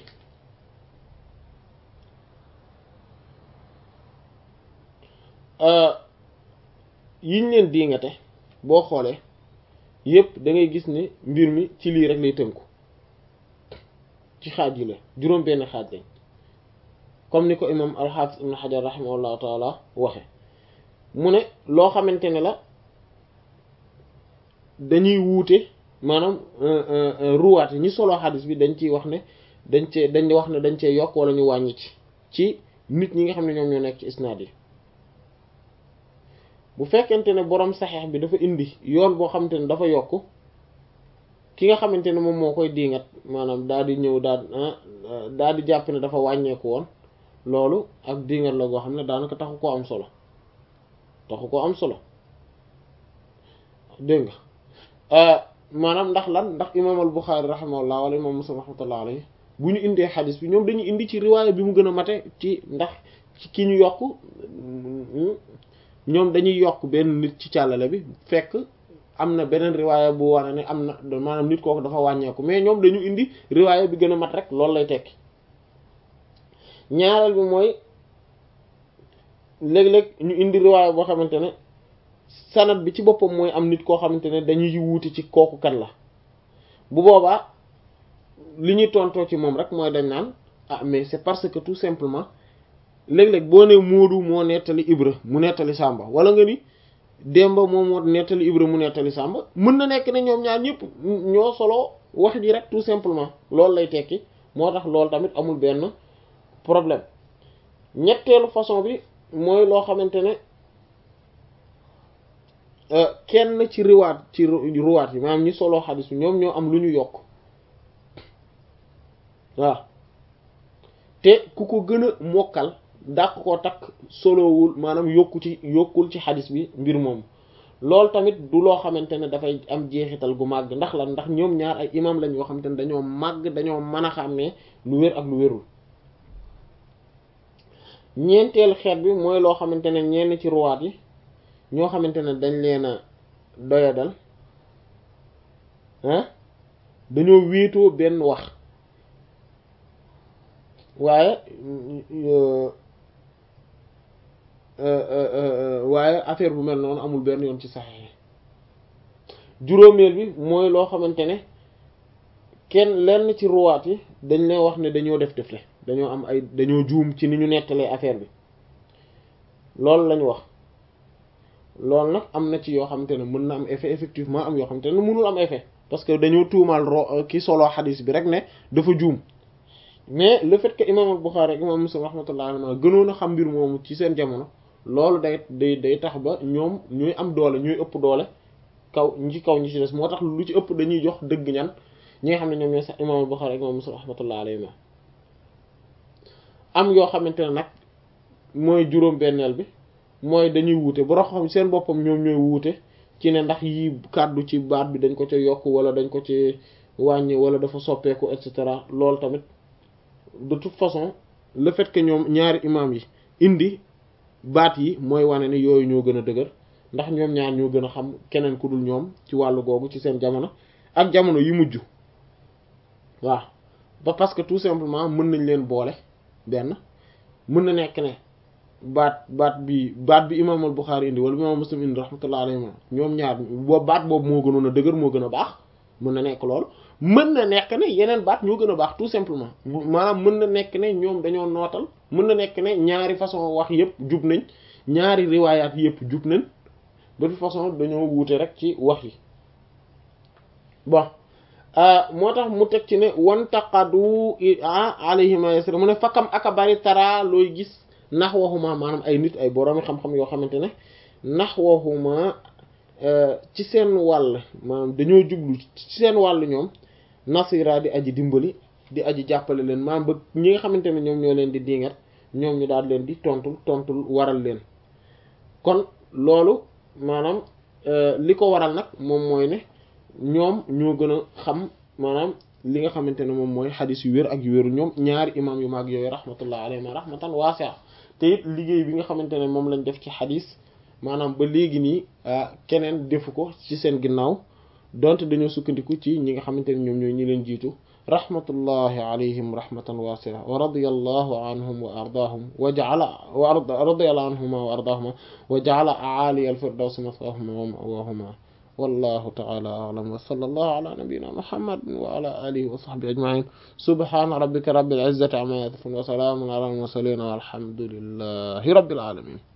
Speaker 3: yiñ leen diingate boo xoolee yépp da ngay gis ne mbir mi ci lii rek lay tënku ci xaaj yi la juróom benn xaaj lañ comme ni ko imam al-Hafiz ibn Hajar rahimahullahu taala waxe mu ne loo xamante ne la dañuy wuute maanaam ruwaat yi ñi solo xadis bi dañ ciy wax ne dañ cee dañ wax ne dañ cee yokk wala ñu wàññi ci ci nit ñi nga xam ne ñoom ñoo nekk ci isnaad yi bu fekkente ne borom saxeex bi dafa indi yoon boo xamante ne dafa yokk ki nga xamante ne moom moo koy diingat maanaam daal di ñëw daal daal di jàpp ne dafa wàññeeku woon loolu ak diingat la goo xam ne daanaka taxu koo am solo taxu koo am solo dégg nga maanaam ndax lan ndax imam al Bukhari rahimahullah wala imam Muslim rahmatullah alayhi bu ñu indee xadis bi ñoom dañuy indi ci riwaaya bi mu gën a mate ci ndax ci ki ñu yokk ñoom dañuy yokk benn nit ci càllale bi fekk am na beneen riwaaya bu wane ne am na maanaam nit kooku dafa wàññeeku mais ñoom dañu indi riwaaya bi gën a mat rek loolu lay tekki ñaareel bi mooy léeg-léeg ñu indi riwaaya boo xamante ne sanad bi ci boppam mooy am nit koo xamante ne dañuy wuuti ci kooku kan la bu boobaa li ñuy tontoo ci moom rek mooy dañ naan ah mais c'est parce que tout simplement léeg-léeg boo ne Moodu moo nettali Ibra mu nettali Sàmba wala nga ni Demba moom moo nettali Ibra mu nettali Sàmba mën na nekk ne ñoom ñaar ñëpp ñoo solo wax ji rek tout simplement loolu lay tekki moo tax loolu tamit amul benn problème ñetteelu façon bi mooy loo xamante ne kenn ci riwaat ci riwaat yi maanaam ñi solo xadis bi ñoom ñoo am lu ñu yokk waaw te ku ko gën a mokkal dàq koo takk solowul maanaam yokku ci yokkul ci xadis bi mbir moom loolu tamit du loo xamante ne dafay am jeexital gu màgg ndax lan ndax ñoom ñaar ay imam lañ yoo xamante ne dañoo màgg dañoo mën a xàmmee lu wér ak lu wérul ñeenteel xeet bi mooy loo xamante ne ñenn ci ruwaat yi ñoo xamante ne dañ leen a doyadal ah dañoo wéetoo benn wax waaye waaye affaire bu mel noonu amul benn yoon ci saxexe juróomeel bi mooy loo xamante ne kenn lenn ci ruwaat yi dañ leen wax ne dañoo def defle dañoo am ay dañoo juum ci ni ñu nettalee affaire bi loolu lañu wax loolu nag am na ci yoo xamante ne mën na am effet effectivement am yoo xamante ne mënul am effet parce que dañoo tuumaal ro ki solo xadis bi rek ne dafa juum mais le fait que imam al-Bukhari ak imam Muslim rahmatullah alayhi gënoon a xam mbir moomu ci seen jamono loolu day day day tax ba ñoom ñuy am doole ñuy ëpp doole kaw ñi ci kaw ñi ci des moo tax lu ci ëpp dañuy jox dëgg ñan ñi nga xam ne ñoom ñooy sax imam al-Bukhari ak imam Muslim rahmatullah alayhi am yoo xamante ne nag mooy juróom-benneel bi mooy dañuy wuute bu xam seen boppam ñoom ñooy wuute ci ne ndax yi kàddu ci baat bi dañ ko ca yokk wala dañ ko ci wàññi wala dafa soppeeku et cetera loolu tamit de toute façon le fait que ñoom ñaari imam yi indi baat yi mooy wane ni yooyu ñoo gën a dëgër ndax ñoom ñaar ñoo gën a xam keneen ku dul ñoom ci wàllu googu ci seen jamono ak jamono yi mujj waaw ba parce que tout simplement mën nañ leen boole benn mën na nekk ne baat baat bi baat bi imam al Bukhari indi wala imam Muslim indi rahmatullah alayhi ñoom ñaar boobu baat boobu moo gënoon a dëgër moo gën a baax mën na nekk lool mën na nekk ne yeneen baat ñoo gën a baax tout simplement maanaam mën na nekk ne ñoom dañoo nootal mën na nekk ne ñaari façon wax yépp jub nañ ñaari riwaayaat yépp jub nañ de toute façon dañoo wuute rek ci wax yi bon moo tax mu teg ci ne wan taqadu alayhima yasra mu ne fakkam aka bari tara looy gis nax waxuma maanaam ay nit ay boroomi xam-xam yoo xamante ne nax waxuma ci seen wàll maanaam dañoo jublu ci seen wàll ñoom nasira di aji dimbali di aji jàppale leen maanaam ba ñi nga xamante ne ñoom ñoo leen di diingat ñoom ñu daal leen di tontul tontul waral leen kon loolu maanaam li ko waral nag moom mooy ne ñoom ñoo gën a xam maanaam li nga xamante ne moom mooy xadis yu wér ak yu wéru ñoom ñaari imam yu mag yooyu rahmatullah alayhi ma rahmatan waasi'a te it liggéey bi nga xamante ne moom lañ def ci xadis maanaam ba léegi nii keneen defu ko ci seen ginnaaw donte dañoo sukkandiku ci ñi nga xamante ne ñoom ñooy ñi leen jiitu rahmatullahi alayhim rahmatan waasi'a wa radiyallahu anhum wa ardaahum wa ja'ala wa radiyallahu anhuma wa ardaahuma wa ja'ala a'ali al-firdaws maswahuma wa ma'wahuma wallahu ta'ala a'lam wa sallallahu ala nabiyyina muhammad wa ala alihi wa sahbihi ajma'in subhana rabbika rabbil izzati amma yasifun wa salamun ala al-mursalin walhamdulillahi rabbil alamin